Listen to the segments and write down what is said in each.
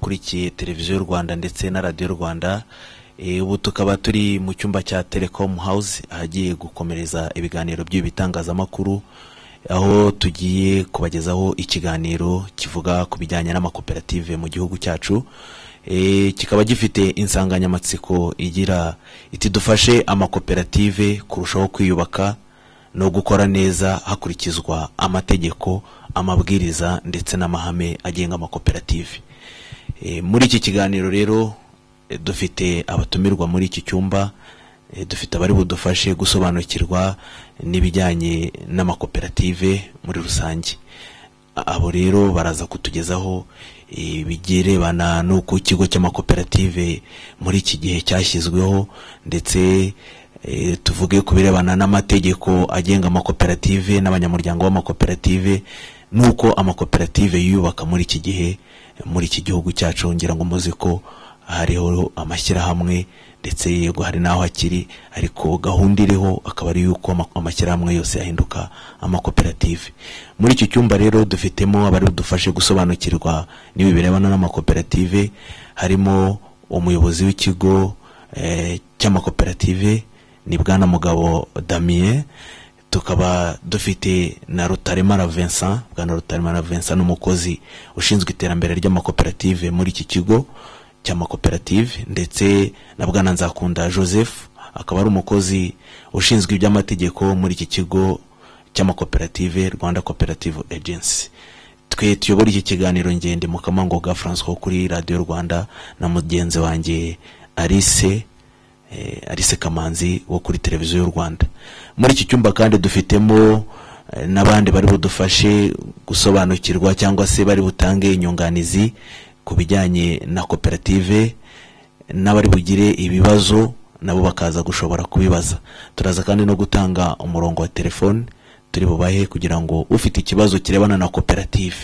bakurikiye televiziyo y'u rwanda ndetse na radiyo rwanda Eh, ubu tukaba turi mu cyumba cya telecom house ahagiye gukomereza ibiganiro by'ibi bitangazamakuru aho tugiye kubagezaho ikiganiro kivuga ku bijyanye n'amakoperative mu gihugu cyacu Eh, kikaba gifite insanganyamatsiko igira iti dufashe amakoperative kurushaho kwiyubaka no gukora neza hakurikizwa amategeko amabwiriza ndetse n'amahame agenga amakoperative Eh, muri iki kiganiro rero eh, dufite abatumirwa muri iki cyumba eh, dufite abari budufashe gusobanukirwa n'ibijyanye n'amakoperative muri rusange abo rero baraza kutugezaho eh, ibirebana n'uko ikigo cy'amakoperative muri iki gihe cyashyizweho ndetse eh, tuvuge ku birebana n'amategeko agenga amakoperative n'abanyamuryango b'amakoperative n'uko amakoperative yiyubaka muri iki gihe eh, muri iki gihugu cyacu ngira ngo muzi ko hariho amashyirahamwe ndetse yego hari n'aho akiri ariko gahunda iriho akaba ari yuko ama- amashyirahamwe yose yahinduka amakoperative muri iki cyumba rero dufitemo abari budufashe gusobanukirwa n'ibi birebana n'amakoperative harimo umuyobozi w'ikigo eh, cy'amakoperative ni bwana mugabo damien tukaba dufite na rutaremara vincent bwana rutaremara vincent ni umukozi ushinzwe iterambere ry'amakoperative muri iki kigo cy'amakoperative ndetse na bwana nzakunda joseph akaba ari umukozi ushinzwe iby'amategeko muri iki kigo cy'amakoperative rwanda cooperative agency twe tuyobora iki kiganiro ngende mukamangoga francois kuri radiyo rwanda na mugenzi wanjye alice eh, Alice Kamanzi wo kuri televiziyo y'u Rwanda muri iki cyumba kandi dufitemo eh, n'abandi bari budufashe gusobanukirwa cyangwa se bari butange inyunganizi ku bijyanye na koperative n'abari bugire ibibazo nabo bakaza gushobora kubibaza turaza kandi no gutanga umurongo wa telefone turi bubahe kugira ngo ufite ikibazo kirebana na koperative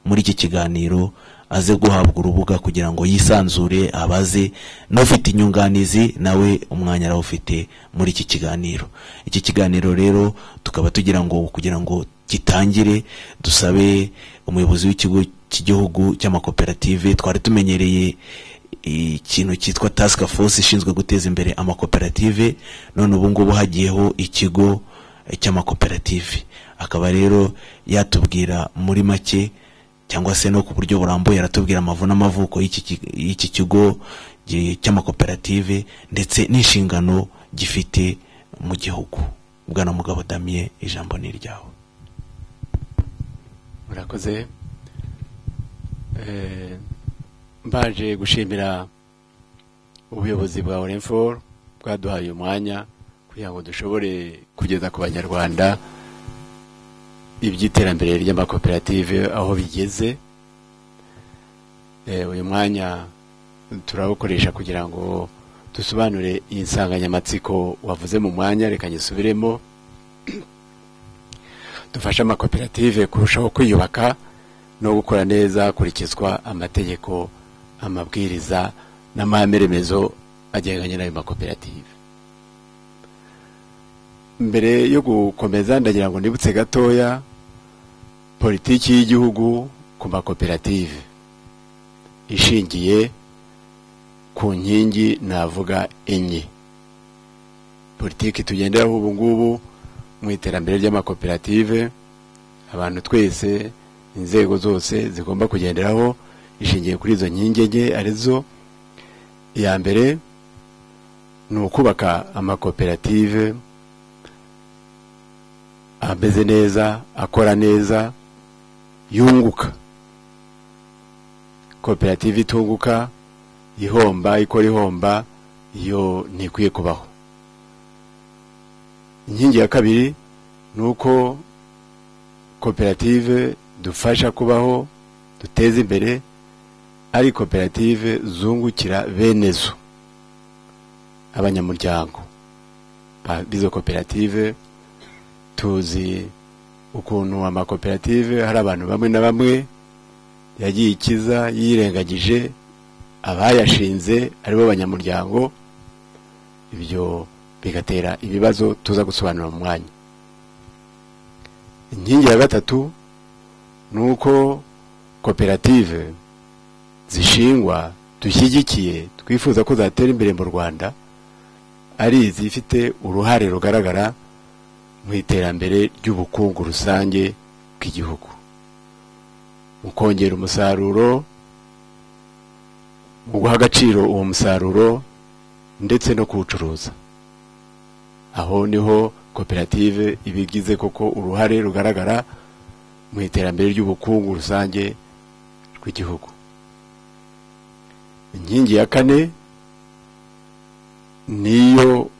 muri iki kiganiro aze guhabwa urubuga kugira ngo yisanzure abaze n'ufite inyunganizi nawe umwanya arawufite muri iki kiganiro iki kiganiro rero tukaba tugira ngo kugira ngo gitangire dusabe umuyobozi w'ikigo cy'igihugu cy'amakoperative twari tumenyereye ikintu cyitwa task force ishinzwe guteza imbere amakoperative none ubu ngubu hagiyeho ikigo cy'amakoperative akaba rero yatubwira muri make cyangwa se no ku buryo burambuye aratubwira amavu n'amavuko y'iki ki- y'iki kigo gi- cy'amakoperative ndetse n'inshingano gifite mu gihugu bwana mugabo damien ijambo ni iryawe murakoze Eh, mbanje gushimira ubuyobozi bwa orenfor bwaduhaye umwanya kugira ngo dushobore kugeza ku banyarwanda iby'iterambere ry'amakoperative aho bigeze Eh, uyu mwanya turawukoresha kugira ngo dusobanure iyi nsanganyamatsiko wavuze mu mwanya reka nyisubiremo dufashe amakoperative kurushaho kwiyubaka no gukora neza hakurikizwa amategeko amabwiriza n'amahame remezo agendanye n'ayo makoperative mbere yo gukomeza ndagira ngo nibutse gatoya politiki y'igihugu ku makoperative ishingiye ku nkingi navuga enye politiki tugenderaho ubu ngubu mu iterambere ry'amakoperative abantu twese inzego zose zigomba kugenderaho ishingiye kuri izo nkingi enye arizo iya mbere ni ukubaka amakoperative ameze neza akora neza yunguka koperative itunguka ihomba ikora ihomba iyo ntikwiye kubaho inkingi ya kabiri ni uko koperative dufasha kubaho duteza imbere ari koperative zungukira bene zo abanyamuryango ba- b'izo koperative tuzi ukuntu amakoperative hari abantu bamwe na bamwe yagiye ikiza yirengagije abayashinze aribo banyamuryango ibyo bigatera ibibazo tuza gusobanura mu mwanya inkingi ya gatatu ni uko koperative zishingwa dushyigikiye twifuza ko zatera imbere mu rwanda ari izifite uruhare rugaragara mu iterambere ry'ubukungu rusange bw'igihugu mu kongera umusaruro mu guha agaciro uwo musaruro ndetse no kuwucuruza aho niho koperative ibigize koko uruhare rugaragara mu iterambere ry'ubukungu rusange rw'igihugu inkingi ya kane niyo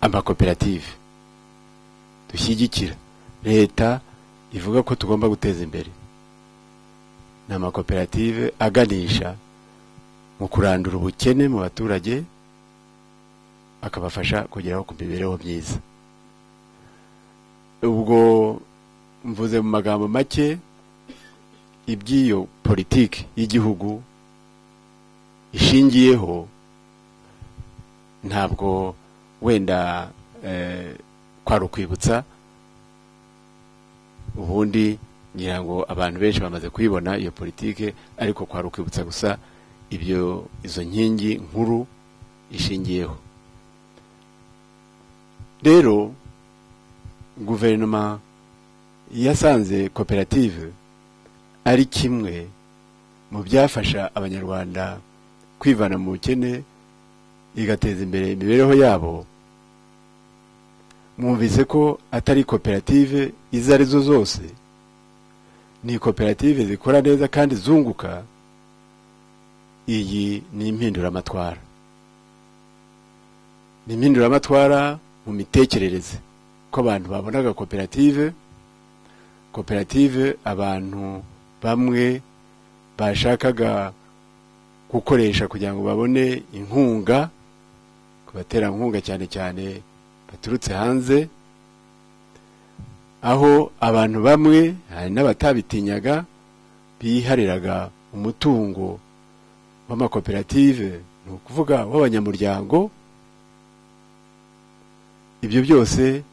amakoperative dushyigikira leta ivuga ko tugomba guteza imbere ni amakoperative aganisha mu kurandura ubukene mu baturage akabafasha kugeraho ku mibereho myiza ubwo mvuze mu magambo make iby'iyo politiki y'igihugu ishingiyeho ntabwo wenda kwari ukwibutsa ubundi ngira ngo abantu benshi bamaze kuyibona iyo politiki ariko kwari ukwibutsa gusa ibyo izo nkingi nkuru ishingiyeho rero guverinoma yasanze koperative ari kimwe mu byafasha abanyarwanda kwivana mu bukene igateza imbere imibereho yabo mwumvise ko atari koperative izo ari zo zose ni koperative zikora neza kandi zunguka iyi ni impinduramatwara ni impinduramatwara mu mitekerereze ko abantu babonaga koperative koperative abantu bamwe bashakaga gukoresha kugira ngo babone inkunga ku baterankunga cyane cyane baturutse hanze aho abantu bamwe hari n'abatabitinyaga bihariraga umutungo w'amakoperative ni ukuvuga w'abanyamuryango ibyo byose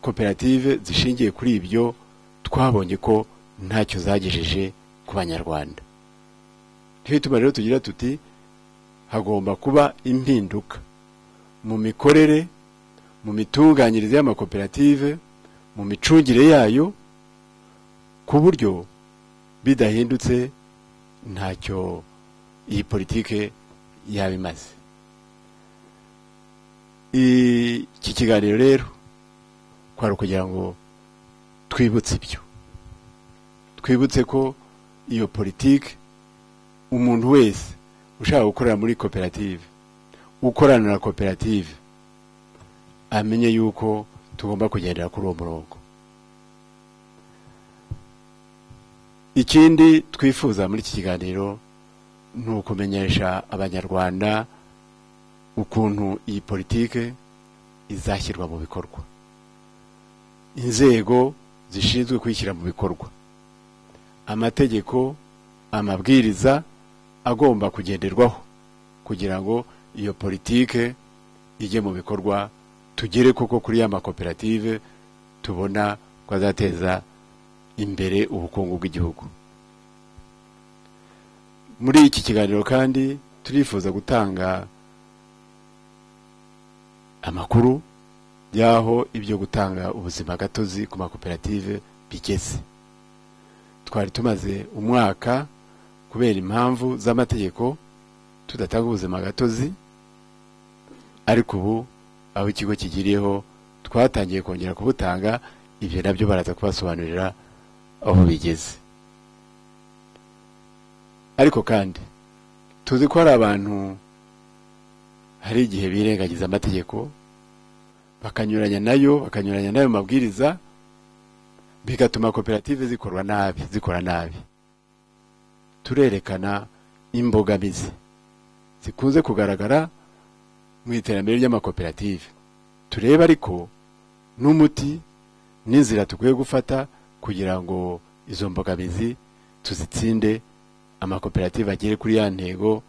koperative zishingiye kuri ibyo twabonye ko ntacyo zagejeje ku banyarwanda niyo ituma rero tugira tuti hagomba kuba impinduka mu mikorere mu mitunganyirize y'amakoperative mu micungire yayo ku buryo bidahindutse ntacyo iyi politike yaba imaze iki kiganiro rero kwari ukugira ngo twibutse ibyo twibutse ko iyo politiki umuntu wese ushaka gukorera muri koperative ukorana na koperative amenye yuko tugomba kugendera kuri uwo murongo ikindi twifuza muri iki kiganiro ni ukumenyesha abanyarwanda ukuntu iyi politiki izashyirwa mu bikorwa inzego zishinzwe kwishyira mu bikorwa amategeko amabwiriza agomba kugenderwaho kugira ngo iyo politike ijye mu bikorwa tugere koko kuri ya makoperative tubona ko azateza imbere ubukungu bw'igihugu muri iki kiganiro kandi turifuza gutanga amakuru y'aho ibyo gutanga ubuzima gatozi ku makoperative bigeze twari tumaze umwaka kubera impamvu z'amategeko tudatanga ubuzima gatozi ariko ubu aho ikigo kigiriyeho twatangiye kongera kubutanga ibyo nabyo baraza kubasobanurira aho bigeze ariko kandi tuzi ko hari abantu hari igihe birengagiza amategeko bakanyuranya nayo bakanyuranya n'ayo mabwiriza bigatuma koperative zikorwa nabi zikora nabi turerekana imbogamizi zikunze kugaragara mu iterambere ry'amakoperative turebe ariko n'umuti n'inzira dukwiye gufata kugira ngo izo mbogamizi tuzitsinde amakoperative agere kuri ya ntego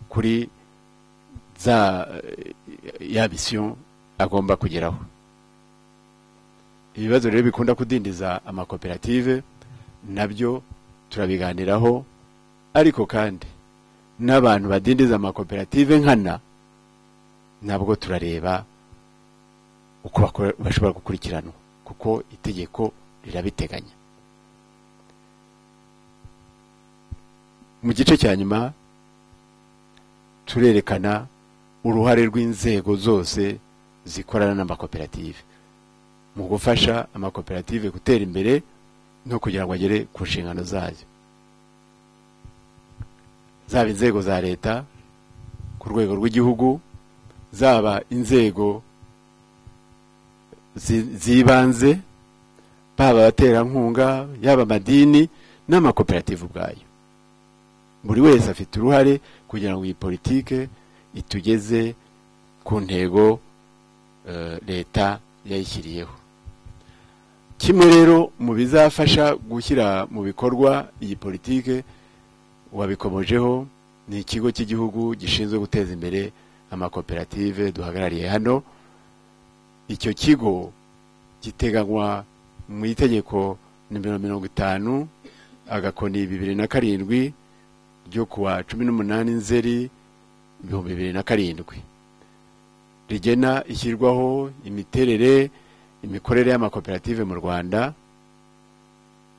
kuri za ya misiyo agomba kugeraho ibibazo rero bikunda kudindiza amakoperative nabyo turabiganiraho ariko kandi n'abantu badindiza amakoperative nkana nabwo turareba uko bakora- bashobora gukurikiranwa kuko itegeko rirabiteganya mu gice cya nyuma turerekana uruhare rw'inzego zose zikorana n'amakoperative mu gufasha amakoperative gutera imbere no kugira ngo agere ku nshingano zayo zaba inzego za leta ku rwego rw'igihugu zaba inzego zi- z'ibanze baba abaterankunga yaba amadini n'amakoperative ubwayo buri wese afite uruhare kugira ngo iyi politike itugeze ku ntego eh, leta yayishyiriyeho kimwe rero mu bizafasha gushyira mu bikorwa iyi politike wabikomojeho ni ikigo cy'igihugu gishinzwe guteza imbere amakoperative duhagarariye hano icyo kigo giteganywa mu itegeko nimero mirongo itanu agakoni bibiri na karindwi ryo ku wa cumi n'umunani nzeri ibihumbi bibiri na karindwi rigena ishyirwaho imiterere imikorere y'amakoperative mu rwanda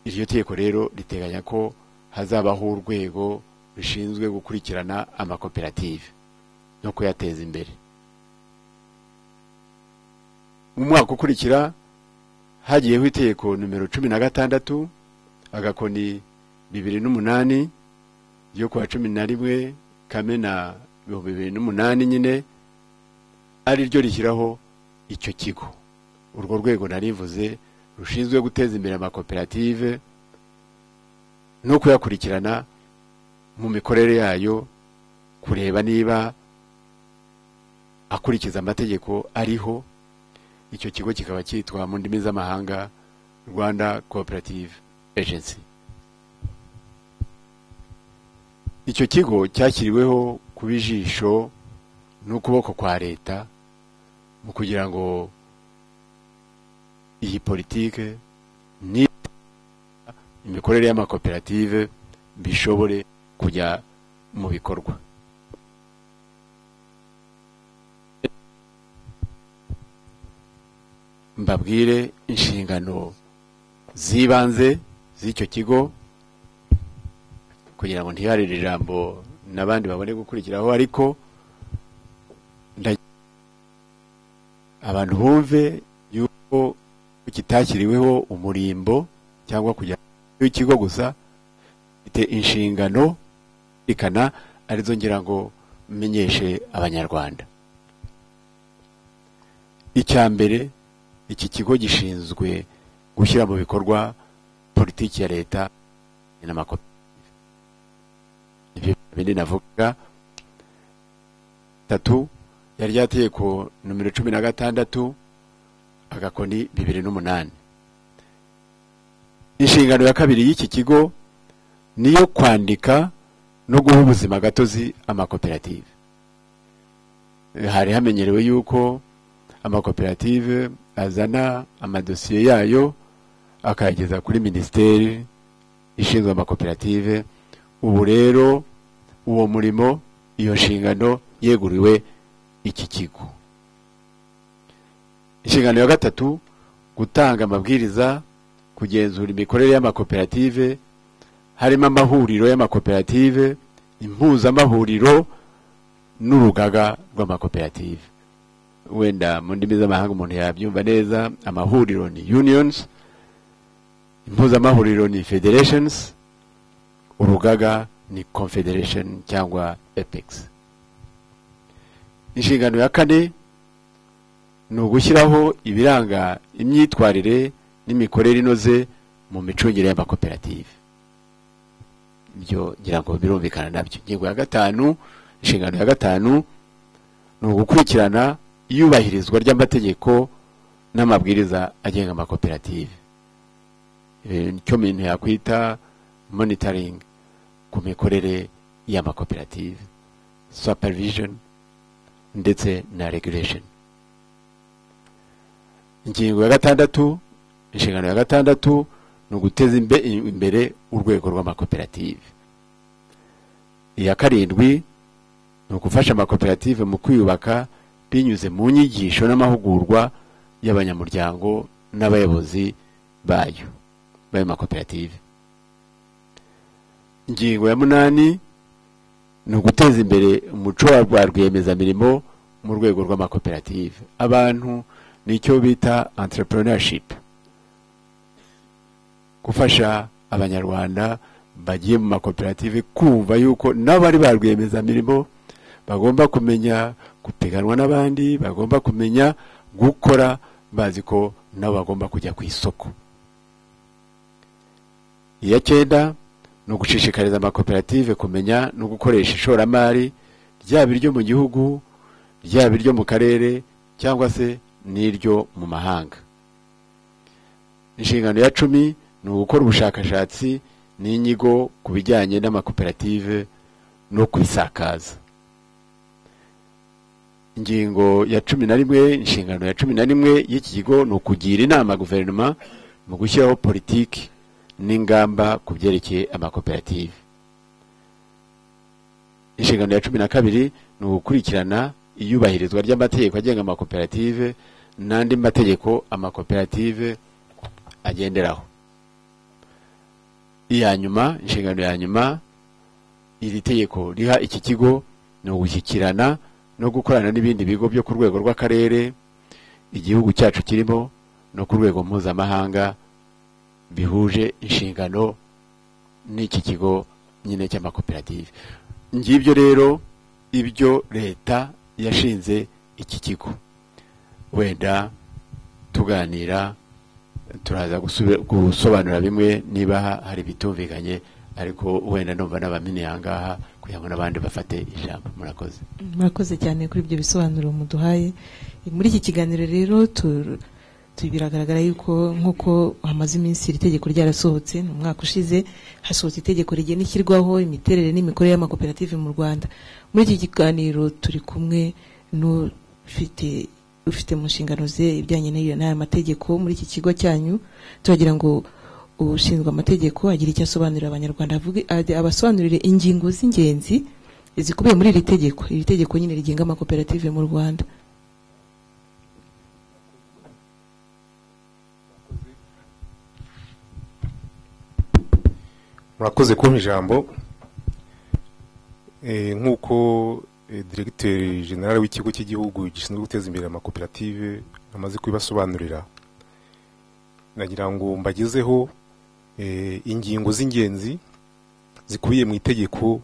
iryo tegeko rero riteganya ko hazabaho urwego rushinzwe gukurikirana amakoperative no kuyateza imbere mu mwaka ukurikira hagiyeho itegeko nimero cumi na gatandatu agakoni bibiri n'umunani ryo ku wa cumi na rimwe kamena ibihumbi bibiri n'umunani nyine ari ryo rishyiraho icyo kigo urwo rwego narivuze rushinzwe guteza imbere amakoperative no kuyakurikirana mu mikorere yayo kureba niba akurikiza amategeko ariho icyo kigo kikaba cyitwa mu ndimi z'amahanga rwanda cooperative agency icyo kigo cyashyiriweho kuba ijisho n'ukuboko kwa leta mu kugira ngo iyi politike ni imikorere y'amakoperative bishobore kujya mu bikorwa mbabwire inshingano z'ibanze z'icyo kigo kugira ngo ntiharire ijambo n'abandi babone gukurikiraho ariko nda- abantu bumve yuko kitashyiriweho umurimbo cyangwa kujya w'ikigo gusa mfite inshingano ikana arizo ngira ngo menyeshe abanyarwanda icya mbere iki kigo gishinzwe gushyira mu bikorwa politiki ya leta n'amakoperative ibyo bindi navuga tatu yari ryategeko nomero cumi na gatandatu agakoni bibiri n'umunani inshingano ya kabiri y'iki kigo ni iyo kwandika no guha ubuzima gatozi amakoperative Eh, hari hamenyerewe yuko amakoperative azana amadosiye yayo akayageza kuri minisiteri ishinzwe amakoperative ubu rero uwo murimo iyo nshingano yeguriwe iki kigo inshingano ya gatatu gutanga amabwiriza kugenzura imikorere y'amakoperative harimo amahuriro y'amakoperative impuzamahuriro n'urugaga rw'amakoperative wenda mu ndimi z'amahanga umuntu yabyumva neza amahuriro ni unions impuzamahuriro ni federations urugaga ni confederation cyangwa apex inshingano ya kane ni ugushyiraho ibiranga imyitwarire n'imikorere inoze mu micungire y'amakoperative ibyo ngira ngo birumvikana nabyo ingingo ya gatanu inshingano ya gatanu ni ugukurikirana iyubahirizwa ry'amategeko n'amabwiriza agenga amakoperative Eh, nicyo mintu yakwita monitoring ku mikorere y'amakoperative supervision ndetse na regulation ingingo ya gatandatu inshingano ya gatandatu ni uguteza imbe- imbere urwego rw'amakoperative iya karindwi ni ugufasha amakoperative mu kwiyubaka binyuze mu nyigisho n'amahugurwa y'abanyamuryango n'abayobozi bayo b'ayo makoperative ingingo ya munani ni uguteza imbere umuco wa rwa rwiyemezamirimo mu rwego rw'amakoperative abantu nicyo bita entrepreneurship gufasha abanyarwanda bagiye mu makoperative kumva yuko nabo bari ba rwiyemezamirimo bagomba kumenya gupiganwa n'abandi bagomba kumenya gukora bazi ko nabo bagomba kujya ku isoko iya cyenda ni ugushishikariza amakoperative kumenya no gukoresha ishoramari ryaba iryo mu gihugu ryaba iryo mu karere cyangwa se n'iryo mu mahanga inshingano ya cumi ni ugukora ubushakashatsi n'inyigo ku bijyanye n'amakoperative no kubisakaza ingingo ya cumi na rimwe inshingano ya cumi na rimwe y'iki kigo ni ukugira inama guverinoma mu gushyiraho politiki n'ingamba ku byerekeye amakoperative inshingano ya cumi na kabiri ni ugukurikirana iyubahirizwa ry'amategeko agenga amakoperative n'andi mategeko amakoperative agenderaho iya nyuma inshingano ya nyuma iri tegeko riha iki kigo ni ugushyikirana no gukorana n'ibindi bigo byo ku rwego rw'akarere igihugu cyacu kirimo no ku rwego mpuzamahanga bihuje inshingano n'iki kigo nyine cy'amakoperative ngibyo rero ibyo leta yashinze iki kigo wenda tuganira turaza gusobanura bimwe niba hari ibitumvikanye ariko wenda numva n'abamini ahangaha kugira ngo n'abandi bafate ijambo murakoze murakoze cyane kuri ibyo bisobanuro muduhaye muri iki kiganiro rero tu- tu- biragaragara yuko nk'uko hamaze iminsi iri tegeko ryarasohotse ni umwaka ushize hasohotse itegeko rigena ishyirwaho imiterere n'imikorere y'amakoperative mu rwanda muri iki kiganiro turi kumwe n'ufite ufite mu nshingano ze ibijyanye n'iyo- n'aya mategeko muri iki kigo cyanyu turagira ngo ushinzwe amategeko agira icyo asobanurira abanyarwanda avuge ade- abasobanurire ingingo z'ingenzi zikubiye muri iri tegeko iri tegeko nyine rigenga amakoperative mu rwanda murakoze kumpa ijambo Eh, nk'uko eh, diregiteri generale w'ikigo cy'igihugu gishinzwe guteza imbere amakoperative amaze kubibasobanurira nagira ngo mbagezeho eh, ingingo z'ingenzi zikubiye mu itegeko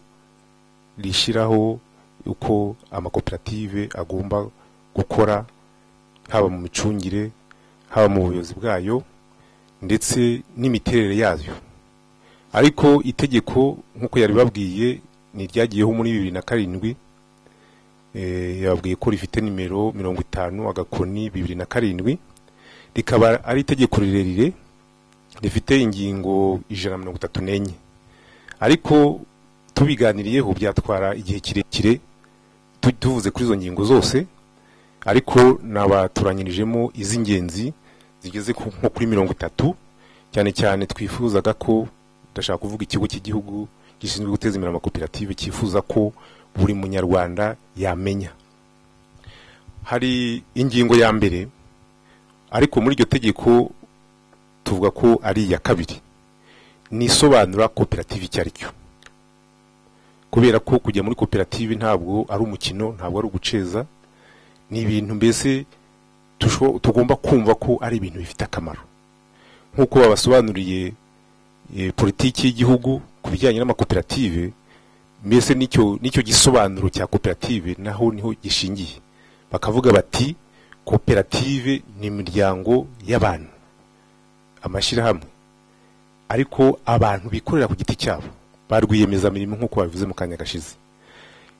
rishyiraho uko amakoperative agomba gukora haba mu micungire haba mu buyobozi bwayo ndetse n'imiterere yayo ariko itegeko nk'uko yari babwiye ni iryagiyeho muri bibiri na karindwi Eh, yababwiye ko rifite nimero mirongo itanu agakoni bibiri na karindwi rikaba ari itegeko rirerire rifite ingingo ijana na mirongo itatu n'enye ariko tubiganiriyeho byatwara igihe kirekire tu- tuvuze kuri izo ngingo zose ariko nabaturanyirijemo iz'ingenzi zigeze ku- nko kuri mirongo itatu cyane cyane twifuzaga ko ndashaka kuvuga ikigo cy'igihugu gishinzwe guteza imbere amakoperative cyifuza ko buri munyarwanda yamenya hari ingingo ya mbere ariko muri iryo tegeko tuvuga ko ari iya kabiri ni isobanura koperative icyo ari cyo kubera ko kujya muri koperative ntabwo ari umukino ntabwo ari uguceza ni ibintu mbese tusho- tugomba kumva ko ari ibintu bifite akamaro nk'uko babasobanuriye eh, politiki y'igihugu ku bijyanye n'amakoperative mbese nicyo nicyo gisobanuro cya koperative naho niho gishingiye bakavuga bati koperative ni imiryango y'abantu amashyirahamwe ariko abantu bikorera ku giti cyabo ba rwiyemezamirimo nk'uko babivuze mu kanya gashize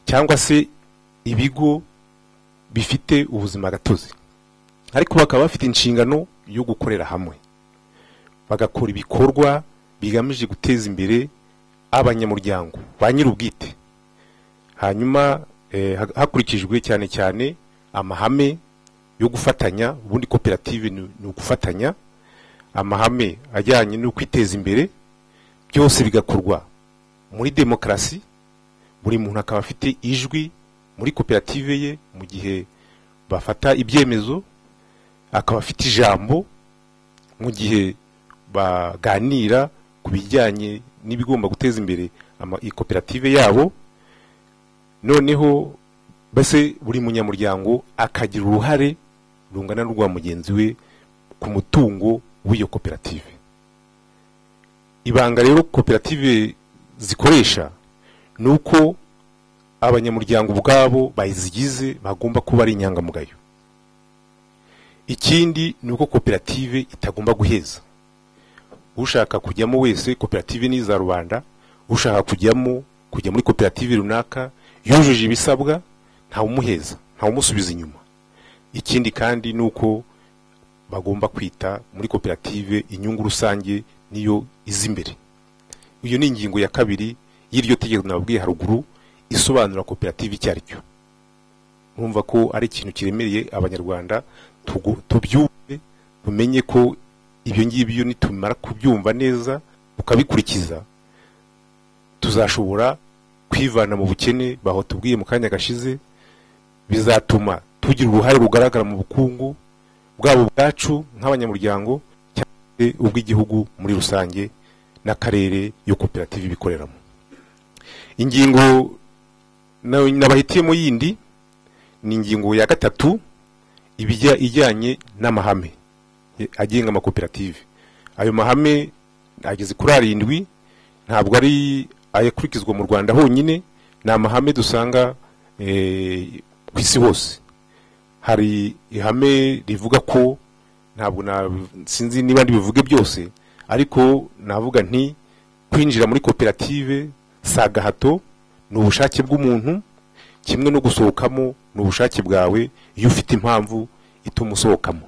cyangwa se ibigo bifite ubuzima gatozi ariko bakaba bafite inshingano yo gukorera hamwe bagakora ibikorwa bigamije guteza imbere abanyamuryango ba nyir'ubwite hanyuma eh, ha- hakurikijwe cyane cyane amahame yo gufatanya ubundi koperative ni ni ugufatanya amahame ajyanye no kwiteza imbere byose bigakorwa muri demokarasi buri muntu akaba afite ijwi muri koperative ye mu gihe bafata ibyemezo akaba afite ijambo mu gihe baganira ku bijyanye n'ibigomba guteza imbere ama- iyi koperative yabo noneho mbese buri munyamuryango akagira uruhare rungana n'urwa mugenzi we ku mutungo w'iyo koperative ibanga rero koperative zikoresha ni uko abanyamuryango ubwabo bazigize bagomba kuba ari inyangamugayo ikindi ni uko koperative itagomba guheza ushaka kujyamo wese koperative ni iza rubanda ushaka kujyamo kujya muri koperative runaka yujuje ibisabwa ntawumuheza ntawumusubiza inyuma ikindi kandi ni uko bagomba kwita muri koperative inyungu rusange niyo iza imbere iyo ni ingingo ya kabiri y'iryo tegeko nababwiye haruguru isobanura koperative icyo ari cyo urumva ko ari ikintu kiremereye abanyarwanda tugu- tubyumve tumenye ko ibyo ngibyo nitumara kubyumva neza ukabikurikiza tuzashobora kwivana mu bukene baho tubwiye mu kanya gashize bizatuma tugira uruhare rugaragara mu bukungu bwabo bwacu nk'abanyamuryango e, ubw'igihugu muri rusange n'akarere iyo koperative ibikoreramo ingingo na- nabahitiyemo yindi ni ingingo ya gatatu ibijya ijyanye n'amahame e, agenga amakoperative ayo mahame ageze kuri arindwi ntabwo ari ayakurikizwa mu rwanda honyine ni amahame dusanga e, ku isi hose hari ihame rivuga ko ntabwo na sinzi niba ndibivuge byose ariko navuga nti kwinjira muri koperative si agahato ni ubushake bw'umuntu kimwe no gusohokamo ni ubushake bwawe iyo ufite impamvu ituma usohokamo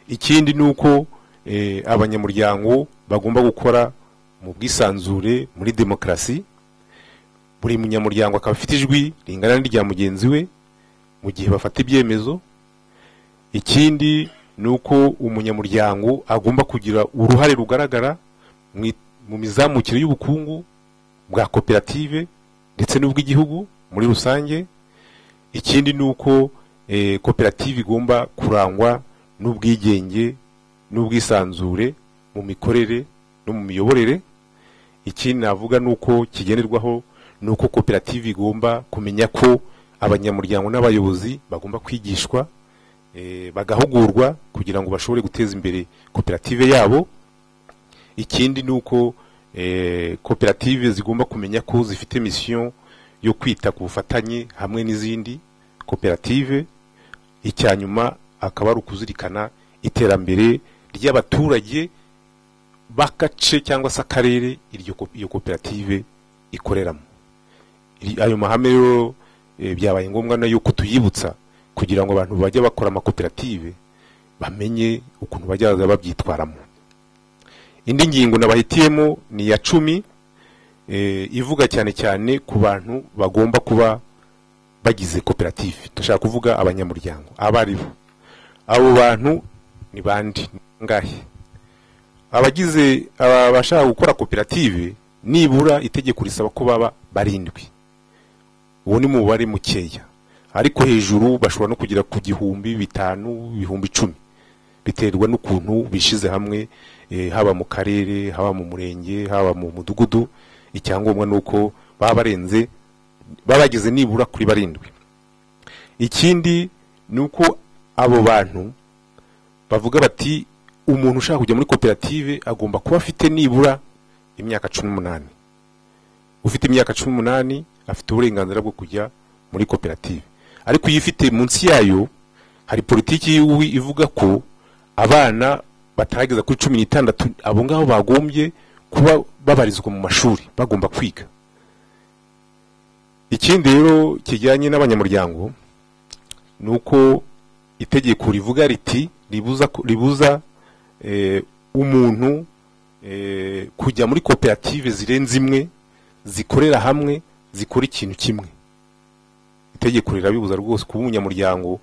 ikindi ni uko eh, abanyamuryango bagomba gukora mu bwisanzure muri demokarasi buri munyamuryango akaba afite ijwi ringana n'irya mugenzi we mu gihe bafata ibyemezo ikindi ni uko umunyamuryango agomba kugira uruhare rugaragara mu i- mu mizamukire y'ubukungu bwa koperative ndetse n'ubw'igihugu muri rusange ikindi ni uko eh, koperative igomba kurangwa n'ubwigenge n'ubwisanzure mu mikorere no mu miyoborere ikindi navuga ni uko kigenerwaho ni uko koperative igomba kumenya ko abanyamuryango n'abayobozi bagomba kwigishwa eh, bagahugurwa kugira ngo bashobore guteza imbere koperative yabo ikindi ni uko eh, koperative zigomba kumenya ko zifite misiyo yo kwita ku bufatanye hamwe n'izindi koperative icya nyuma akaba ari ukuzirikana iterambere ry'abaturage b'agace cyangwa se akarere iryo ko- iyo koperative ikoreramo Iri- ayo mahame rero eh, byabaye ngombwa na yuko tuyibutsa kugira ngo abantu bajya bakora amakoperative bamenye ukuntu bajya baza babyitwaramo indi ngingo nabahitiyemo ni iya cumi eh, ivuga cyane cyane ku bantu bagomba kuba bagize koperative dushaka kuvuga abanyamuryango abo ari bo abo bantu ni bande ni bangahe abagize aba- abashaka gukora koperative nibura itegeko risaba ko baba barindwi uwo ni mubare mukeya ariko hejuru bashobora no kugera ku gihumbi bitanu ibihumbi icumi biterwa n'ukuntu bishyize hamwe eh, haba mu karere haba mu murenge haba mu mudugudu icyangombwa ni uko baba barenze baba bageze nibura kuri barindwi ikindi ni uko abo bantu bavuga bati umuntu ushaka kujya muri koperative agomba kuba afite nibura imyaka cumi n'umunani ufite imyaka cumi n'umunani afite uburenganzira bwo kujya muri koperative ariko iyo ifite munsi yayo hari politiki y'iwi ivuga ko abana batarageza kuri cumi n'itandatu abo ngabo bagombye kuba babarizwa mu mashuri bagomba kwiga ikindi rero kijyanye n'abanyamuryango ni uko itegeko rivuga riti ribuza ko- ribuza eh, umuntu eh, kujya muri koperative zirenze imwe zikorera hamwe zikora ikintu kimwe itegeko rirabibuza rwose kuba umunyamuryango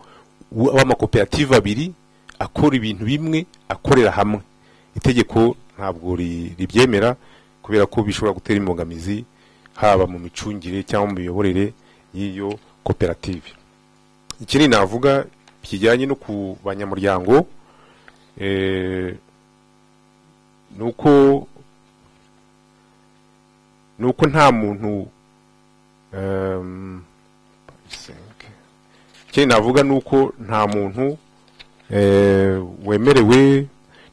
w- w'amakoperative abiri akora ibintu bimwe akorera hamwe itegeko ntabwo ri- ribyemera kubera ko bishobora gutera imbogamizi haba mu micungire cyangwa mu miyoborere y'iyo koperative ikindi navuga kijyanye no ku banyamuryango eh, ni uko ni uko nta muntu em, ikindi navuga ni uko nta muntu eh, wemerewe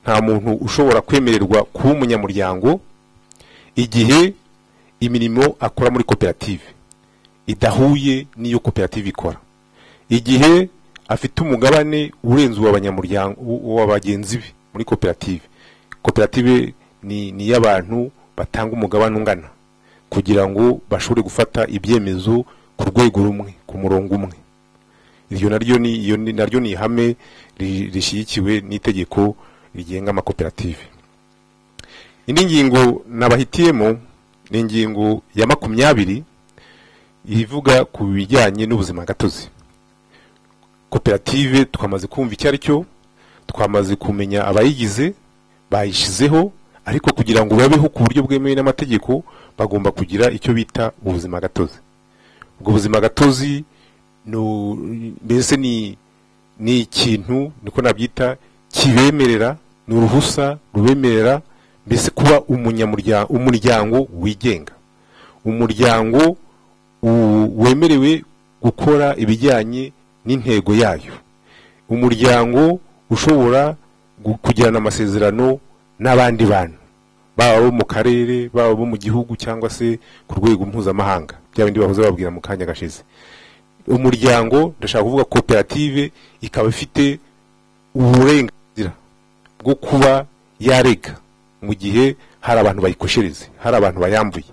nta muntu ushobora kwemererwa kuba umunyamuryango igihe imirimo akora muri koperative idahuye n'iyo koperative ikora igihe afite umugabane urenze uw'abanyamuryango uwa bagenzi be muri koperative koperative ni ni iy'abantu batanga umugabane ungana kugira ngo bashobore gufata ibyemezo ku rwego rumwe ku murongo umwe iryo naryo ni iyo ni- naryo ni ihame ri- rishyigikiwe n'itegeko rigenga amakoperative indi ngingo nabahitiyemo ni ingingo ya makumyabiri ivuga ku bijyanye n'ubuzima gatozi koperative twamaze kumva icyo ari cyo twamaze kumenya abayigize bayishyizeho ariko kugira ngo babeho ku buryo bwemewe n'amategeko bagomba kugira icyo bita ubuzima gatozi ubwo buzima gatozi no- mbese ni ni ikintu niko nabyita kibemerera ni uruhusa rubemerera mbese kuba umunyamuryango umuryango wigenga umuryango u- wemerewe gukora ibijyanye n'intego yayo umuryango ushobora gu- kugirana amasezerano n'abandi bantu baba abo mu karere baba abo mu gihugu cyangwa se ku rwego mpuzamahanga bya bindi bahoze bababwira mu kanya gashize umuryango ndashaka kuvuga koperative ikaba ifite uburenganzira bwo kuba yarega mu gihe hari abantu bayikoshereze hari abantu bayambuye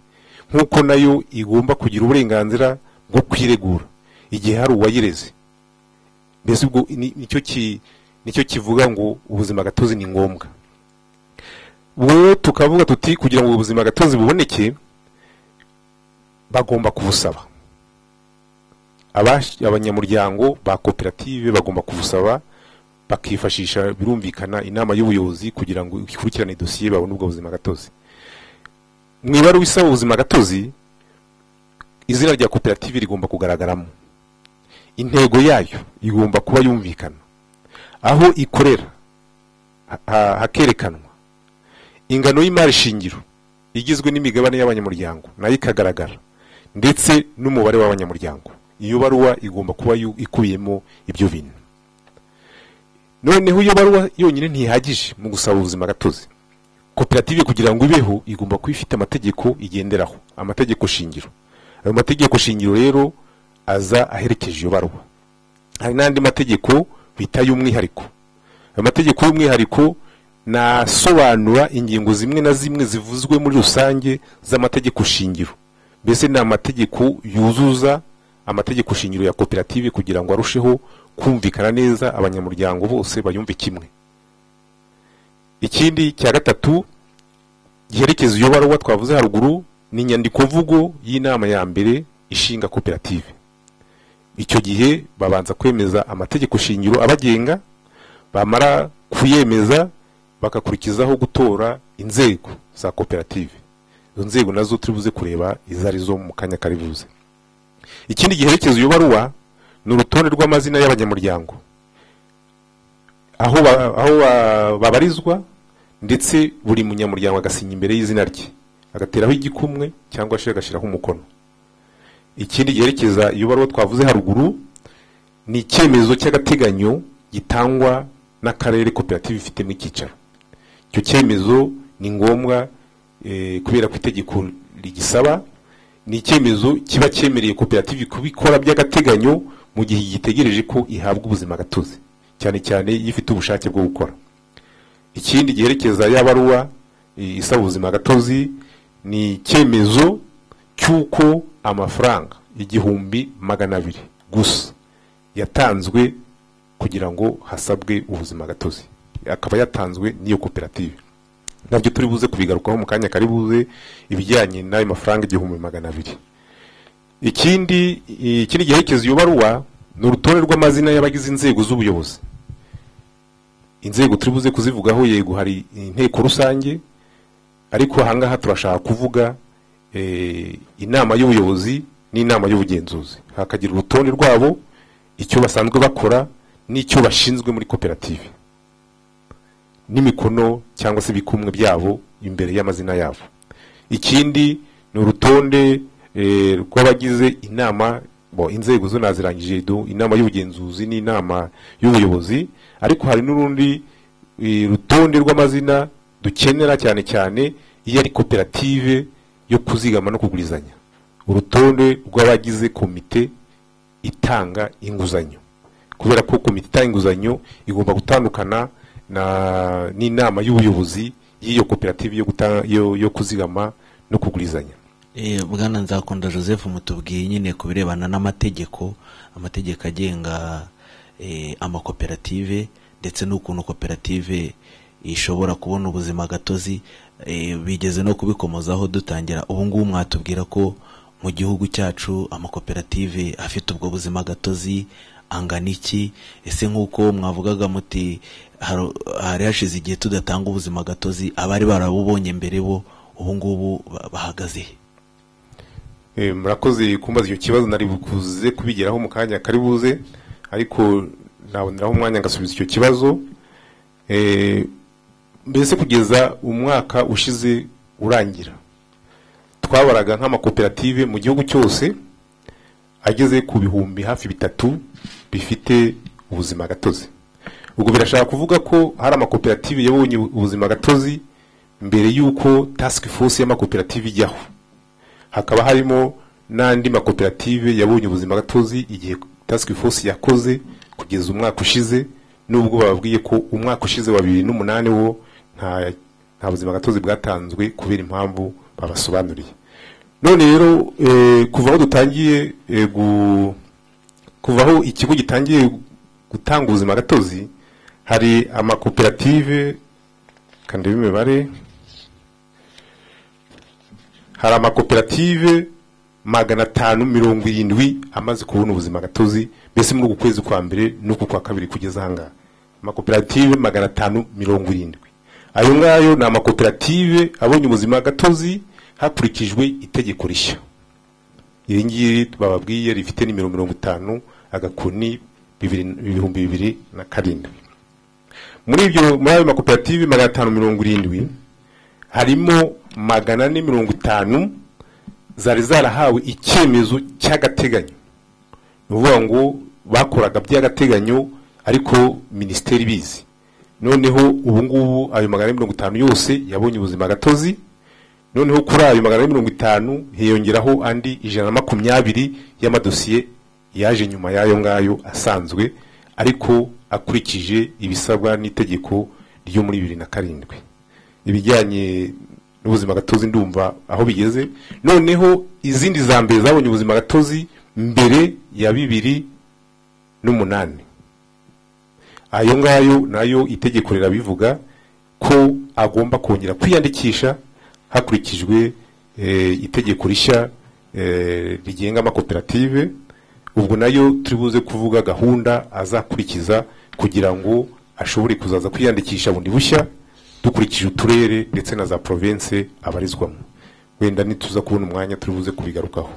nk'uko nayo igomba kugira uburenganzira bwo kwiregura igihe hari uwayireze mbese ubwo ni- nicyo ki- nicyo kivuga ngo ubuzima gatozi ni ngombwa ubwo tukavuga tuti kugira ngo ubuzima gatozi buboneke bagomba kubusaba Abash- abanyamuryango ba koperative bagomba kubusaba bakifashisha birumvikana inama y'ubuyobozi kugira ngo ikurikirane dosiye babone ubwo buzima gatozi mu ibaruwa isaba ubuzima gatozi izina rya koperative rigomba kugaragaramo intego yayo igomba kuba yumvikana aho ikorera ha- ha- hakerekanwa ingano y'imari shingiro igizwe n'imigabane y'abanyamuryango nayo ikagaragara ndetse n'umubare w'abanyamuryango iyo baruwa igomba kuba yu- ikubiyemo ibyo bintu noneho iyo baruwa yonyine ntihagije mu gusaba ubuzima gatozi koperative kugira ngo ibeho igomba kuba ifite amategeko igenderaho amategeko shingiro ayo mategeko shingiro rero aza aherekeje iyo baruwa hari n'andi mategeko bita y'umwihariko ayo mategeko y'umwihariko nasobanura ingingo zimwe na zimwe zivuzwe muri rusange z'amategeko shingiro mbese ni amategeko yuzuza amategeko shingiro ya koperative kugira ngo arusheho kumvikana neza abanyamuryango bose bayumve kimwe ikindi cya gatatu giherekeza iyo baruwa twavuze haruguru ni inyandikomvugo y'inama ya mbere ishinga koperative icyo gihe babanza kwemeza amategeko shingiro abagenga bamara kuyemeza bagakurikizaho gutora inzego za koperative izo nzego nazo turi buze kureba izo ari zo mu kanya kari buze ikindi giherekeza iyo baruwa ni urutonde rw'amazina y'abanyamuryango aho, ba, aho ba, babarizwa ndetse buri munyamuryango agasinya imbere y'izina rye agateraho igikumwe cyangwa se agashyiraho umukono ikindi giherekeza iyo baruwa twavuze haruguru ni icyemezo cy'agateganyo gitangwa n'akarere koperative ifitemo icyicaro icyo cyemezo ni ngombwa eh, kubera ko itegeko rigisaba ni icyemezo kiba cyemereye koperative kubikora by'agateganyo mu gihe gitegereje ko ihabwa ubuzima gatozi cyane cyane iyo ifite ubushake bwo gukora ikindi giherekeza ya baruwa eh, isaba ubuzima gatozi ni icyemezo cy'uko amafaranga igihumbi magana abiri gusa yatanzwe kugira ngo hasabwe ubuzima gatozi akaba yatanzwe n'iyo koperative nabyo turi buze kubigarukaho mu kanya kari buze ibijyanye n'ayo mafaranga igihumbi magana abiri ikindi ikindi giherekeza iyo baruwa ni urutonde rw'amazina y'abagize inzego z'ubuyobozi inzego turi buze kuzivugaho yego hari inteko rusange ariko ahangaha turashaka kuvuga eh, inama y'ubuyobozi n'inama y'ubugenzuzi hakagira urutonde rwabo icyo basanzwe bakora n'icyo bashinzwe muri koperative n'imikono cyangwa se ibikumwe byabo imbere y'amazina yabo ikindi ni urutonde eh, rw'abagize inama bo inzego zo nazirangije du- inama y'ubugenzuzi n'inama y'ubuyobozi ariko hari n'urundi eh, rutonde rw'amazina dukenera cyane cyane iyo ari koperative yo kuzigama no kugurizanya urutonde rw'abagize komite itanga inguzanyo kubera ko komite itanga inguzanyo igomba gutandukana na- n'inama y'ubuyobozi y'iyo koperative yo, guta- yo, yo kuzigama no kugurizanya Eh, bwana nzakunda joseph mutubwiye nyine ku birebana n'amategeko amategeko agenga eh, amakoperative ndetse n'ukuntu koperative ishobora kubona ubuzima gatozi eh, bigeze no kubikomozaho dutangira ubu ngubu mwatubwira ko mu gihugu cyacu amakoperative afite ubwo buzima gatozi angana iki ese nk'uko mwavugaga muti haru- hari hashize igihe tudatanga ubuzima gatozi abari barabubonye mbere bo ubu ngubu ba- bahagaze he Eh, murakoze kumbaza icyo kibazo nari bukuze kubigeraho mu kanya kari buze ariko naboneraho umwanya ngasubiza icyo kibazo Eh, mbese kugeza umwaka ushize urangira twabaraga nk'amakoperative mu gihugu cyose ageze ku bihumbi hafi bitatu bifite ubuzima gatozi ubwo birashaka kuvuga ko hari amakoperative yabonye ubuzima gatozi mbere y'uko task force y'amakoperative ijyaho hakaba harimo n'andi makoperative yabonye ubuzima gatozi igihe task force yakoze kugeza umwaka ushize nubwo bababwiye ko umwaka ushize wa bibiri n'umunani wo nta nta buzima gatozi bwatanzwe kubera impamvu babasobanuriye none rero eh, kuva aho dutangiye eh, gu- kuva aho ikigo gitangiye gutanga ubuzima gatozi hari amakoperative kandi imibare hari amakoperative magana atanu mirongo irindwi amaze kubona ubuzima gatozi mbese muri uku kwezi kwa mbere n'uku kwa kabiri kugeza ahangaha amakoperative magana atanu mirongo irindwi ayo ngayo ni amakoperative abonye ubuzima gatozi hakurikijwe itegeko rishya iri ngiri bababwiye rifite nimero mirongo itanu agakoni bibiri- ibihumbi bibiri na karindwi muri ibyo muri ayo makoperative magana atanu mirongo irindwi harimo magana ane mirongo itanu zari zarahawe icyemezo cy'agateganyo ni ukuvuga ngo bakoraga by'agateganyo ariko minisiteri ibizi noneho ubu ngubu ayo magana ane mirongo itanu yose yabonye ubuzima gatozi noneho kuri ayo magana ane mirongo itanu hiyongeraho andi ijana na makumyabiri y'amadosiye yaje nyuma y'ayo ngayo asanzwe ariko akurikije ibisabwa n'itegeko ryo muri bibiri na karindwi ibijyanye n'ubuzima gatozi ndumva aho bigeze noneho izindi za mbere zabonye ubuzima gatozi mbere ya bibiri n'umunani ayo ngayo nayo itegeko rirabivuga ko agomba kongera kwiyandikisha hakurikijwe eh, itegeko rishya eh, rigenga amakoperative ubwo nayo turi buze kuvuga gahunda azakurikiza kugira ngo ashobore kuzaza kwiyandikisha bundi bushya dukurikije uturere ndetse na za province abarizwamo wenda nituza kubona umwanya turi buze kubigarukaho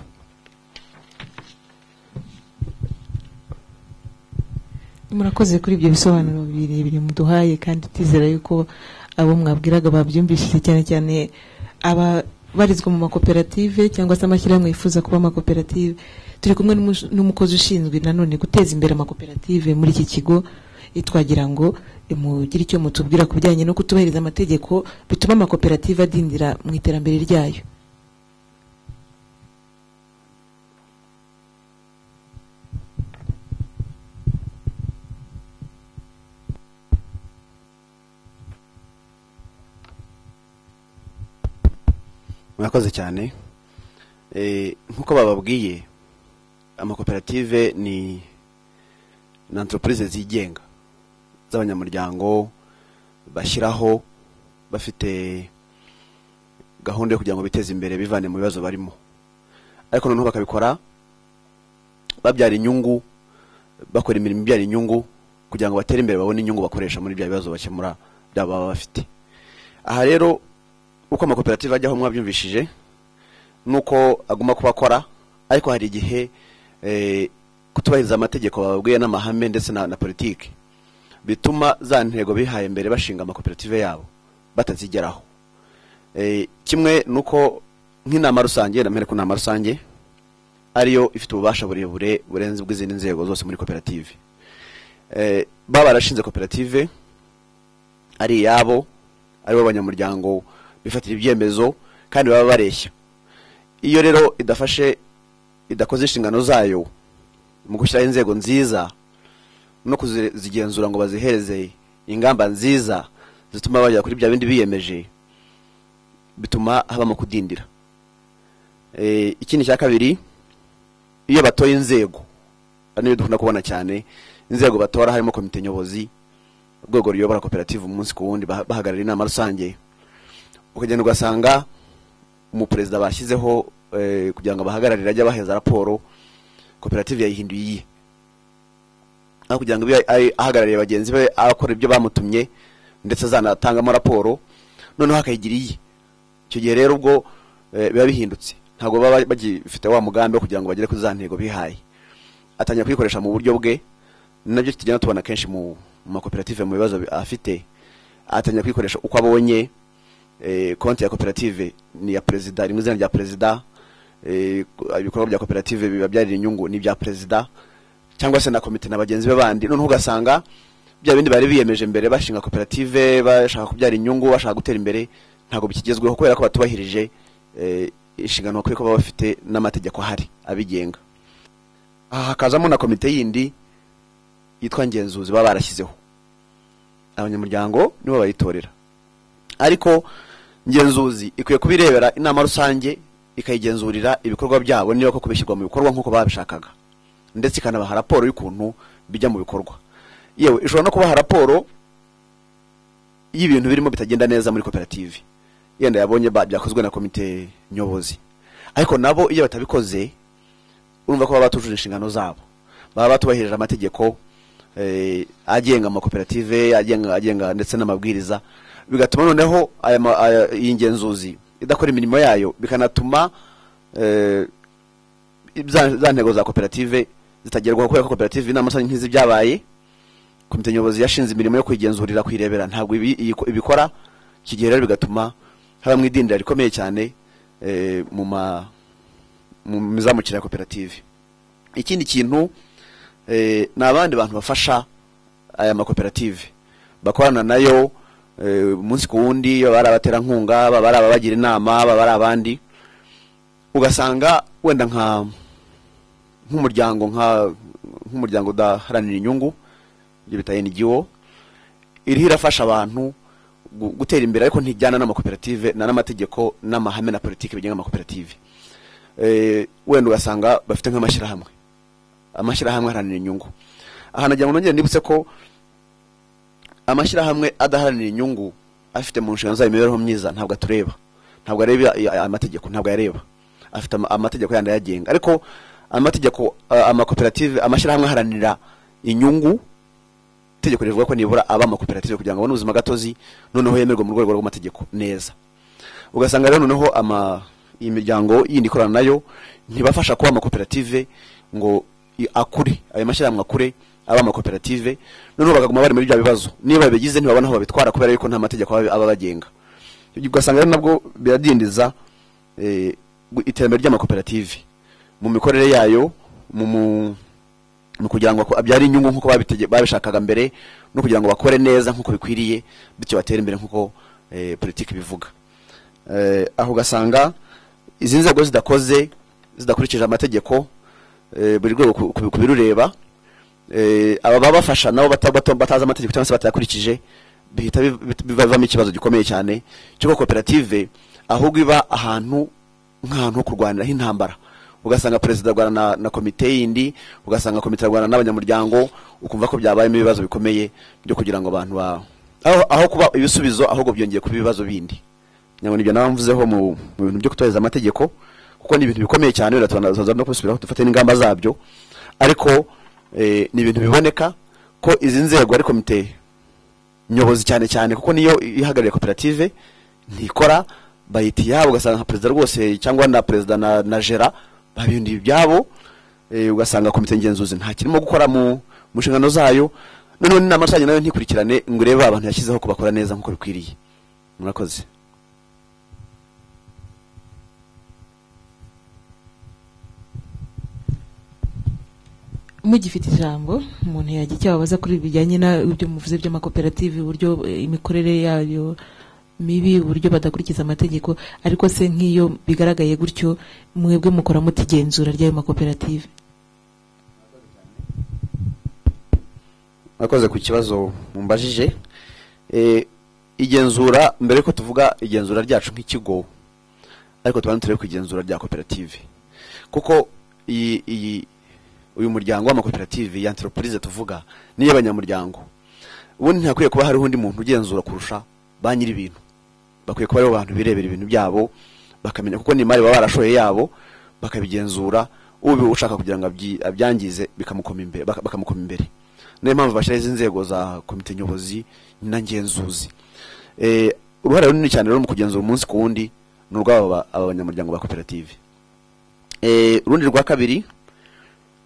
murakoze kuri ibyo bisobanuro birebire muduhaye kandi tizera yuko abo mwabwiraga babyumvishije cyane cyane aba barizwa mu makoperative cyangwa se amashyirahamwe yifuza kuba amakoperative turi kumwe n'umu- n'umukozi ushinzwe nanone guteza imbere amakoperative muri iki kigo Eh, twagira ngo eh, mugire icyo mutubwira ku bijyanye no kutubahiriza amategeko bituma amakoperative adindira mu iterambere ryayo murakoze cyane Eh, nk'uko bababwiye amakoperative ni ni antoropurize zigenga z'abanyamuryango bashyiraho bafite gahunda yo kugira ngo biteze imbere bivane mu bibazo barimo ariko noneho bakabikora babyara inyungu bakora imirimo ibyara inyungu kugira ngo batere imbere babone inyungu bakoresha muri bya bibazo bakemura byaba baba bafite aha rero uko amakoperative ajyaho mwabyumvishije nuko aguma kuba akora ariko hari igihe eh, kutubahiriza amategeko bababwiye n'amahame ndetse na, na politiki bituma za ntego bihaye mbere bashinga amakoperative yabo batazigeraho Eh, kimwe nuko nk'inama rusange namere ku nama rusange ariyo ifite ububasha burebure burenze ubw'izindi nzego zose muri koperative Eh, baba barashinze koperative ari iyabo aribo abanyamuryango bifatira ibyemezo kandi baba bareshya iyo rero idafashe idakoze inshingano zayo mu gushyiraho inzego nziza no kuzigenzura ngo bazihereze ingamba nziza zituma bagera kuri bya bindi biyemeje bituma habamo kudindira Eh, ikindi cya kabiri iyo batoye inzego ari niyo dukunda kubona cyane inzego batora harimo komite nyobozi urwego ruyobora koperative umunsi ku wundi bah- bahagarara inama rusange ukagenda ugasanga umuperezida bashyizeho eh, kugira ngo abahagararire ajye abaheza raporo koperative yayihinduye iye aho kugira ngo ibe ay- ahagarariye bagenzi be akora ibyo bamutumye ndetse azanatangamo raporo noneho akayigira iye icyo gihe rero ubwo eh, biba bihindutse ntabwo baba bagifite wa mugambi wo kugira ngo bagere kuri za ntego bihaye atangira kuyikoresha mu buryo bwe nabyo tugenda tubona kenshi mu mu makoperative mu bibazo bi- afite atangira kuyikoresha uko abonye eh, konti ya koperative ni iya perezida rimwe izina rya perezida eh, ku- ibikorwa bya koperative bibabyarira inyungu ni ibya perezida cyangwa se na komite na bagenzi be bandi noneho ugasanga bya bindi bari biyemeje mbere bashinga koperative bashaka kubyara inyungu bashaka gutera imbere ntabwo bikigezweho kubera ko batubahirije eh, inshingano bakwiye kuba bafite n'amategeko ahari abigenga aha hakazamo na komite yindi yitwa ngenzuzi baba barashyizeho abanyamuryango nibo bayitorera ariko ngenzuzi ikwiye kubirebera inama rusange ikayigenzurira ibikorwa byabo niba koko bishyirwa mu bikorwa nk'uko babishakaga ndetse ikanabaha raporo y'ukuntu bijya mu bikorwa yewe ishobora no kubaha raporo y'ibintu birimo bitagenda neza muri koperative yenda yabonye ba- byakozwe na komite nyobozi ariko nabo iyo batabikoze urumva ko baba batujuje inshingano zabo baba batubahirije amategeko eh, agenga amakoperative agenga agenga ndetse n'amabwiriza bigatuma noneho aya ma- aya- iyi ngenzuzi idakora imirimo yayo bikanatuma eh, za za ntego za koperative zitagerwaho kubera ko koperative inama rusange nk'izi byabaye komite nyobozi yashinze imirimo yo kuyigenzurira kuyirebera ntabwo ibi- iyi- ibikora iki gihe rero bigatuma habamo idindira rikomeye cyane eh, mu ma mu mizamukire ya koperative ikindi kintu eh, ni abandi bantu bafasha aya makoperative bakorana nayo eh, umunsi ku wundi baba ari abaterankunga baba ari ababagira inama baba ari abandi ugasanga wenda nka nk'umuryango nka nk'umuryango udaharanira inyungu ibyo bita NGO iriho irafasha abantu gu- gutera imbere ariko ntijyana n'amakoperative na n'amategeko n'amahame na politiki bigenga amakoperative eh, wenda ugasanga bafite nk'amashyirahamwe amashyirahamwe aharanira inyungu aha nagira ngo nongere nibutse ko amashyirahamwe adaharanira inyungu afite mu nshingano zayo imibereho myiza ntabwo atureba ntabwo areba i- aya amategeko ntabwo ayareba afite ama- amategeko yandi ayagenga ariko amategeko eh, amakoperative amashyirahamwe aharanira inyungu itegeko rivuga ko nibura aba amakoperative kugira ngo abone ubuzima gatozi noneho yemerwe mu rwego rw'amategeko neza ugasanga rero noneho ama iyi miryango yindi ikorana nayo ntibafasha kuba amakoperative ngo i- akure ayo mashyirahamwe akure aba amakoperative noneho bakaguma bari muri bya bibazo niba babigize ntibabona aho babitwara kubera yuko nta mategeko aba aba abagenga ugasanga rero nabwo biradindiza eh, gu- iterambere ry'amakoperative mu mikorere yayo mu mu ni ukugira ngo abyare inyungu nk'uko babitege- babishakaga mbere no kugira ngo bakore neza nk'uko bikwiriye bityo batere imbere nk'uko eh, politiki bivuga eh, aho ugasanga izi nzego zidakoze zidakurikije amategeko eh, buri rwego ku- ku- kubirureba eh, aba baba bafasha nabo bata- bata- batazi amategeko cyangwa se batayakurikije bihita biv- bit- bivamo ikibazo gikomeye cyane cy'uko koperative ahubwo iba ahantu nk'ahantu ho kurwaniraho intambara ugasanga perezida arwana na, na komite yindi ugasanga komite arwana n'abanyamuryango ukumva ko byabayemo ibibazo bikomeye byo kugira ngo abantu ba aho, aho kuba ibisubizo ahubwo byongeye kuba ibibazo bindi nyabona ibyo nawe mvuzeho mu mu bintu byo kutubahiriza amategeko kuko ni ibintu bikomeye cyane wenda tubona- tuza no kubisubiraho dufate n'ingamba zabyo ariko eh, ni ibintu biboneka ko izi nzego ari komite nyobozi cyane cyane kuko niyo ihagarariye koperative ntikora bayita iyabo ugasanga nka perezida rwose cyangwa na perezida na na gera babindi ibyabo eh, ugasanga komite ngenzuzi nta kirimo gukora mu mu nshingano zayo noneho n'inama rusange nayo ntikurikirane ngo urebe abantu yashyizeho ko bakora neza nk'uko bikwiriye murakoze mugifite ijambo umuntu yagira icyo ababaza kuri bijyanye n'ibyo muvuze by'amakoperative uburyo eh, imikorere yayo mibi uburyo badakurikiza amategeko ariko se nk'iyo bigaragaye gutyo mwebwe mukora muta igenzura ry'ayo makoperative mwakoze ku kibazo mumbajije Eh, igenzura mbere ko tuvuga igenzura ryacu nk'ikigo ariko tubanza turebe ku igenzura rya koperative kuko iyi iyi uyu muryango w'amakoperative ya entreprise tuvuga niyo abanyamuryango ubundi ntakwiye kuba hariho undi muntu ugenzura kurusha ba nyir'ibintu bakwiye kuba aribo bantu birebera ibintu byabo bakamenya kuko ni imari baba barashoye yabo bakabigenzura ubu ushaka kugira ngo abyi- abyangize bikamukoma imbere baka- bakamukoma imbere niyo mpamvu bashyiraho izi nzego za komite nyobozi n'angenzuzi Eh, uruhare runini cyane rero mu kugenzura umunsi ku wundi ni urw'aba ba- aba banyamuryango ba koperative Eh, urundi rwa kabiri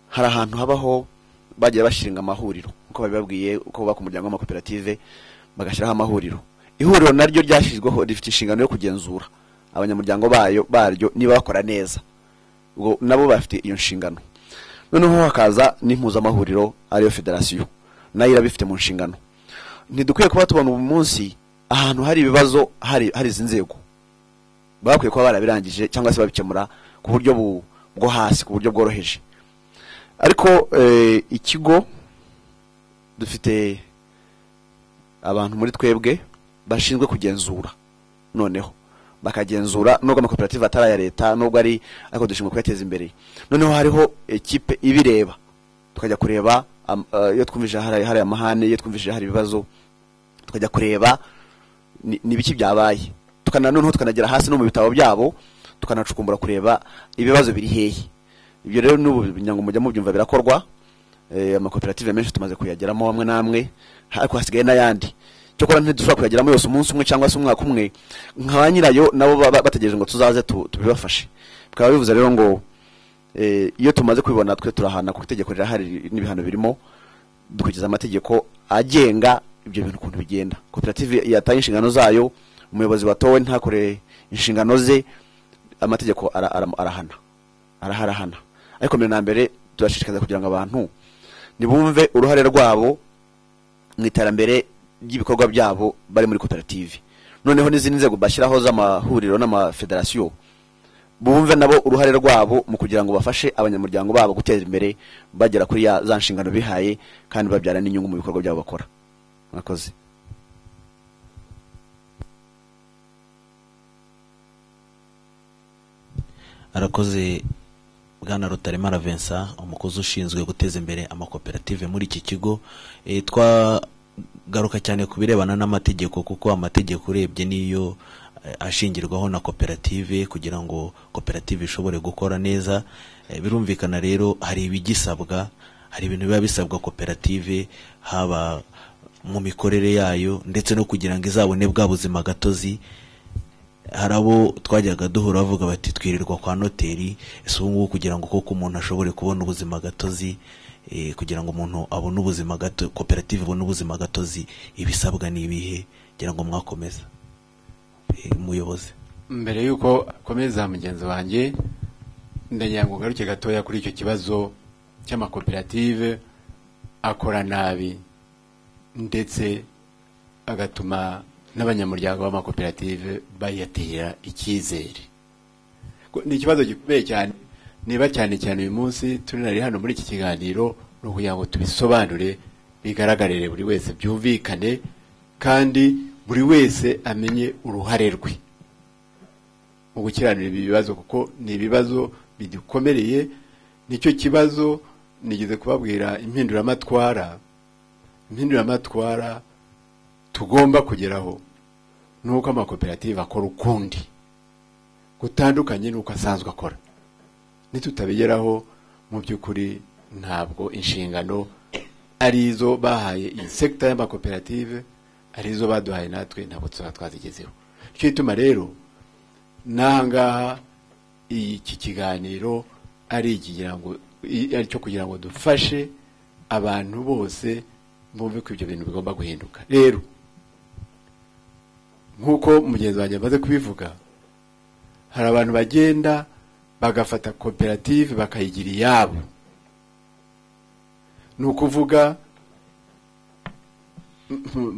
hari ahantu habaho bagiye bashinga amahuriro uko babibabwiye uko bubaka umuryango w'amakoperative bagashyiraho amahuriro ihuriro naryo ryashyizweho rifite inshingano yo kugenzura abanyamuryango bayo baryo niba bakora neza ubwo nabo bafite iyo nshingano noneho hakaza n'impuzamahuriro ariyo federasiyo nayo irabifite mu nshingano ntidukwiye kuba tubona ubu munsi ahantu hari ibibazo hari hari izi nzego bakwiye kuba barabirangije cyangwa se babikemura ku buryo bu- bwo hasi ku buryo bworoheje ariko eh, ikigo dufite abantu muri twebwe bashinzwe kugenzura noneho bakagenzura nubwo amakoperative atari aya leta nubwo ari ariko dushinzwe kuyateza imbere noneho hariho ekipe ibireba tukajya kureba am- eh, iyo twumvise hari hari amahane iyo twumvise hari ibibazo tukajya kureba ni ni ibiki byabaye tukana noneho tukanagera hasi no mu bitabo byabo tukanacukumbura kureba ibibazo biri hehe ibyo rero n'ubu kugira ngo mujya mubyumva birakorwa Eh, amakoperative menshi tumaze kuyageramo amwe n'amwe ariko hasigaye n'ayandi cyokora ntidushobora kuyageramo yose umunsi umwe cyangwa se umwaka umwe nka ba nyirayo nabo baba bategereje ngo tuzaze tu- tubibafashe bikaba bivuze rero ngo eh, iyo tumaze kubibona twe turahana kuko itegeko rirahari n'ibihano birimo dukurikiza amategeko agenga ibyo bintu ukuntu bigenda koperative yataye inshingano zayo umuyobozi watowe ntakore inshingano ze amategeko ara- ara- arahana araharahana ariko mbere na mbere turashishikariza kugira ngo abantu nibumve uruhare rwabo mu iterambere ry'ibikorwa byabo bari muri koperative noneho n'izindi nzego bashyiraho z'amahuriro n'amafederasiyo bumve nabo uruhare rwabo mu kugira ngo bafashe abanyamuryango babo gutera imbere bagera kuri ya za nshingano bihaye kandi babyara n'inyungu mu bikorwa byabo bakora mwakoze arakoze bwana rutaremara vincent umukozi ushinzwe guteza imbere amakoperative muri iki kigo Eh, twagaruka cyane ku birebana n'amategeko kuko amategeko urebye niyo eh, ashingirwaho na koperative kugira ngo koperative ishobore gukora neza Eh, birumvikana rero hari ibigisabwa hari ibintu biba bisabwa koperative haba mu mikorere yayo ndetse no kugira ngo izabone bwa buzima gatozi hari abo twajyaga duhura bavuga bati twirirwa kwa noteri ese ubu ngubu kugira ngo koko umuntu ashobore kubona ubuzima gatozi eh, kugira ngo umuntu abone ubuzima gato koperative ibone ubuzima gatozi ibisabwa ni ibihe kugira ngo mwakomeza Eh, umuyobozi mbere y'uko akomeza mugenzi wanjye ndagira ngo ugaruke gatoya kuri icyo kibazo cy'amakoperative akora nabi ndetse agatuma n'abanyamuryango b'amakoperative bayatera icyizere Ko ni ikibazo gikomeye cyane niba cyane cyane uyu munsi turinari hano muri iki kiganiro ni ukugira ngo tubisobanure bigaragarire buri wese byumvikane kandi buri wese amenye uruhare rwe mu gukiranira ibi bibazo kuko ni ibibazo bidukomereye nicyo kibazo nigeze kubabwira impinduramatwara impinduramatwara tugomba kugeraho ni uko amakoperative akora ukundi gutandukanye n'uko asanzwe akora nitutabigeraho mu by'ukuri ntabwo inshingano ari izo bahaye iyi sekita y'amakoperative ari izo baduhaye natwe ntabwo tuzaba twazigezeho icyo gituma rero n'ahangaha iki kiganiro ari ikigira ngo i- ari cyo kugira ngo dufashe abantu bose bumve ko ibyo bintu bigomba guhinduka rero nk'uko mugenzi wanjye amaze kubivuga hari abantu bagenda bagafata koperative bakayigira iyabo ni ukuvuga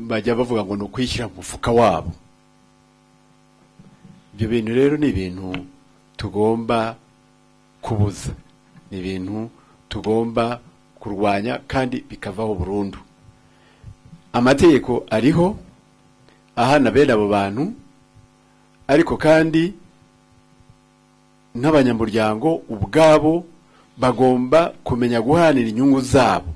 bajya bavuga ngo ni ukwishyira mu mufuka wabo ibyo bintu rero ni ibintu tugomba kubuza ni ibintu tugomba kurwanya kandi bikavaho burundu amategeko ariho ahana bene abo bantu ariko kandi n'abanyamuryango ubwabo bagomba kumenya guhanira inyungu zabo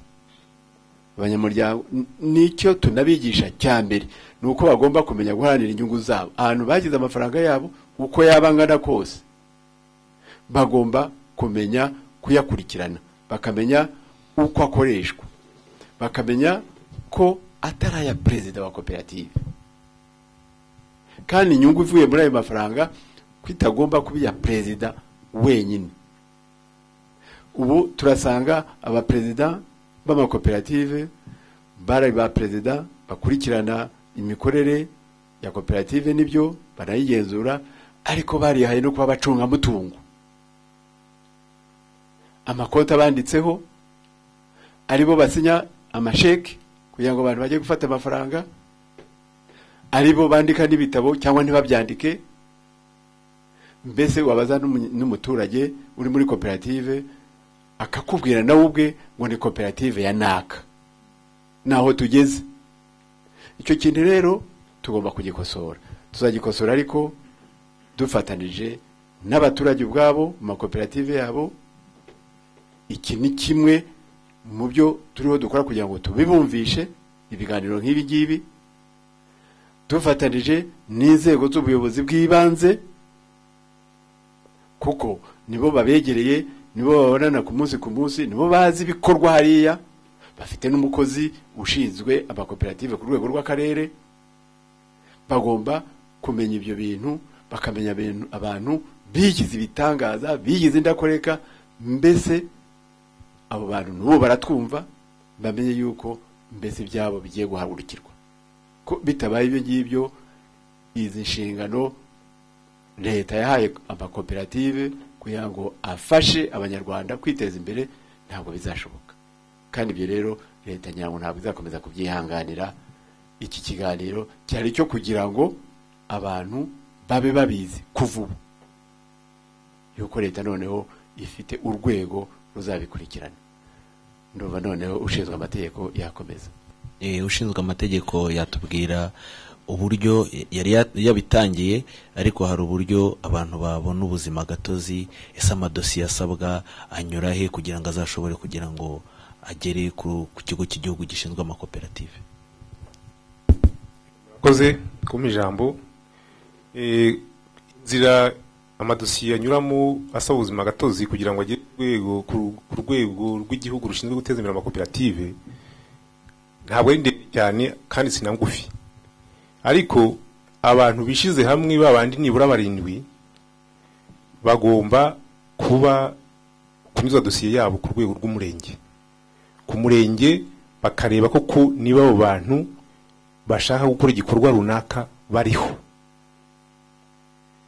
abanyamuryango n- nicyo tunabigisha cya mbere ni uko bagomba kumenya guharanira inyungu zabo ahantu bagize amafaranga yabo uko yaba angana kose bagomba kumenya kuyakurikirana bakamenya uko akoreshwa bakamenya ko atari aya perezida wa koperative kandi inyungu ivuye muri ayo mafaranga ko itagomba kuba iya perezida wenyine ubu turasanga abaperezida b'amakoperative bari ba perezida bakurikirana imikorere ya koperative n'ibyo barayigenzura ariko barihaye no kuba abacungamutungo amakonti abanditseho aribo basinya amasheki kugira ngo abantu bajye gufata amafaranga aribo bandika n'ibitabo cyangwa ntibabyandike mbese wabaza n'umu- n'umuturage uri muri koperative akakubwira nawe ubwe ngo ni koperative ya naka naho tugeze icyo kintu rero tugomba kugikosora tuzagikosora ariko dufatanije n'abaturage ubwabo mu makoperative yabo iki ni kimwe mu byo turiho dukora kugira ngo tubibumvishe ibiganiro nk'ibi ngibi dufatanije n'inzego z'ubuyobozi bw'ibanze kuko nibo babegereye nibo babonana ku munsi ku munsi nibo bazi ibikorwa hariya bafite n'umukozi ushinzwe amakoperative ku rwego rw'akarere bagomba kumenya ibyo bintu bakamenya ibintu- abantu bigize ibitangaza bigize indakoreka mbese abo bantu n'ubu baratwumva bamenye yuko mbese ibyabo bigiye guhagurukirwa ko bitabaye ibyo ngibyo izi nshingano leta yahaye amakoperative kugira ngo afashe abanyarwanda kwiteza imbere ntabwo bizashoboka kandi ibyo rero leta ngira ngo ntabwo izakomeza kubyihanganira iki kiganiro cyari cyo kugira ngo abantu babe babizi kuva ubu yuko leta noneho ifite urwego ruzabikurikirana ndumva noneho ushinzwe amategeko yakomeza Eh, ushinzwe amategeko yatubwira uburyo eh, yari ya- yabitangiye ariko hari uburyo abantu babona ubuzima gatozi ese amadosiye asabwa anyura he kugira ngo azashobore kugira ngo agere ku ku kigo cy'igihugu gishinzwe amakoperative koze kumpa ijambo Eh, inzira amadosiye anyuramo asaba ubuzima gatozi kugira ngo agere ku rwego- ku- ku rwego rw'igihugu rushinzwe guteza imbere amakoperative ntabwo ari ndende cyane kandi si na ngufi ariko abantu bishyize hamwe babandi nibura barindwi bagomba kuba kunyuza dosiye yabo ku rwego rw'umurenge ku murenge bakareba koko niba abo bantu bashaka gukora igikorwa runaka bariho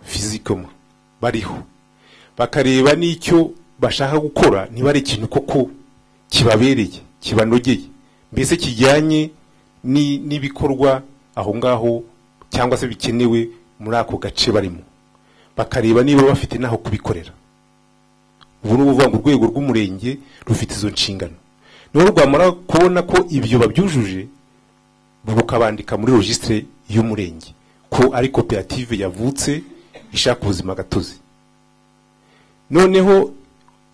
fizikoma bariho bakareba n'icyo bashaka gukora niba ari ikintu koko kibabereye kibanogeye mbese kijyanye ni- n'ibikorwa aho ngaho cyangwa se bikenewe muri ako gace barimo bakareba niba bafite n'aho kubikorera ubu ni ukuvuga ngo urwego rw'umurenge rufite izo nshingano niho rwamara kubona ko ibyo babyujuje rukabandika muri regisitire y'umurenge ko ari koperative yavutse ishaka ubuzima gatozi noneho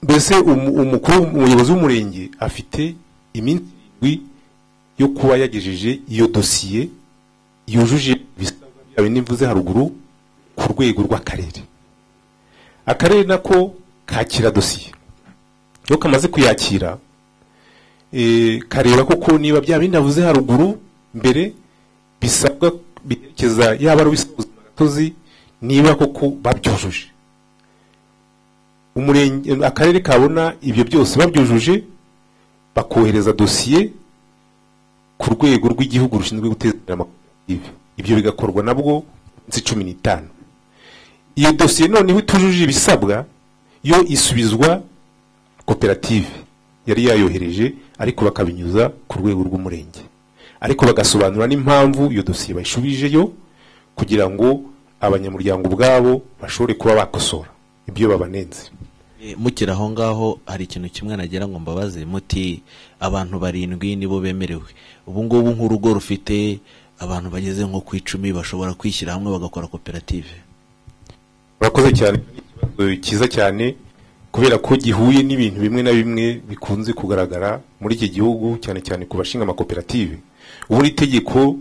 mbese umu- umukuru umuyobozi w'umurenge afite iminsi irindwi yo kuba yagejeje iyo dosiye yujuje ibisabwa byawe nimvuze haruguru ku rwego rw'akarere akarere nako kakira dosiye iyo kamaze kuyakira eh, kareba koko niba bya bindi navuze haruguru mbere bisabwa byerekeza yaba ari ubuzima gatozi niba koko babyujuje umurenge akarere kabona ibyo byose babyujuje bakohereza dosiye ku rwego rw'igihugu rushinzwe guteza imbere amakoperative ibyo bigakorwa nabwo iminsi cumi n'itanu iyo dosiye noneho itujuje ibisabwa yo isubizwa koperative yari yayohereje ariko bakabinyuza ku rwego rw'umurenge ariko bagasobanura n'impamvu iyo dosiye bayishubijeyo kugira ngo abanyamuryango ubwabo bashobore kuba bakosora ibyo babanenze Eh, mukiri aho ngaho hari ikintu kimwe nagira ngo mbabaze muti abantu barindwi nibo bemerewe ubu ngubu nk'urugo rufite abantu bageze nko ku icumi bashobora kwishyira hamwe bagakora koperative murakoze cyane ni ikibazo cyiza cyane kubera ko gihuye n'ibintu bimwe na bimwe bikunze kugaragara muri iki gihugu cyane cyane ku bashinga amakoperative ubundi itegeko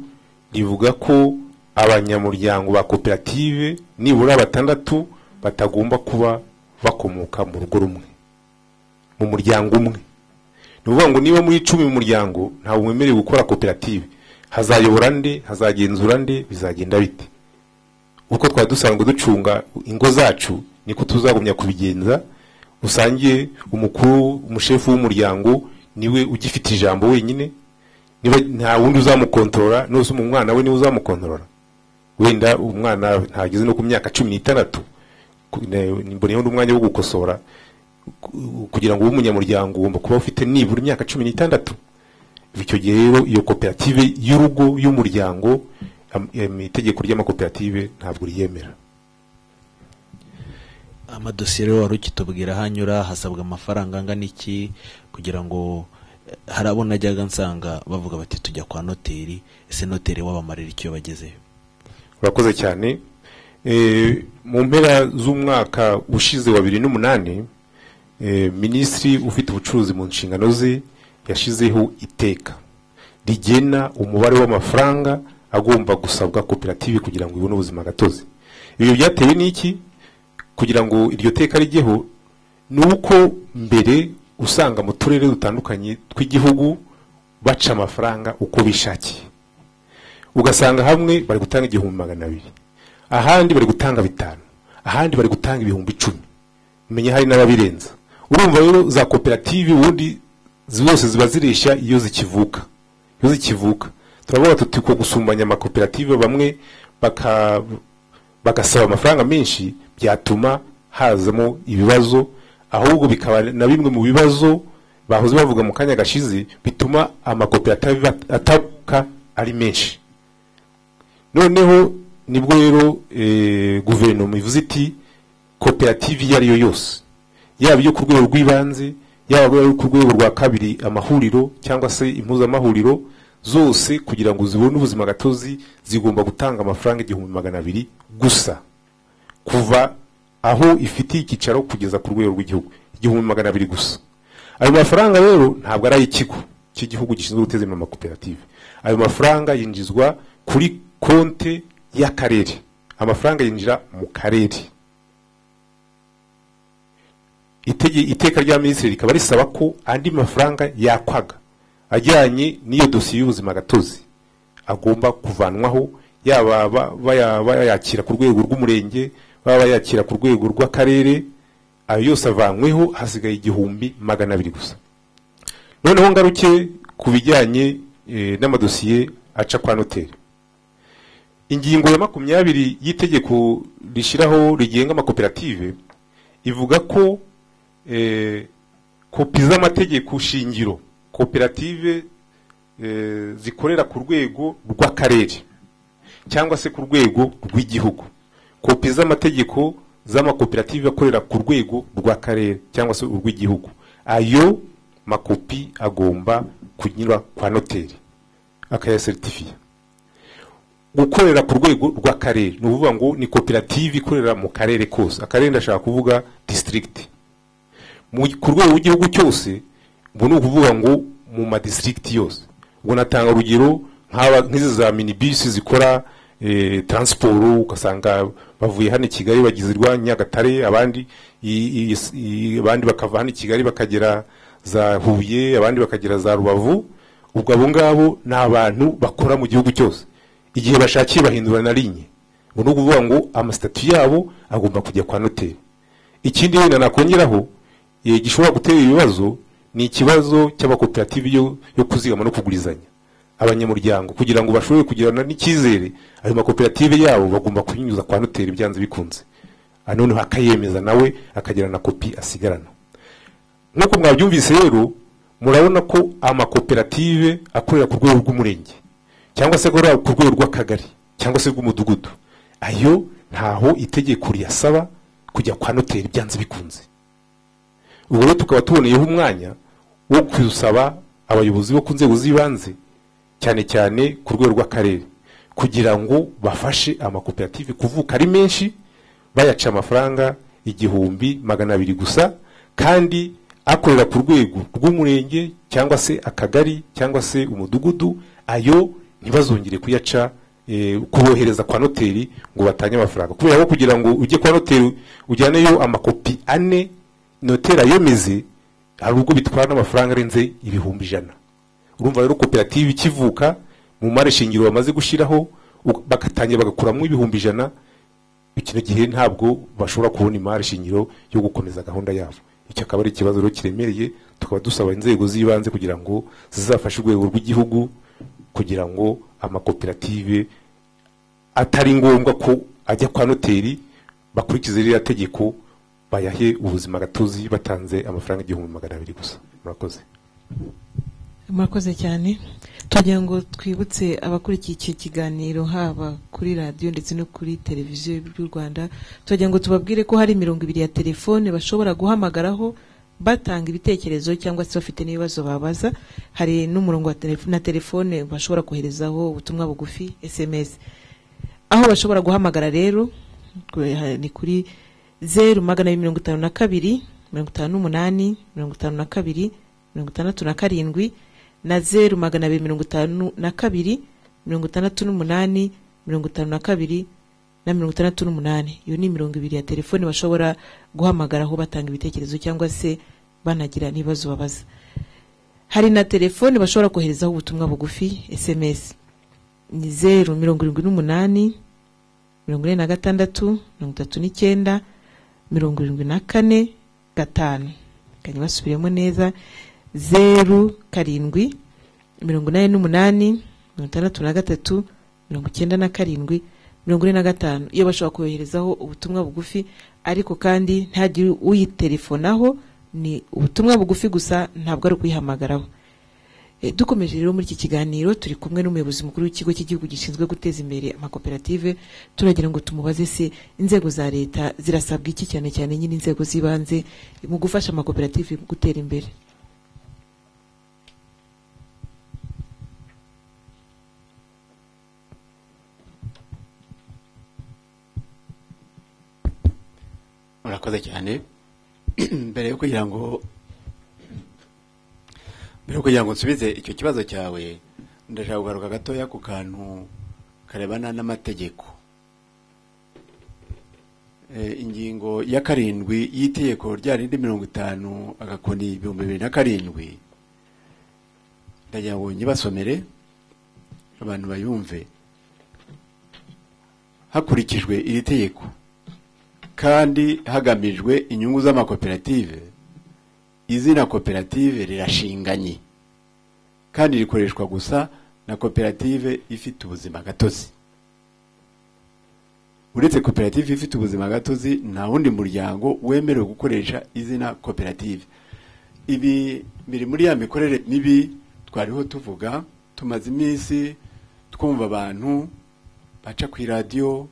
rivuga ko abanyamuryango ba koperative nibura batandatu batagomba kuba bakomoka mu rugo rumwe mu muryango umwe ni ukuvuga ngo niba muri icumi mu muryango ntawe wemerewe gukora koperative hazayobora nde hazagenzura nde bizagenda bite uko twari dusanzwe ducunga ingo zacu niko tuzagumya kubigenza usangiye umukuru umushefu w'umuryango niwe ugifite ijambo wenyine niba nta wundi uzamukontorora nose umwana we niwe uzamukontorora wenda umwana ntageze no ku myaka cumi n'itandatu ku- ne- mboneyeho n'umwanya wo gukosora ku- kugira ngo ube umunyamuryango ugomba kuba ufite nibura imyaka cumi n'itandatu icyo gihe rero iyo koperative y'urugo y'umuryango am- em, itegeko ry'amakoperative ntabwo ryemera amadosiye rero wari ukitubwira aho anyura hasabwa amafaranga angana iki kugira ngo eh, hari abo najyaga nsanga bavuga bati tujya kwa noteri ese noteri wabamarira icyo bagezeyo urakoze cyane Eh, mu mpera z'umwaka ushize wa bibiri n'umunani eh, minisitiri ufite ubucuruzi mu nshingano ze yashyizeho iteka rigena umubare w'amafaranga agomba gusabwa koperative kugira ngo ibone ubuzima gatozi ibyo byatewe n'iki kugira ngo iryo teka rijyeho ni uko mbere usanga mu turere dutandukanye tw'igihugu baca amafaranga uko bishakiye ugasanga hamwe bari gutanga igihumbi magana abiri ahandi bari gutanga bitanu ahandi bari gutanga ibihumbi icumi menya hari n'ababirenza urumva rero za koperative ubundi zose ziba zireshya iyo zikivuka iyo zikivuka turavuga tuti ko gusumbanya amakoperative bamwe baka bagasaba amafaranga menshi byatuma hazamo ibibazo ahubwo bikaba na bimwe mu bibazo bahoze bavuga mu kanya gashize bituma amakoperative atabuka ari menshi noneho nibwo rero eh, guverinoma ivuze iti koperative iyo ari yo yose yaba iyo ku rwego rw'ibanze yaba iyo ku rwego rwa kabiri amahuriro cyangwa se impuzamahuriro zose kugira ngo zibone ubuzima gatozi zigomba gutanga amafaranga igihumbi magana abiri gusa kuva aho ifitiye icyicaro kugeza ku rwego rw'igihugu igihumbi magana abiri gusa ayo mafaranga rero ntabwo ari ay'ikigo cy'igihugu gishinzwe guteza imbere amakoperative ayo mafaranga yinjizwa kuri konte y'akarere amafaranga yinjira mu karere Itege- iteka rya minisitiri rikaba risaba ko andi mafaranga yakwaga ajyanye n'iyo dosiye y'ubuzima gatozi agomba kuvanwaho yaba ba- baya- bayakira ku rwego rw'umurenge baba bayakira ku rwego rw'akarere ayo yose avanyweho hasigaye igihumbi magana abiri gusa noneho ngaruke ku bijyanye eh, n'amadosiye aca kwa noteri ingingo ya makumyabiri y'itegeko rishyiraho rigenga amakoperative ivuga ko eh, kopi z'amategeko shingiro koperative eh, zikorera ku rwego rw'akarere cyangwa se ku rwego rw'igihugu kopi z'amategeko z'amakoperative akorera ku rwego rw'akarere cyangwa se urw'igihugu ayo makopi agomba kunyura kwa noteri akayaseritifiya gukorera ku rwego rw'akarere ni ukuvuga ngo ni koperative ikorera mu karere kose akarere ndashaka kuvuga disitirigiti mu- ku rwego rw'igihugu cyose ubwo ni ukuvuga ngo mu madisitirigiti yose ubwo natanga urugero nk'aba- nk'izi za minibisi zikora eh, taransiporo ugasanga bavuye hano i kigali bagizirwa nyagatare abandi i- i- i- abandi bakava hano i kigali bakagera za huye abandi bakagera za rubavu ubwo abo ngabo ni abantu bakora mu gihugu cyose igihe bashakiye bahindura na linye ngo ni ukuvuga ngo amasitati yabo agomba kujya kwa noteri ikindi wenda nakongeraho eh, gishobora gutera ibibazo ni ikibazo cy'amakoperative yo, yo kuzigama no kugurizanya abanyamuryango kugira ngo bashobore kugirana n'icyizere ayo makoperative yabo bagomba kubinyuza kwa noteri byanze bikunze Ah, noneho akayemeza nawe akagira na kopi asigarana nk'uko mwabyumvise rero murabona ko amakoperative akorera ku rwego rw'umurenge cyangwa se akorera ku rwego rw'akagari cyangwa se rw'umudugudu ayo ntaho itegeko riyasaba kujya kwa noteri byanze bikunze ubwo rero tukaba tuboneyeho umwanya wo gusaba abayobozi bo ku nzego z'ibanze cyane cyane ku rwego rw'akarere kugira ngo bafashe amakoperative kuvuka ari menshi bayaca amafaranga igihumbi magana abiri gusa kandi akorera ku rwego rw'umurenge cyangwa se akagari cyangwa se umudugudu ayo ntibazongere kuyaca eh, kubohereza kwa noteri ngo batange amafaranga kubera ko kugira ngo ujye kwa noteri ujyaneyo amakopi ane noteri ayemeze hari ubwo bitwara n'amafaranga arenze ibihumbi ijana urumva rero koperative ikivuka mu mari shingiro bamaze gushyiraho u- bagatangira bagakuramo ibihumbi ijana icyo gihe ntabwo bashobora kubona imari shingiro yo gukomeza gahunda yabo icyo akaba ari ikibazo rero kiremereye tukaba dusaba inzego z'ibanze kugira ngo zizafashe urwego rw'igihugu kugira ngo amakoperative atari ngombwa ko ajya kwa noteri bakurikize ririya tegeko bayahe ubuzima gatozi batanze amafaranga igihumbi magana abiri gusa murakoze murakoze cyane twagira ngo twibutse abakurikiye iki kiganiro haba kuri radiyo ndetse no kuri televiziyo y'u rwanda twagira ngo tubabwire ko hari imirongo ibiri ya telefone bashobora guhamagaraho batanga ibitekerezo cyangwa se bafite n'ibibazo babaza hari n'umurongo wa telefo- na telefone bashobora koherezaho ubutumwa bugufi sms aho bashobora guhamagara rero kuri- ha- ni kuri zeru magana abiri mirongo itanu na kabiri mirongo itanu n'umunani mirongo itanu na kabiri mirongo itandatu na karindwi na zeru magana abiri mirongo itanu na kabiri mirongo itandatu n'umunani mirongo itanu na kabiri na mirongo itandatu n'umunani iyo ni mirongo ibiri ya telefoni bashobora guhamagaraho batanga ibitekerezo cyangwa se banagira n'ibibazo babaza hari na telefoni bashobora koherezaho ubutumwa bugufi sms ni zeru mirongo irindwi n'umunani mirongo ine na gatandatu mirongo itatu n'icyenda mirongo irindwi na kane gatanu kanya basubiremo neza zeru karindwi mirongo inani n'umunani mirongo itandatu na gatatu mirongo icyenda na karindwi mirongo ine na gatanu iyo bashobora koherezaho ubutumwa bugufi ariko kandi ntihagire uyitelefonaho ni ubutumwa bugufi gusa ntabwo ari ukuyihamagaraho Eh, dukomeje rero muri iki kiganiro turi kumwe n'umuyobozi mukuru w'ikigo cy'igihugu gishinzwe guteza imbere amakoperative turagira ngo tumubaze se inzego za leta zirasabwa iki cyane cyane nyine inzego z'ibanze mu gufasha amakoperative gutera imbere murakoze cyane mbere yo kugira ngo mbere yo kugira ngo nsubize icyo kibazo cyawe ndashaka kugaruka gatoya ku kantu karebana n'amategeko Eh, ingingo ya karindwi y'itegeko rya rindi mirongo itanu agakoni ibihumbi bibiri na karindwi ndagira ngo nyibasomere abantu bayumve hakurikijwe iri tegeko kandi hagamijwe inyungu z'amakoperative izina koperative rirashinganye kandi rikoreshwa gusa na koperative ifite ubuzima gatozi uretse koperative ifite ubuzima gatozi nta wundi muryango wemerewe gukoresha izina koperative ibi biri muri ya mikorere mibi twariho tuvuga tumaze iminsi twumva abantu baca ku iradiyo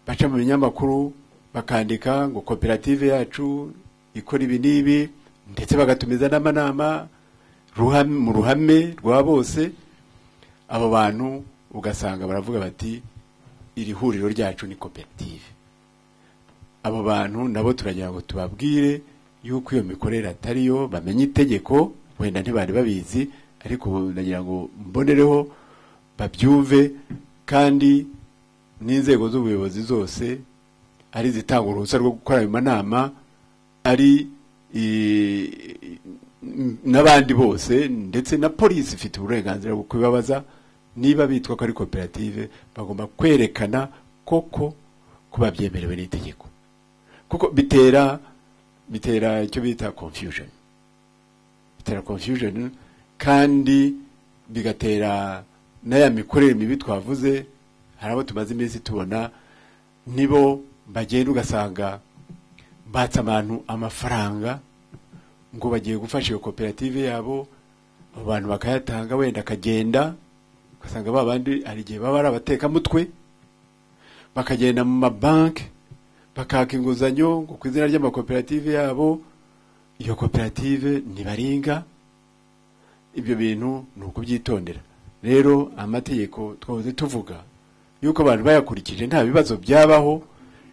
baca mu binyamakuru bakandika ngo koperative yacu ikora ibi n'ibi ndetse bagatumiza n'amanama ruhame, mu ruhame rwa bose abo bantu ugasanga baravuga bati iri huriro ryacu ni koperative abo bantu nabo turagira ngo tubabwire yuko iyo mikorere atari yo bamenye itegeko wenda ntibari babizi ariko ubu ndagira ngo mbonereho babyumve kandi n'inzego z'ubuyobozi zose ari izitanga uruhushya rwo gukora ayo manama ari i- n'abandi bose ndetse na polisi ifite uburenganzira bwo kubibabaza niba bitwa ko ari koperative bagomba kwerekana koko kuba byemerewe n'itegeko kuko bitera bitera icyo bita confusion bitera confusion kandi bigatera n'aya mikorere mibi twavuze hari abo tumaze iminsi tubona nibo bagenda ugasanga batse abantu amafaranga ngo bagiye gufasha iyo koperative yabo abo bantu bakayatanga wenda akagenda ugasanga ba bandi hari igihe baba ari abatekamutwe bakagenda mu mabanki bakaka inguzanyo ngo ku izina ry'amakoperative yabo iyo koperative ntibaringa ibyo bintu ni ukubyitondera rero amategeko twahoze tuvuga yuko abantu bayakurikije nta bibazo byabaho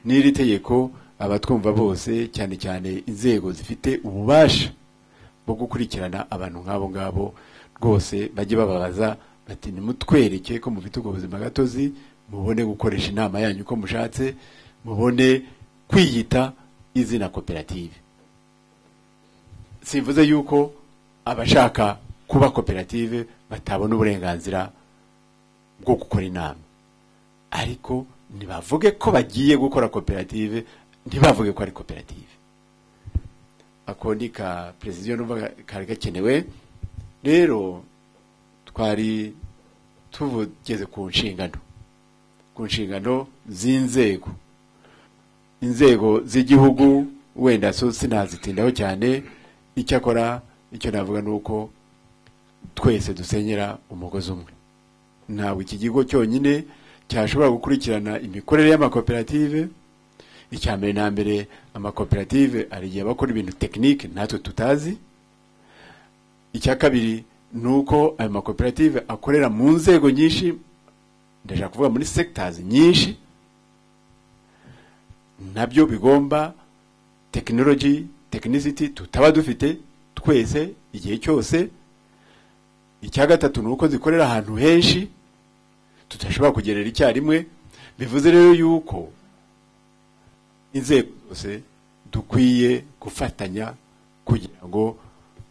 n'iri tegeko abatwumva bose cyane cyane inzego zifite ububasha bwo gukurikirana abantu nk'abo ngabo rwose bajye bababaza bati nimutwereke ko mufite ubwo buzima gatozi mubone gukoresha inama yanyu uko mushatse mubone kwiyita izina koperative simvuze yuko abashaka kuba koperative batabona uburenganzira bwo gukora inama ariko ntibavuge ko bagiye gukora koperative ntibavuge ko ari koperative ako ni ka perezida numva kari gakenewe rero twari tugeze ku nshingano ku nshingano z'inzego inzego z'igihugu wenda so sinazitindaho cyane icyakora icyo navuga ni uko twese dusenyera umugozi umwe ntabwo iki kigo cyonyine cyashobora gukurikirana imikorere y'amakoperative icya mbere na mbere amakoperative hari igihe bakora ibintu tekinike natwe tutazi icya kabiri ni uko ayo makoperative akorera mu nzego nyinshi ndashaka kuvuga muri segitazi nyinshi nabyo bigomba tekinoloji tekinisiti tutaba dufite twese igihe cyose icya gatatu ni uko zikorera ahantu henshi tudashobora kugerera icyarimwe bivuze rero yuko inzego zose dukwiye gufatanya kugira ngo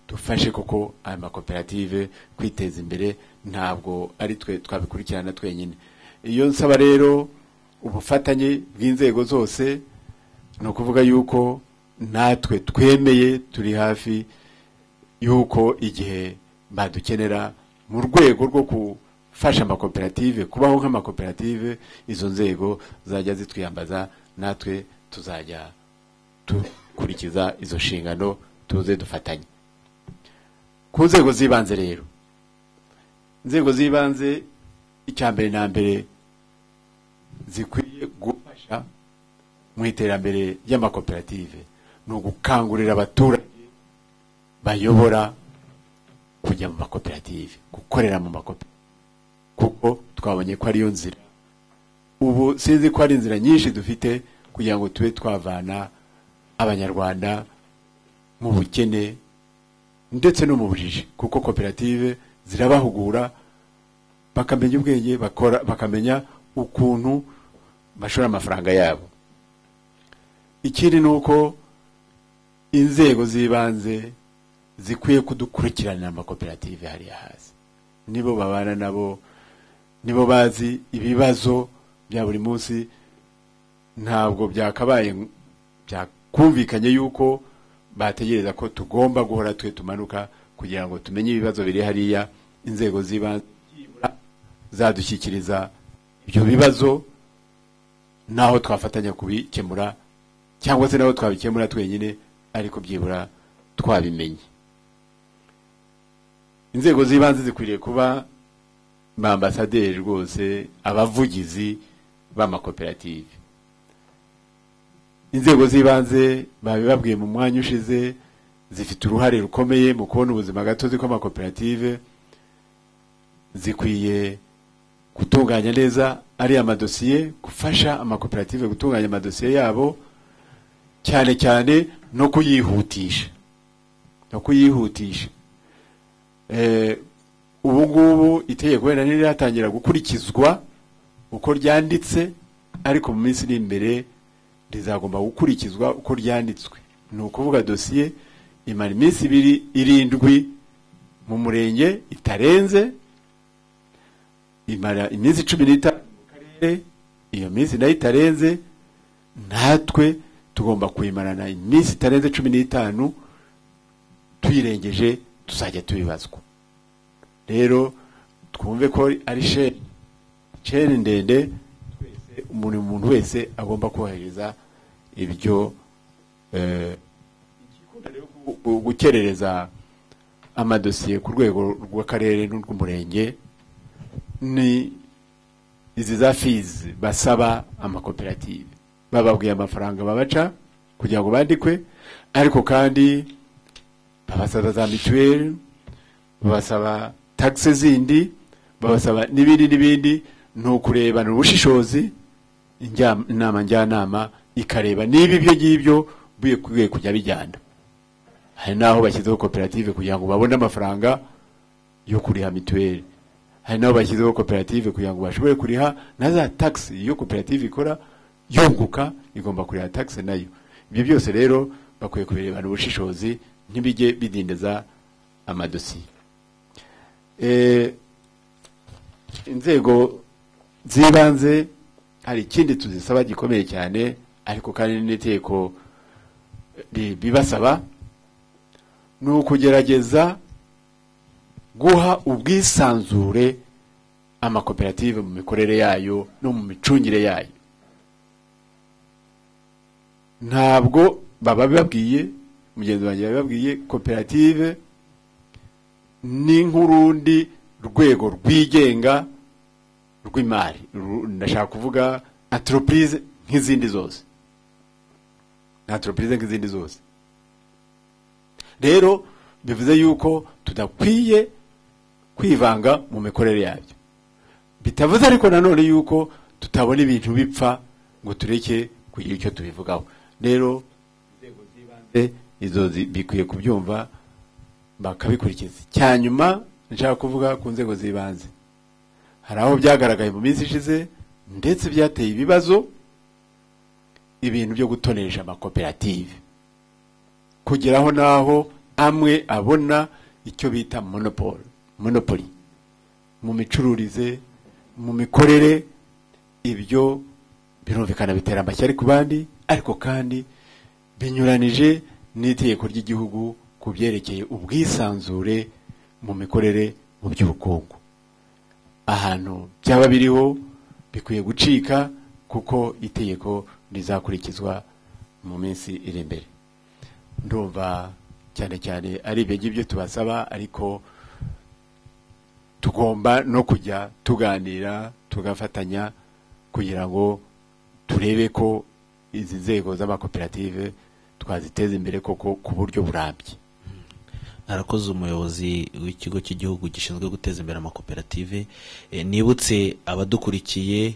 dufashe koko aya makoperative kwiteza imbere ntabwo ari twe twabikurikirana twenyine iyo nsaba rero ubufatanye bw'inzego zose ni ukuvuga yuko natwe twemeye turi hafi yuko igihe badukenera mu rwego rwo gufasha amakoperative kubaho nk'amakoperative izo nzego zajya zitwiyambaza natwe tuzajya dukurikiza izo nshingano tuze dufatanye ku nzego z'ibanze rero inzego z'ibanze icya mbere na mbere zikwiye gufasha mu iterambere ry'amakoperative ni ugukangurira abaturage bayobora kujya mu makoperative gukorera mu makoperative kuko twabonye ko ariyo nzira ubu sinzi ko hari inzira nyinshi dufite kugira ngo tube twavana abanyarwanda mu bukene ndetse no mu bujiji kuko koperative zirabahugura bakamenya ubwenge bakora bakamenya ukuntu bashora amafaranga yabo ikindi ni uko inzego z'ibanze zikwiye kudukurikirana amakoperative hariya hasi nibo babana nabo nibo bazi ibibazo bya buri munsi ntabwo byakabaye byakumvikanye yuko bategereza ko tugomba guhora twe tumanuka kugira ngo tumenye ibibazo biri hariya inzego z'ibanze zadushyikiriza ibyo bibazo n'aho twafatanya kubikemura cyangwa se n'aho twabikemura twenyine ariko byibura twabimenye inzego z'ibanze zikwiriye kuba ba ambasaderi rwose abavugizi b'amakoperative inzego z'ibanze babibabwiye mu mwanya ushize zifite uruhare rukomeye mu kubona ubuzima gatozi kw'amakoperative zikwiye gutunganya neza ari amadosiye gufasha amakoperative gutunganya amadosiye yabo cyane cyane no kuyihutisha no kuyihutisha ubu ngubu itegeko wenda ntirihatangira gukurikizwa uko ryanditse ariko mu minsi iri imbere rizagomba gukurikizwa uko ryanditswe ni ukuvuga dosiye imara iminsi ibiri irindwi mu murenge itarenze imara iminsi cumi n'itanu mu karere iyo minsi nayo itarenze natwe tugomba kuyimarana iminsi itarenze cumi n'itanu tuyirengeje tuzajya tubibazwa rero twumve ko ari sheni sheni ndende umuntu umuntu wese agomba kubahiriza ibyo eh, gu- gukerereza amadosiye ku rwego rw'akarere n'urw'umurenge ni izi za fizi basaba amakoperative bababwiye amafaranga babaca kugira ngo bandikwe ariko kandi babasaba za mituweli babasaba tagisi zindi babasaba n'ibindi n'ibindi ni ukurebana ubushishozi injya- inama njyanama ikareba niba ibyo ngibyo bikwiye kujya bijyana hari n'aho bashyizeho koperative kugira ngo babone amafaranga yo kuriha mituweli hari n'aho bashyizeho koperative kugira ngo bashobore kuriha na za tagisi iyo koperative ikora yunguka igomba kuriha tagisi nayo ibyo byose rero bakwiye kubirebana ubushishozi ntibijye bidindiza amadosiye Eh, inzego z'ibanze hari ikindi tuzisaba gikomeye cyane ariko kandi n'inteko bi- bibasaba ni ukugerageza guha ubwisanzure amakoperative mu mikorere yayo no mu micungire yayo ntabwo baba babwiye mugenzi wanjye bababwiye koperative ni nk'urundi rwego rwigenga rw'imari Ru- ndashaka kuvuga enterprise nk'izindi zose ni enterprise nk'izindi zose rero bivuze yuko tudakwiye kwivanga mu mikorere yabyo bitavuze ariko nanone yuko tutabona ibintu bipfa ngo tureke kugira icyo tubivugaho rero Eh, izo zi- bikwiye kubyumva bakabikurikiza cyanyuma nshaka kuvuga ku nzego z'ibanze hari aho byagaragaye mu minsi ishize ndetse byateye ibibazo ibintu byo gutonesha amakoperative kugeraho n'aho amwe abona icyo bita monopole monopoli mu micururize mu mikorere ibyo birumvikana bitera amashyari ku bandi ariko kandi binyuranije n'itegeko ry'igihugu ku byerekeye ubwisanzure mu mikorere mu by'ubukungu ahantu byaba biriho bikwiye gucika kuko itegeko rizakurikizwa mu minsi iri imbere ndumva cyane cyane ari ibyo ngibyo tubasaba ariko tugomba no kujya tuganira tugafatanya kugira ngo turebe ko izi nzego z'amakoperative twaziteza imbere koko ku buryo burambye harakoze umuyobozi w'ikigo cy'igihugu gishinzwe guteza imbere amakoperative Eh, nibutse abadukurikiye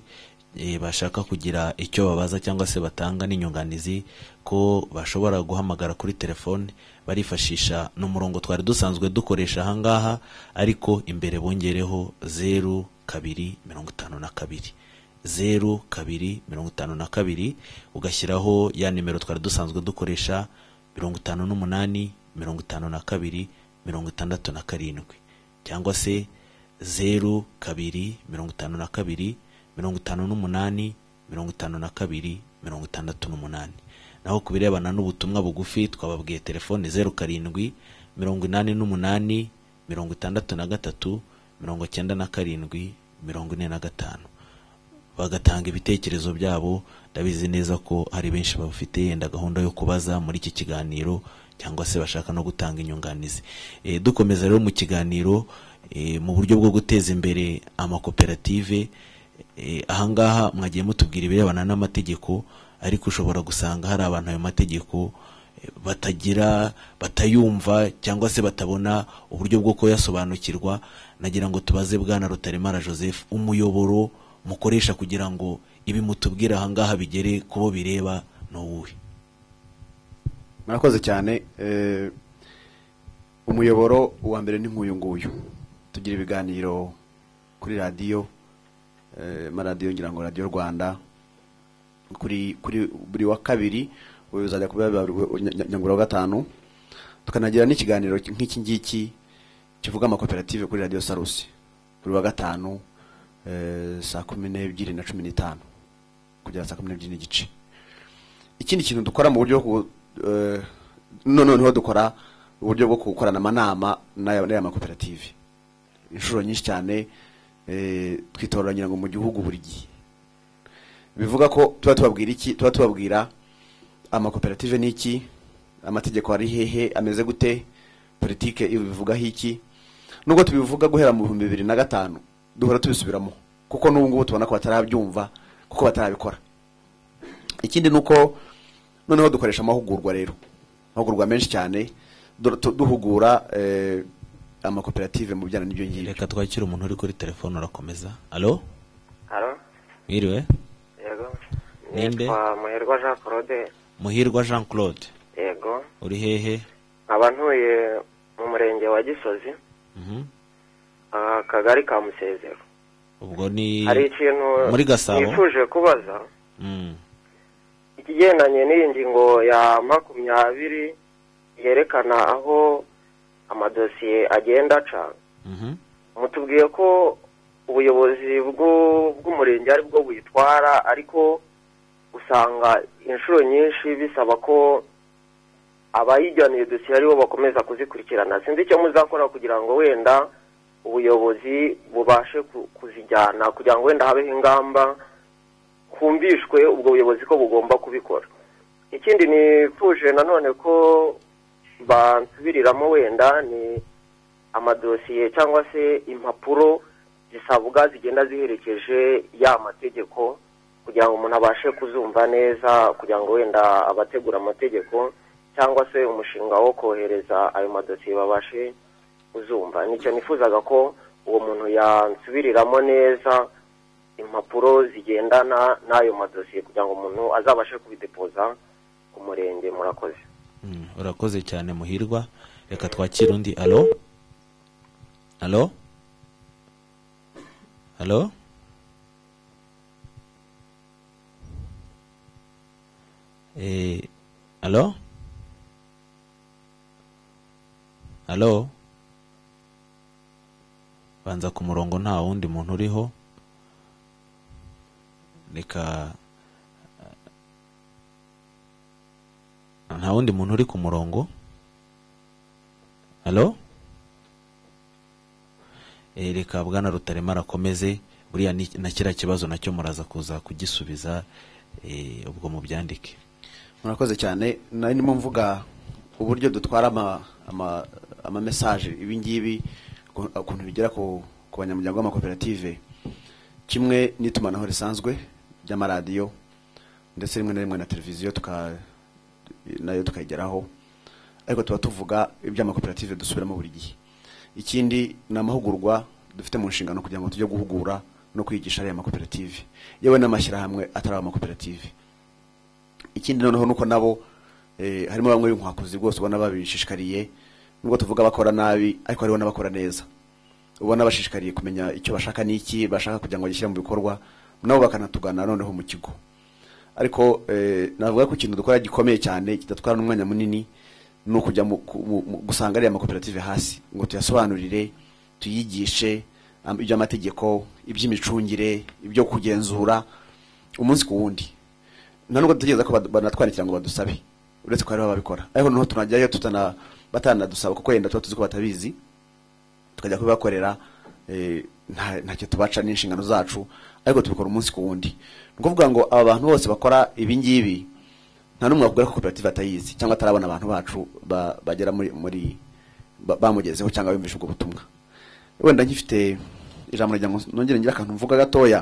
eh, bashaka kugira icyo babaza cyangwa se batanga n'inyunganizi ko bashobora guhamagara kuri telefone barifashisha n'umurongo twari dusanzwe dukoresha ahangaha ariko imbere bongereho zeru kabiri mirongo itanu na kabiri zeru kabiri mirongo itanu na kabiri ugashyiraho ya nimero twari dusanzwe dukoresha mirongo itanu n'umunani mirongo itanu na kabiri mirongo itandatu na karindwi cyangwa se zeru kabiri mirongo itanu na kabiri mirongo itanu n'umunani mirongo itanu na kabiri mirongo itandatu n'umunani naho ku birebana n'ubutumwa bugufi twababwiye telefoni zeru karindwi mirongo inani n'umunani mirongo itandatu na gatatu mirongo cyenda na karindwi mirongo ine na gatanu bagatanga ibitekerezo byabo ndabizi neza ko hari benshi bafite yenda gahunda yo kubaza muri iki kiganiro cyangwa se bashaka no gutanga inyunganizi Eh, dukomeza rero mu kiganiro eh, mu buryo bwo guteza imbere amakoperative Eh, ahangaha mwagiye mutubwira ibirebana n'amategeko ariko ushobora gusanga hari abantu ayo mategeko eh, batagira batayumva cyangwa se batabona uburyo bwo kuyasobanukirwa nagira ngo tubaze bwana rutaremara joseph umuyoboro mukoresha kugira ngo ibi mutubwira ahangaha bigere ku bo bireba ni uwuhe murakoze cyane eh, umuyoboro wa mbere ni nk'uyu nguyu tugira ibiganiro kuri radiyo eh, amaradiyo ngira ngo radiyo rwanda kuri kuri buri wa kabiri ubu bizajya kuba biba buri nya- nya- nyungura wa gatanu tukanagira n'ikiganiro nk'iki ngiki kivuga amakoperative kuri radiyo sarusi buri wa gatanu eh, saa kumi n'ebyiri na cumi n'itanu kugera saa kumi n'ebyiri n'igice ikindi kintu dukora mu buryo bwo ku- eh, no- noneho dukora uburyo bwo gukorana amanama n'aya n'aya makoperative inshuro nyinshi cyane eh, twitoranyira ngo mu gihugu buri gihe bivuga ko tuba tubabwira iki tuba tubabwira amakoperative ni iki amategeko ari hehe ameze gute politike ibivugaho iki nubwo tubivuga guhera mu bihumbi bibiri na gatanu duhora tubisubiramo kuko n'ubu ngubu tubona ko batarabyumva kuko batarabikora ikindi ni uko noneho dukoresha amahugurwa rero amahugurwa menshi cyane du- tu- duhugura eh, amakoperative mu bijyanye n'ibyo ngibyo reka twakire umuntu uri kuri telefone urakomeza alo Halo, mwiriwe yego. Ninde? Nitwa Muhirwa Jean Claude, muhirwa jean claude yego. uri hehe Nkaba ntuye mu murenge wa Gisozi, Mhm. ah, akagari ka Musezero. ubwo ni Hari ikintu muri gasabo nifuje kubaza Mm. ikigendanye n'iyi ngingo ya makumyabiri yerekana aho amadosiye agenda aca. Mhm. mutubwiye ko ubuyobozi bw'u- bw'umurenge ari bwo buyitwara ariko usanga inshuro nyinshi bisaba ko abayijyaniye dosiye aribo bakomeza kuzikurikirana sinzi icyo muzakora kugira ngo wenda ubuyobozi bubashe ku- kuzijyana kugira ngo wenda habeho ingamba humvishwe ubwo buyobozi ko bugomba kubikora ikindi nifuje nanone ko bansubiriramo wenda ni amadosiye cyangwa se impapuro zisabwa zigenda ziherekeje ya mategeko kugira ngo umuntu abashe kuzumva neza kugira ngo wenda abategura amategeko cyangwa se umushinga wo kohereza ayo madosiye babashe kuzumva nicyo nifuzaga ko uwo muntu yansubiriramo neza impapuro zigendana n'ayo madosiye kugira ngo umuntu azabashe kubidepoza ku murenge murakoze Mm, urakoze cyane muhirwa reka twakire undi alo alo alo Eh, alo alo banza ku murongo nta wundi muntu uriho reka nta wundi muntu uri ku murongo alo Eh, reka bwana rutarema arakomeze buriya ni- na kiriya kibazo nacyo muraza kuza kugisubiza eh, ubwo mubyandike murakoze cyane nari ndimo mvuga uburyo dutwara ama- ama- amamesaje ibi ngibi uku- ukuntu bigera ku ku banyamuryango b'amakoperative kimwe n'itumanaho risanzwe ry'amaradiyo ndetse rimwe na rimwe na televiziyo tuka- nayo tukayigeraho ariko tuba tuvuga iby'amakoperative dusubiramo buri gihe ikindi ni amahugurwa dufite mu nshingano kugira ngo tujye guhugura no kwigisha ariya makoperative yewe n'amashyirahamwe atari amakoperative ikindi noneho nuko nabo eh, harimo bamwe b'inkwakuzi rwose ubona babishishikariye nubwo tuvuga bakora nabi ariko hariho n'abakora neza ubona bashishikariye kumenya icyo bashaka n'iki bashaka kugira ngo gishyire mu bikorwa nabo bakanatugana noneho mu kigo ariko eh, navuga ko ikintu dukora gikomeye cyane kidatwara n'umwanya munini ni ukujya mu- ku- mu- mu- gusanga ariya makoperative hasi ngo tuyasobanurire tuyigishe am- iby'amategeko iby'imicungire ibyo kugenzura umunsi ku wundi nta nubwo dutegereza ko bad- banatwandikira ngo badusabe uretse ko hariho ababikora ariko noneho tunajyayo tutana batanadusaba kuko yenda tuba tuzi ko batabizi tukajya kubibakorera eh, nta- ntacyo tubaca n'inshingano zacu ariko tubikora umunsi ku wundi ni ukuvuga ngo aba bantu bose bakora ibi ngibi nta n'umwe wakubwira ko koperative atayizi cyangwa atarabona abantu bacu ba- bagera muri muri ba- bamugezeho cyangwa bumvishe ubwo butumwa wenda nkifite ijambo rya ngo nongere ngira akantu mvuga gatoya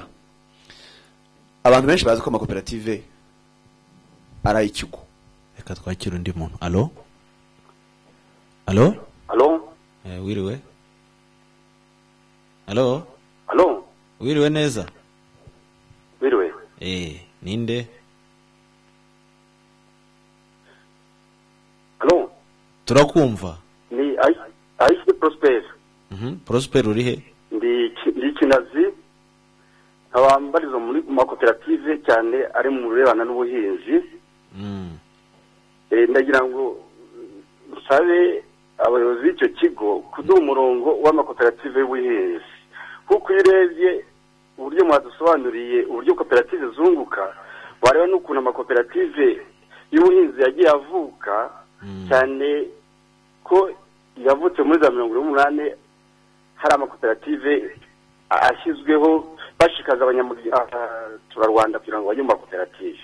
abantu benshi bazi ko amakoperative ari ay'ikigo reka twakire undi muntu alo alo Alo? Eh, wiriwe alo Alo? wiriwe neza Wiriwe? Eh, ninde Alo? turakumva Ni Ayi- Ayisi Prosper. Mhm, prosper uri he Ndi ki- ndi Kinazi. Nkaba mbarizwa muri mu makoperative cyane ari mu birebana n'ubuhinzi. Mm, Eh, ndagira ngo mm, nsabe abayobozi b'icyo kigo kuduha umurongo w'amakoperative y'ubuhinzi kuko iyo urebye uburyo mwadusobanuriye uburyo koperative zunguka wareba n'ukuntu amakoperative y'ubuhinzi yagiye avuka cyane ko yavutse muri za mirongo irindwi n'umunani hari amakoperative a- ashyizweho bashishikariza abaturarwanda kugira ngo bajye mu makoperative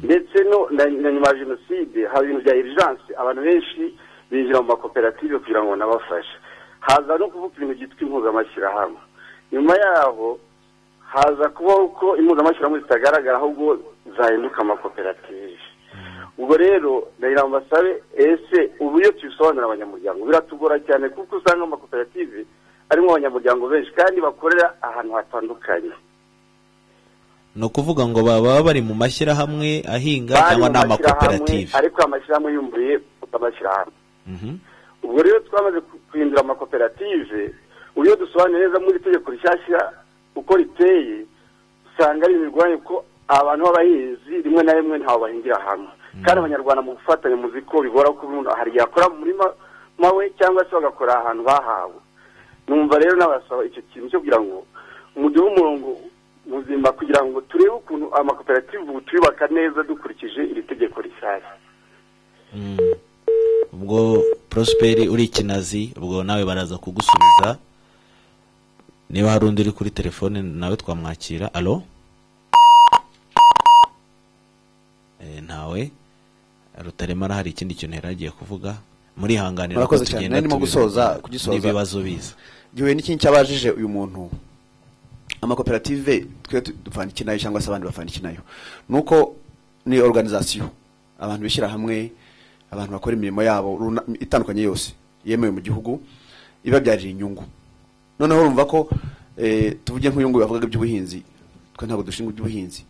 ndetse no na- na nyuma ya jenoside haba ibintu bya irijanse abantu benshi binjira mu makoperative kugira ngo banabafashe haza no kuvuga ibintu byitwa impuzamashyirahamwe nyuma yaho haza kubaho ko impuzamashyirahamwe zitagaragara ahubwo zahinduka amakoperative ubwo rero ndahira ngo mbasabe ese ubu iyo tubisobanurira abanyamuryango biratugora cyane kuko usanga amakoperative arimo abanyamuryango benshi kandi bakorera ahantu hatandukanye ni ukuvuga ngo baba bari mu mashyirahamwe ahinga Bari cyangwa mu ni mashyirahamwe, amakoperative ariko amashyirahamwe yumbuye amashyirahamwe Mhm. ubwo rero twamaze ku- guhindura amakoperative ubu iyo dusobanuye neza muri iri tegeko rishyashya uko riteye usanga ari imirwanye ko abantu b'abahinzi rimwe na rimwe ntaho bahingira hamwe kandi abanyarwanda mu gufatanya muzi ko bigora ko umuntu hari igihe akora mu murima we cyangwa se bagakora ahantu bahawe numva rero n'abasaba icyo kintu cyo kugira ngo umuduhe umurongo muzima kugira ngo turebe ukuntu amakoperative ubu tuyubaka neza dukurikije iri tegeko rishyashya ubwo prosperi uri ikinazi ubwo nawe baraza kugusubiza niba hari undi uri kuri telefone nawe twamwakira alo Eh, ntawe rutarema hari ikindi kintu yari agiye kuvuga murihanganira Murakoze cyane, tugenda nari ndimo tubivuga gusoza- kugisoza. n'ibibazo biza igihe n'ikindi cyabajije uyu muntu amakoperative twe tu- dupfana iki nayo cyangwa se abandi bapfana iki nayo ni uko ni organization abantu bishyira hamwe abantu bakora imirimo yabo runa- itandukanye yose yemewe mu gihugu ibabyarira inyungu noneho urumva ko eh, tuvuge nk'uyu nguyu wavugaga iby'ubuhinzi twe ntabwo dushinzwe iby'ubuhinzi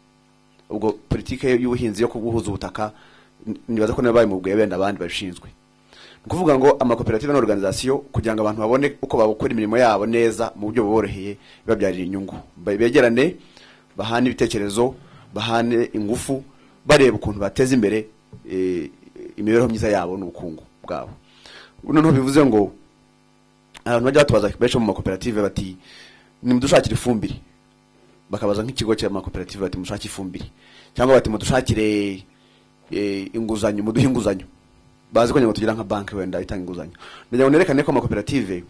ubwo politike y'ubuhinzi yo kuguhuza ubutaka n- nibaza ko nayo bayimubugaye benda abandi babishinzwe ni ukuvuga ngo amakoperative n'organizasiyo kugira ngo abantu babone uko bakora imirimo yabo neza mu buryo buboroheye bibabyarira inyungu Ba- begerane bahane ibitekerezo bahane ingufu bareba ukuntu bateza imbere eh, imibereho myiza yabo n'ubukungu bwabo noneho bivuze ngo abantu bajya batubaza benshi bo mu makoperative bati nimudushakire ifumbire bakabaza nk'ikigo cy'amakoperative bati mushake ifumbire cyangwa bati mudushakire eh, inguzanyo muduhe inguzanyo bazi ko nyuma tugira nka banki wenda itanga inguzanyo ndagira ngo nerekane ko amakoperative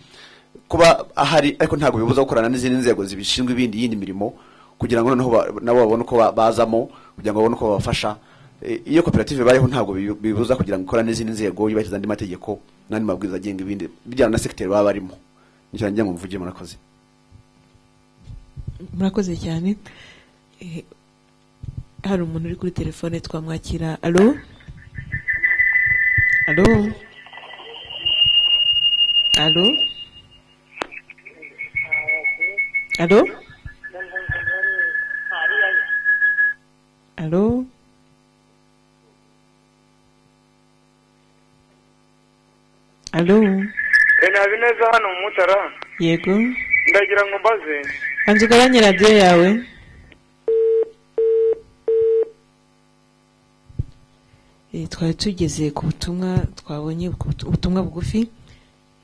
kuba ahari ariko ntabwo bibuza gukorana n'izindi nzego zibishinzwe ibindi yindi mirimo kugira ngo noneho ba- nabo babone uko ba- bazamo kugira ngo babone uko babafasha Eh, iyo koperative bayeho ntabwo bibu- bibuza kugira ngo ikorane n'izindi nzego yubahiriza andi mategeko n'andi mabwiriza agenga ibindi bijyana na segiteri baba barimo nicyo nanjye ngo mvugire murakoze murakoze cyane Eh, hari umuntu uri kuri telefone twamwakira alo alo alo alo alo alo ntabi neza hano mu mutara yego ndagira ngo mbaze banza ugabanye radiyo yawe Eh, twari tugeze ku butumwa twabonye ku butu- ubutumwa bugufi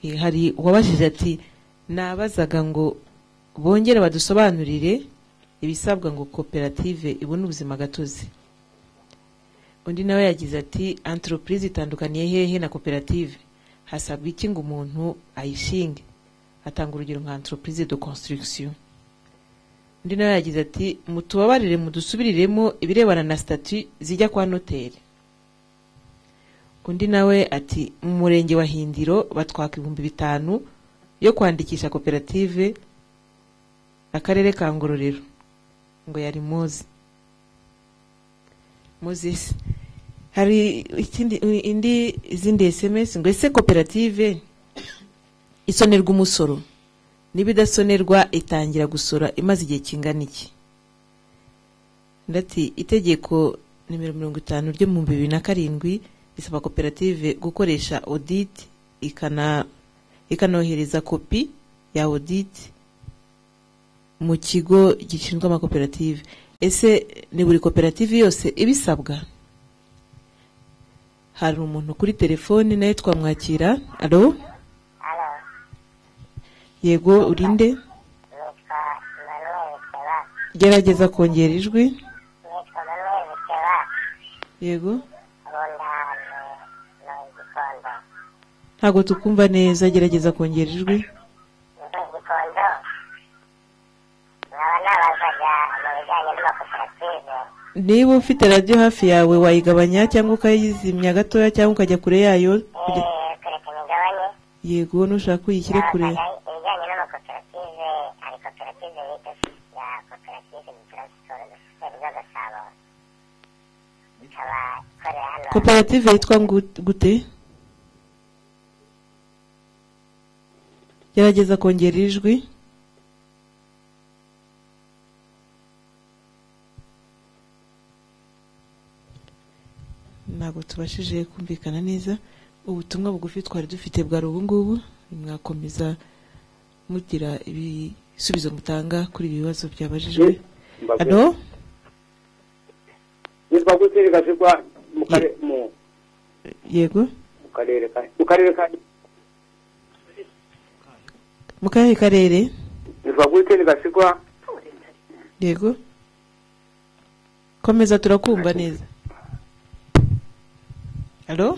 Eh, hari uwabajije ati nabazaga ngo bongere badusobanurire ibisabwa ngo koperative ibone ubuzima gatozi undi nawe yagize ati anteropurize itandukaniye hehe na koperative hasabwa iki ngo umuntu ayishinge atanga urugero nka anteropurize de konsitirigisiyo undi nawe yagize ati mutubabarire mudusubiriremo ibirebana na stati zijya kwa noteri undi nawe ati mu murenge wa hindiro batwaka ibihumbi bitanu yo kwandikisha koperative akarere ka ngororero ngo yari muzi muzisi hari ikindi indi izindi sms ngo ese koperative isonerwa umusoro niba idasonerwa itangira gusora imaze igihe kingana iki ndati itegeko nimero mirongo itanu ryo mu bibiri na karindwi risaba koperative gukoresha audit ikana ikanohereza kopi ya audit mu kigo gishinzwe amakoperative ese ni buri koperative yose ibisabwa hari umuntu kuri telefoni nawe twamwakira alo yego urinde gerageza kongera ijwi Nitwa Manuel Bukera yego ntabwo tukumva neza gerageza kongera ijwi igikondo nkaba nabazaga mu bijyanye n'amakoperative niba ufite radiyo hafi yawe wayigabanya cyangwa ukayizimya gatoya cyangwa ukajya kure yayo kugira- eh, kureka imigabane yego nushaka uyishyire kure nabazaga ibijyanye n'amakoperative hari koperative yitwa ya koperative transiporo sosiyete zo gasabo ikaba ikorera hano koperative yitwa ngu- gute gerageza kongera ijwi ntabwo tubashije kumvikana neza ubutumwa bugufi twari dufite bwari ubu ngubu mwakomeza mugira ibisubizo mutanga kuri ibi bibazo byabajijwe hano yitwa gutiri gasigwa mu kare mu yego mu karere ka mu karere ka mu karere karere yitwa gutiri gasigwa yego komeza turakumva neza alo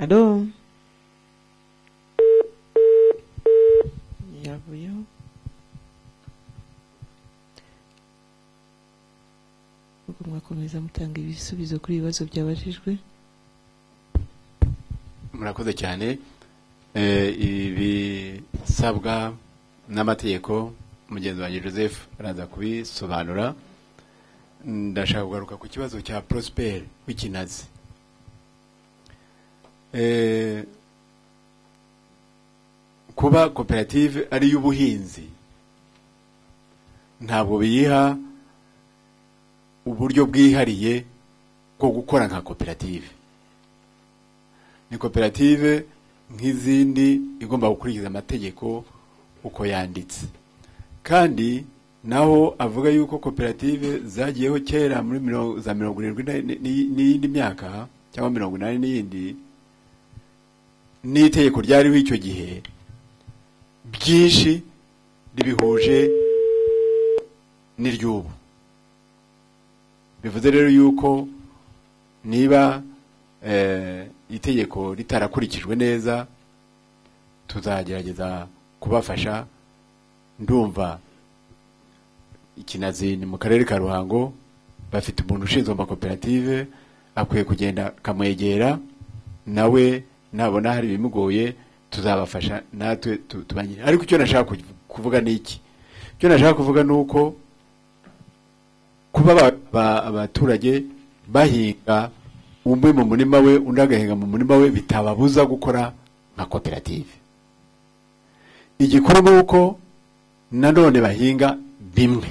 alo yavuyeho ubwo mwakomeza mutanga ibisubizo kuri ibibazo byabajijwe murakoze cyane Eh, ibisabwa n'amategeko mugenzi wanjye joseph araza kubisobanura ndashaka kugaruka ku kibazo cya prosper w'ikinazi Eh, kuba koperative ari iy'ubuhinzi ntabwo biyiha uburyo bwihariye bwo gukora nka koperative ni koperative nk'izindi igomba gukurikiza amategeko uko yanditse kandi naho avuga yuko koperative zagiyeho kera muri mirongo- za mirongo irindwi na- ni- ni- n'iyindi myaka cyangwa mirongo inani n'iyindi n'itegeko ryariho icyo gihe byinshi ribihuje n'iry'ubu bivuze rero yuko niba eh, itegeko ritarakurikijwe neza tuzagerageza kubafasha ndumva ikinazi ni mu karere ka ruhango bafite umuntu ushinzwe amakoperative akwiye kugenda akamwegera nawe nabona hari ibimugoye tuzabafasha natwe tu- tubanye ariko icyo nashaka kuv- kuvuga ni iki icyo nashaka kuvuga ni uko kuba aba- aba- abaturage bahinga umwe mu murima we undi agahinga mu murima we bitababuza gukora nka koperative igikuru ni uko nanone bahinga bimwe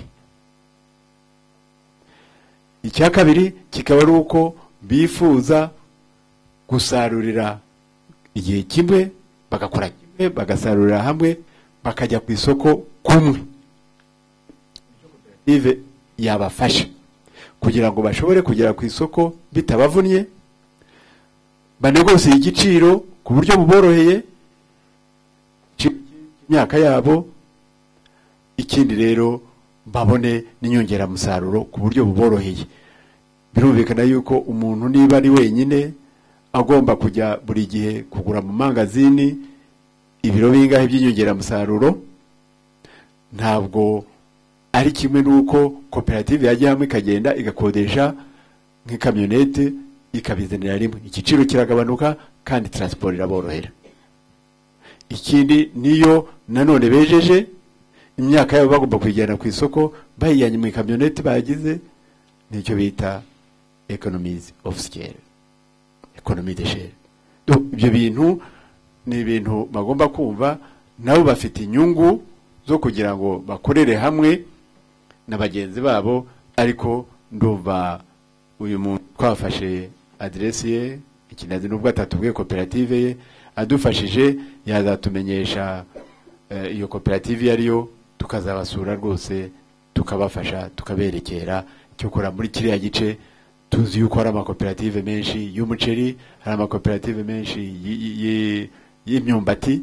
icya kabiri kikaba ari uko bifuza gusarurira igihe kimwe bagakora kimwe bagasarurira hamwe bakajya ku isoko kumwe koperative yabafasha kugira ngo bashobore kugera ku isoko bitabavunnye banegosiye igiciro ku buryo buboroheye ci- imyaka yabo ikindi rero babone n'inyongeramusaruro ku buryo buboroheye birumvikana yuko umuntu niba ari wenyine agomba kujya buri gihe kugura mu mangazini ibiro bingahe by'inyongeramusaruro ntabwo ari kimwe n'uko koperative yajya hamwe ikagenda igakodesha nk'ikamyonete ikabizanira rimwe igiciro kiragabanuka kandi taransiporo iraborohera ikindi niyo nanone bejeje imyaka yabo bagomba kuyijyana ku isoko bayijyanye mu ikamyonete bagize nicyo bita economies of scale economy de share Donc, ibyo bintu ni ibintu bagomba kumva nabo bafite inyungu zo kugira ngo bakorere hamwe na bagenzi babo ariko ndumva uyu muntu twafashe aderesi ye ikinazi n'ubwo atatubwiye koperative ye adufashije yazatumenyesha eh, iyo koperative iyo ari yo tukazabasura rwose tukabafasha tukaberekera cyokora muri kiriya gice tuzi yuko hari amakoperative menshi y'umuceri hari amakoperative menshi y- y- y- y'imyumbati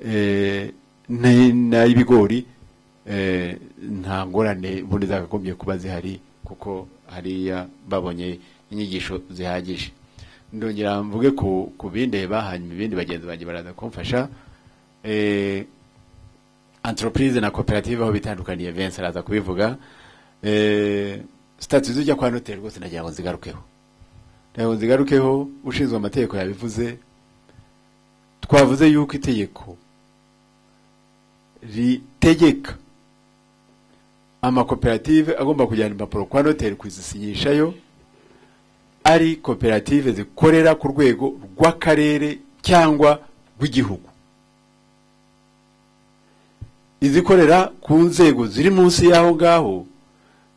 eh, n'ay'ibigori eh, nta ngorane ubundi zakagombye kuba zihari kuko hariya babonye inyigisho zihagije ndongera mvuge ku ku bindeba hanyuma ibindi bagenzi banjye baraza kumfasha eh, entreprise na koperative aho bitandukaniye Vincent araza kubivuga eh, statut zijya kwa notaire rwose ndagira ngo zigarukeho ndagira ngo zigarukeho ushinzwe amategeko yabivuze twavuze yuko itegeko ritegeka amakoperative agomba kujyana impapuro kwa noteri kuzisinyishayo ari koperative zikorera ku rwego rw'akarere cyangwa rw'igihugu izikorera ku nzego ziri munsi y'aho ngaho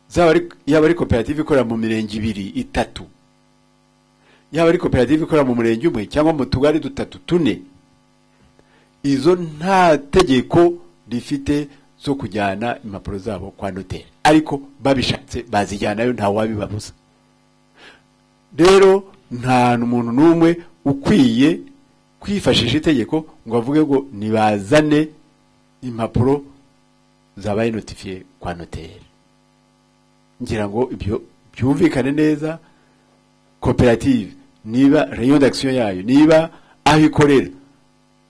zaba ari- yaba ari koperative ikorera mu mirenge ibiri itatu yaba ari koperative ikorera mu murenge umwe cyangwa mu tugari dutatu tune izo nta tegeko rifite zo kujyana impapuro zabo kwa noteri ariko babishatse bazijyanayo nta wabibabuza rero nta muntu n'umwe ukwiye kwifashisha itegeko ngo avuge ngo nibazane impapuro zabaye notifiye kwa noteri ngira ngo ibyo byumvikane neza koperative niba rayon d'action yayo niba aho ikorera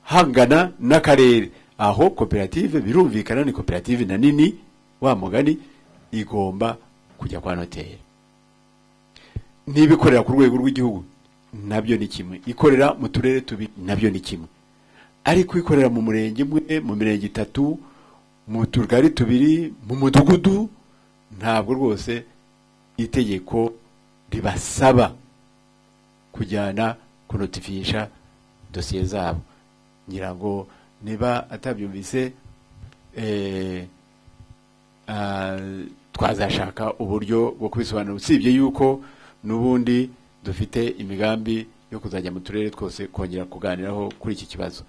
hangana n'akarere aho koperative birumvikana ni koperative na nini wa mugani igomba kujya kwa noteri niba ikorera ku rwego rw'igihugu nabyo ni kimwe ikorera mu turere tubiri nabyo ni kimwe ariko ikorera mu murenge umwe mu mirenge itatu mu tugari tubiri mu mudugudu ntabwo rwose itegeko ribasaba kujyana kunotifisha dosiye zabo ngira ngo niba atabyumvise eh, ah, twazashaka uburyo bwo kubisobanura usibye yuko n'ubundi dufite imigambi yo kuzajya mu turere twose kongera kuganiraho kuri iki kibazo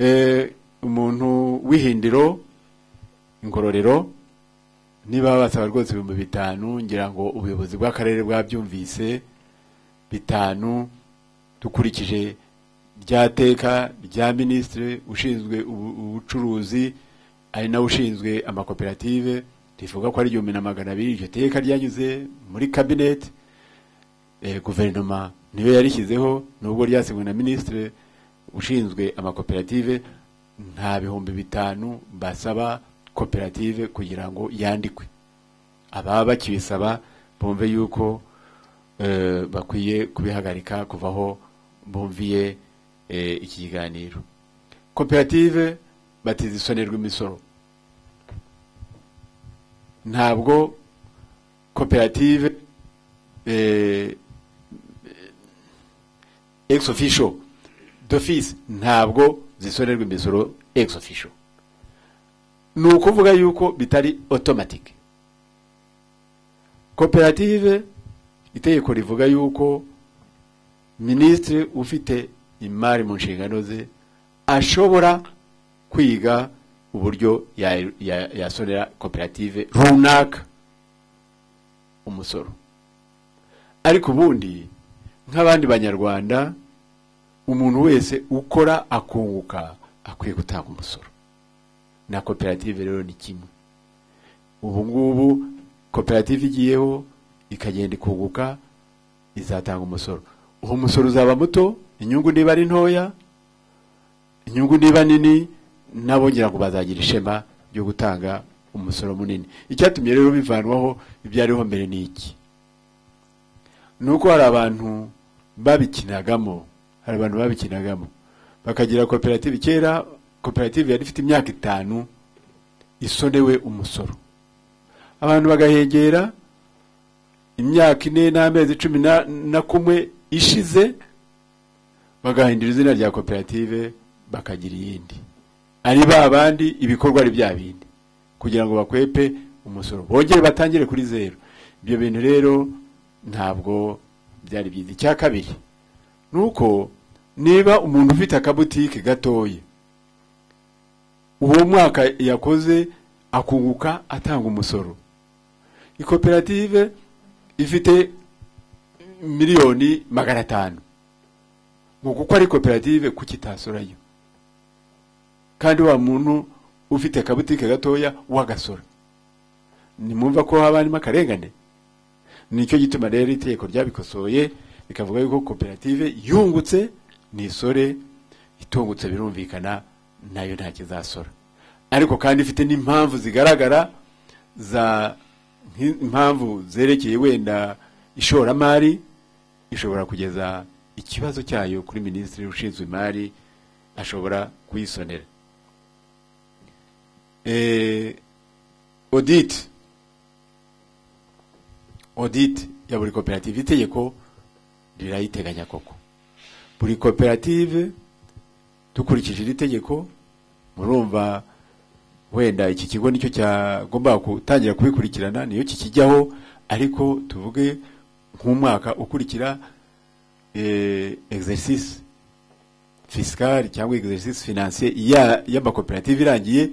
Eh, umuntu w'ihindiro ingororero niba basaba rwose ibihumbi bitanu ngira ngo ubuyobozi bw'akarere bwabyumvise bitanu dukurikije rya teka rya minisitiri ushinzwe ubu- ubucuruzi ari nawe ushinzwe amakoperative rivuga ko ari igihumbi na magana abiri iryo teka ryanyuze muri kabineti eh, guverinoma niyo yarishyizeho nubwo ryasinywe na minisitiri ushinzwe amakoperative nta bihumbi bitanu basaba koperative kugira ngo yandikwe ababa bakibisaba bumve yuko eh, bakwiye kubihagarika kuvaho bumviye eh, iki kiganiro koperative batizisonerwa imisoro ntabwo koperative eh, ex officio d'office ntabwo zisonerwa imisoro ex officio ni ukuvuga yuko bitari automatic koperative itegeko rivuga yuko minisitiri ufite imari mu nshingano ze ashobora kwiga uburyo ya- ya- yasonera koperative runaka umusoro ariko ubundi nk'abandi banyarwanda umuntu wese ukora akunguka akwiye gutanga umusoro na koperative rero ni kimwe ubu ngubu koperative igiyeho ikagenda ikunguka izatanga umusoro uwo musoro uzaba muto inyungu niba ari ntoya inyungu niba nini nabo ngira ngo bazagira ishema ryo gutanga umusoro munini icyatumye rero bivanwaho ibyariho mbere ni iki ni uko hari abantu babikinagamo hari abantu babikinagamo bakagira koperative kera koperative yari ifite imyaka itanu isonewe umusoro abantu bagahegera imyaka ine n'amezi cumi na- na kumwe ishize bagahindura izina rya koperative bakagira iyindi ari ba bandi ibikorwa ari bya bindi kugira ngo bakwepe umusoro bongere batangire kuri zeru ibyo bintu rero ntabwo byari byiza icya kabiri ni uko niba umuntu ufite akabutike gatoya uwo mwaka yakoze akunguka atanga umusoro ikoperative ifite miliyoni magana atanu ngo kuko ari koperative kuki itasorayo kandi wa muntu ufite akabutike gatoya wagasora ntimwumva ko haba harimo akarengane nicyo gituma rero itegeko ryabikosoye rikavuga yuko koperative yungutse nisore itungutse birumvikana nayo nta kizasora ariko kandi ifite n'impamvu zigaragara za nki- impamvu zerekeye wenda ishoramari ishobora kugeza ikibazo cyayo kuri minisitiri ushinzwe imari ashobora kuyisonera Eh, audit audit ya buri koperative itegeko rirayiteganya koko buri koperative dukurikije iri tegeko murumva wenda iki kigo nicyo cyagomba gutangira kubikurikirana niyo kikijyaho ariko tuvuge nk'umwaka ukurikira eh, exercice fiscal cyangwa exercice financier ya- y'amakoperative irangiye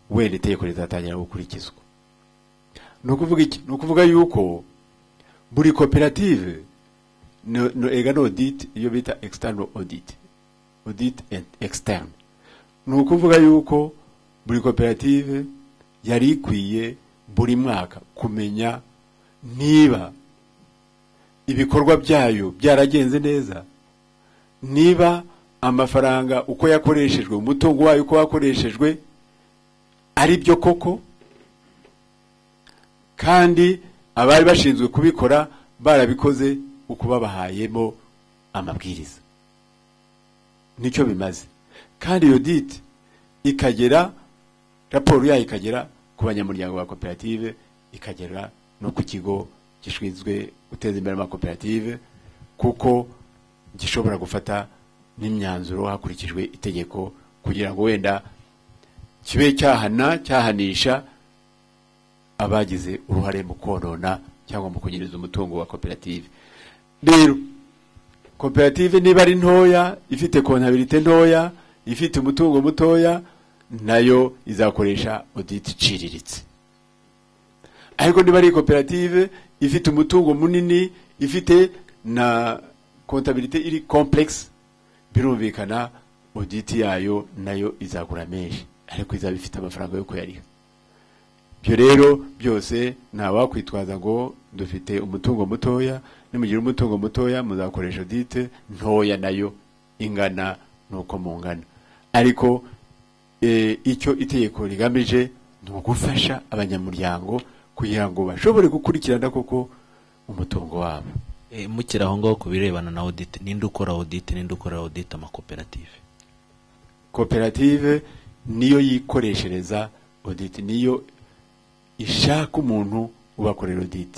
wenda itegeko rizatangira gukurikizwa ni ukuvuga iki ni ukuvuga yuko buri koperative no, no ega no audit iyo bita external audit audit and externe ni ukuvuga yuko buri koperative yari ikwiye buri mwaka kumenya niba ibikorwa byayo byaragenze neza niba amafaranga uko yakoreshejwe umutungo wayo uko wakoreshejwe ari byo koko kandi abari bashinzwe kubikora barabikoze uko babahayemo amabwiriza nicyo bimaze kandi iyo diti ikagera raporo yayo ikagera ku banyamuryango ba koperative ikagera no ku kigo gishinzwe guteza imbere amakoperative kuko gishobora gufata n'imyanzuro hakurikijwe itegeko kugira ngo wenda kibe cyahana cyahanisha abagize uruhare mu konona cyangwa mu kunyereza umutungo wa koperative rero koperative niba ari ntoya ifite kontabirite ntoya ifite umutungo mutoya nayo izakoresha audit iciriritse ariko niba ari koperative ifite umutungo munini ifite na kontabirite iri complex birumvikana audit yayo nayo izagura menshi ariko izaba ifite amafaranga yo kuyariha ibyo rero byose ntawakwitwaza ngo dufite umutungo mutoya nimugira umutungo mutoya muzakoresha audite ntoya nayo ingana nuko mungana ariko eh, icyo itegeko rigamije ni ugufasha abanyamuryango kugira ngo bashobore gukurikirana koko umutungo wabo Eh, mukiri aho ngaho ku birebana na audit ninde ukora audit ninde ukora audit amakoperative koperative niyo yikoreshereza audit niyo ishaka umuntu ubakorera audit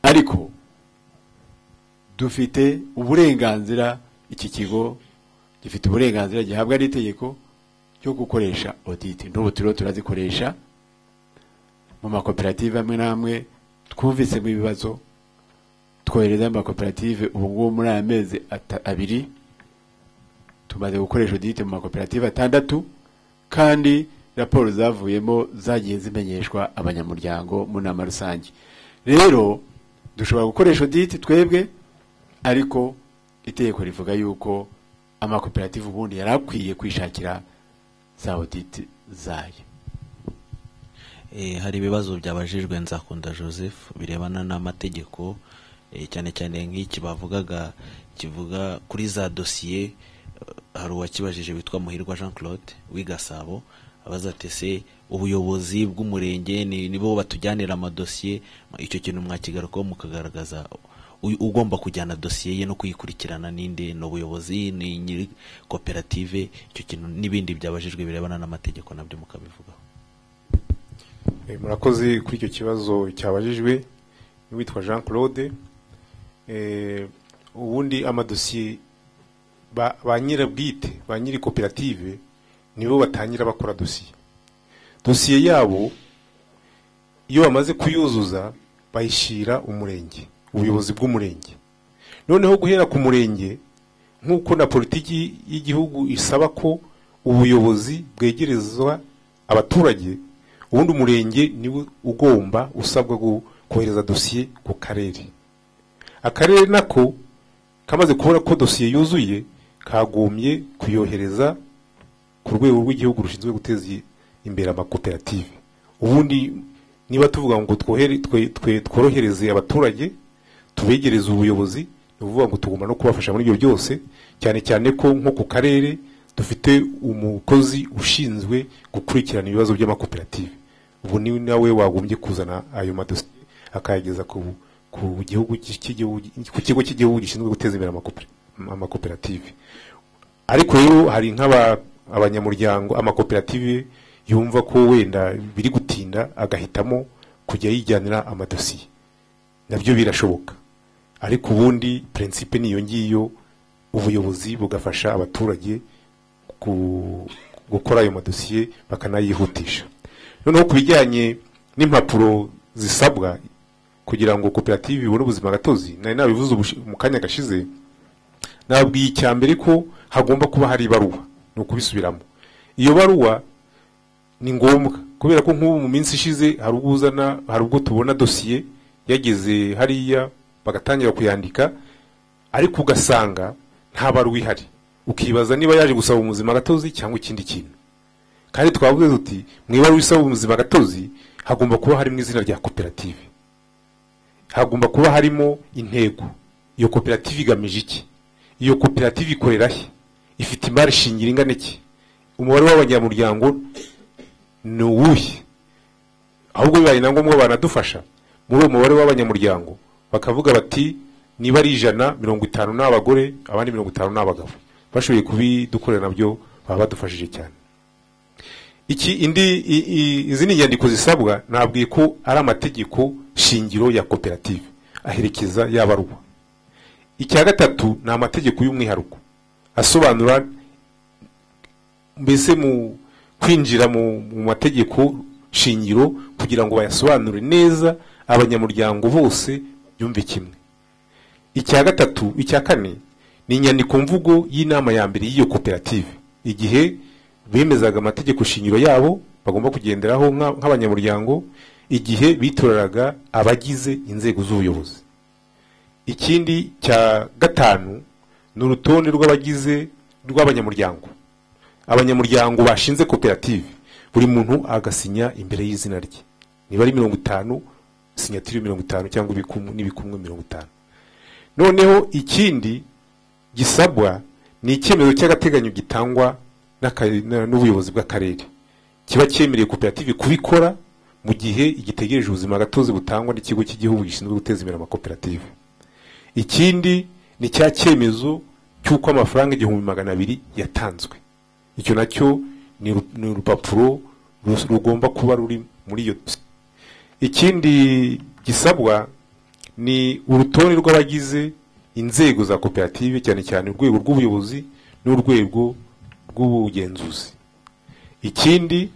ariko dufite uburenganzira iki kigo gifite uburenganzira gihabwa n'itegeko cyo gukoresha audit n'ubu turiho turazikoresha mu makoperative amwe n'amwe twumvisemo ibibazo twohereza amakoperative ubu ngubu muri aya mezi ata- abiri tumaze gukoresha audit mu makoperative atandatu kandi raporo zavuyemo zagiye zimenyeshwa abanyamuryango mu nama rusange rero dushobora gukoresha audit twebwe ariko itegeko rivuga yuko amakoperative ubundi yari akwiye kwishakira za audit zayo Eh, hari ibibazo byabajijwe nzakunda joseph birebana n'amategeko eh, cyane cyane nk'iki bavugaga kivuga kuri za dosiye eh, hari uwakibajije witwa muhirwa jean claude w'igasabo abaza ati se ubuyobozi bw'umurenge ni- nibo batujyanira amadosiye icyo kintu mwakigarukaho mukagaragaza u- ugomba kujyana dosiye ye no kuyikurikirana ninde ni ubuyobozi ni nyiri koperative icyo kintu n'ibindi byabajijwe birebana n'amategeko nabyo mukabivugaho Eh, murakoze kuri icyo kibazo cyabajijwe n'uwitwa jean claude Eh, ubundi amadosiye ba ba nyirabwite ba nyiri koperative nibo batangira bakora dosiye dosiye yabo iyo bamaze kuyuzuza bayishyira umurenge ubuyobozi bw'umurenge noneho guhera ku murenge nk'uko na politiki y'igihugu isaba ko ubuyobozi bwegerezwa abaturage ubundi umurenge niwe ugomba usabwa gu- kohereza dosiye ku karere akarere nako kamaze kubona ko dosiye yuzuye kagombye kuyohereza ku rwego rw'igihugu rushinzwe guteza i- imbere amakoperative ubundi niba tuvuga ngo twohere- twe- twe- tworohereze abaturage tubegereze ubuyobozi ni ukuvuga ngo tugomba no kubafasha muri ibyo byose cyane cyane ko nko ku karere dufite umukozi ushinzwe gukurikirana ibibazo by'amakoperative ubu ni nawe wagombye kuzana ayo madosiye akayageza ku ku gihugu cy'igihugu ku kigo cy'igihugu gishinzwe guteza imbere amakopera- amakoperative ariko rero hari nk'aba abanyamuryango amakoperative yumva ko wenda biri gutinda agahitamo kujya yijyanira amadosiye nabyo birashoboka ariko ubundi prinsipe niyo ngiyo ubuyobozi bugafasha abaturage ku- gukora ayo madosiye bakanayihutisha noneho ku bijyanye n'impapuro zisabwa kugira ngo koperative ibone ubuzima gatozi nari nabivuze ubushi- mu kanya gashize nabwiye icya mbere ko hagomba kuba hari ibaruwa ni ukubisubiramo iyo baruwa ni ngombwa kubera ko nk'ubu mu minsi ishize hari ubwo uzana hari ubwo tubona dosiye yageze hariya bagatangira kuyandika ariko ugasanga nta baruwa ihari ukibaza niba yaje gusaba ubuzima gatozi cyangwa ikindi kintu kandi twavuze tuti mu ibaruwa isaba ubuzima gatozi hagomba kuba harimo izina rya koperative hagomba kuba harimo intego iyo koperative igamije iki iyo koperative ikorera he ifite imari shingiro ingana iki umubare w'abanyamuryango ni uwuhe ahubwo bibaye na ngombwa banadufasha muri uwo mubare w'abanyamuryango bakavuga bati niba ari ijana mirongo itanu ni abagore abandi mirongo itanu ni abagabo bashoboye kubidukorera nabyo baba badufashije cyane iki indi i- i- izi ni inyandiko zisabwa nabwiye ko ari amategeko shingiro ya koperative aherekeza y'abaruwa icya gatatu ni amategeko y'umwihariko asobanura mbese mu kwinjira mu mu mategeko shingiro kugira ngo bayasobanure neza abanyamuryango bose byumve kimwe icya gatatu icya kane ni inyandiko mvugo y'inama ya mbere y'iyo koperative igihe bemezaga amategeko shingiro yabo bagomba kugenderaho nka- nk'abanyamuryango igihe bitoraga abagize inzego z'ubuyobozi ikindi cya gatanu ni urutonde rw'abagize rw'abanyamuryango abanyamuryango bashinze koperative buri muntu agasinya imbere y'izina rye niba ari mirongo itanu sinyatiri mirongo itanu cyangwa ibikumwe n'ibikumwe mirongo itanu noneho ikindi gisabwa ni icyemezo cy'agateganyo gitangwa n'aka- na- n'ubuyobozi bw'akarere kiba cyemereye koperative kubikora mu gihe igitegereje ubuzima gatozi butangwa n'ikigo cy'igihugu gishinzwe guteza imbere amakoperative ikindi ni cya cyemezo cy'uko amafaranga igihumbi magana abiri yatanzwe icyo nacyo ni uru- ni urupapuro rus- rugomba kuba ruri muri iyo dosiye. ikindi gisabwa ni urutonde rw'abagize inzego za koperative cyane cyane urwego rw'ubuyobozi n'urwego rw'ubugenzuzi ikindi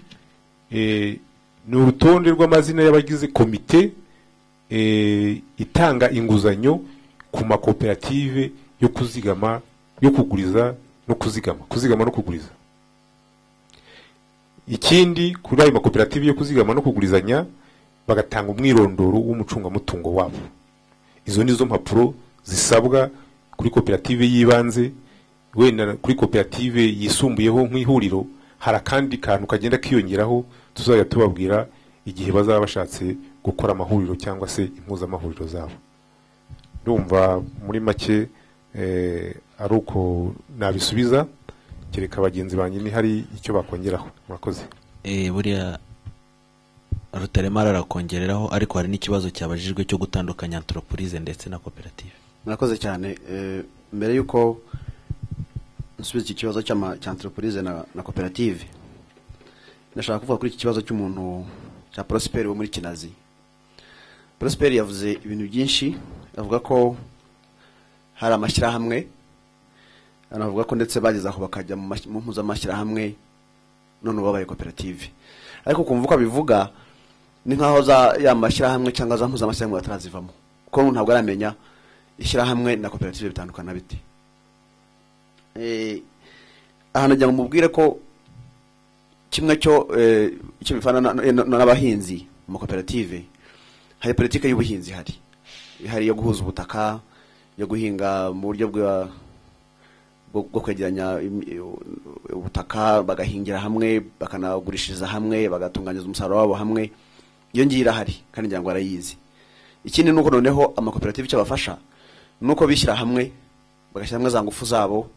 eh, ni urutonde rw'amazina y'abagize komite eh, itanga inguzanyo ku makoperative yo kuzigama yo kuguriza no kuzigama kuzigama no kuguriza ikindi kuri ayo makoperative yo kuzigama no kugurizanya bagatanga umwirondoro w'umucungamutungo wabo izo nizo mpapuro zisabwa kuri koperative y'ibanze wenda kuri koperative yisumbuyeho nk'ihuriro hari akandi kantu kagenda kiyongeraho tuzajya tubabwira igihe bazaba bashatse gukora amahuriro cyangwa se impuzamahuriro zabo ndumva muri make eh, ari uko nabisubiza kereka bagenzi banjye ni hari icyo bakongeraho murakoze Eh, buriya rutaremara arakongereraho ariko hari n'ikibazo cyabajijwe cyo gutandukanya antoropurize ndetse na koperative murakoze cyane eh, mbere y'uko nsubiza iki kibazo cy'ama- cya anteropurize na, na koperative ndashaka kuvuga kuri iki kibazo cy'umuntu cya prosperi wo muri kinazi prosperi yavuze ibintu byinshi avuga ko hari amashyirahamwe anavuga ko ndetse bageze aho bakajya mu mas- mu mpuzamashyirahamwe none ubu babaye koperative ariko kumva uko abivuga ni nk'aho za ya mashyirahamwe cyangwa za mpuzamashyirahamwe batarazivamo kuko umuntu ntabwo aramenya ishyirahamwe na koperative bitandukana bite Eh, aha nagira ngo mubwire ko kimwe cyo eh, icyo bifana na- na- na- n'abahinzi mu makoperative hari politiki y'ubuhinzi hari hari iyo guhuza ubutaka yo guhinga mu buryo bwa bwo bwo kwegeranya im- i- ubutaka bagahingira hamwe bakanagurishiriza hamwe bagatunganyiza umusaruro wabo hamwe iyo ngiyo irahari kandi ngira ngo barayizi ikindi ni uko noneho amakoperative icyo abafasha ni uko bishyira hamwe bagashyira hamwe za ngufu zabo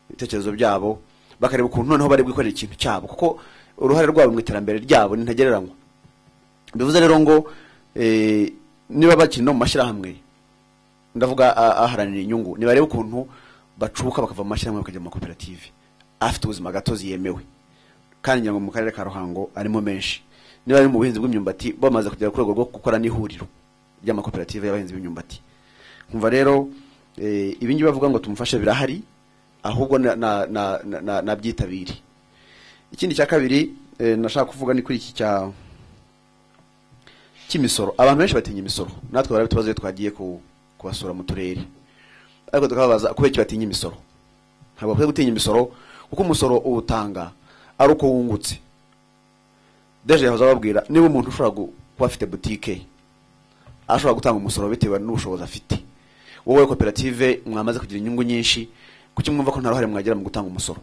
ibitekerezo byabo bakareba ukuntu noneho bari bwikorera ikintu cyabo kuko uruhare rwabo mu iterambere ryabo ni ntagereranywa bivuze rero ngo eh, niba bakiri no mu mashyirahamwe ndavuga a- aharanira inyungu nibarebe ukuntu bacuka bakava mu mashyirahamwe bakajya mu makoperative afite ubuzima gatozi yemewe kandi ngira ngo mu karere ka ruhango arimo menshi niba ari mu buhinzi bw'imyumbati bamaze kugera ku rwego rwo gukora n'ihuriro ry'amakoperative y'abahinzi b'imyumbati nkumva rero eh, ibi ngibi bavuga ngo tumufashe birahari ahubwo na- na- na- na- na- nabyitabire ikindi cya kabiri eh, nashaka kuvuga ni kuri iki cya cy'imisoro abantu benshi batinya imisoro natwe barabitubazo iyo twagiye ku- kubasura mu turere ariko tukababaza kubera batinya imisoro ntabwo bakwiye gutinya imisoro kuko umusoro uwutanga ari uko wungutse deje yahoze ababwira niba umuntu ushobora gu- kuba afite butike ashobora gutanga umusoro bitewe n'ubushobozi afite wowe koperative mwamaze kugira inyungu nyinshi kuki mwumva ko nta ruhare mwagira mu gutanga umusoro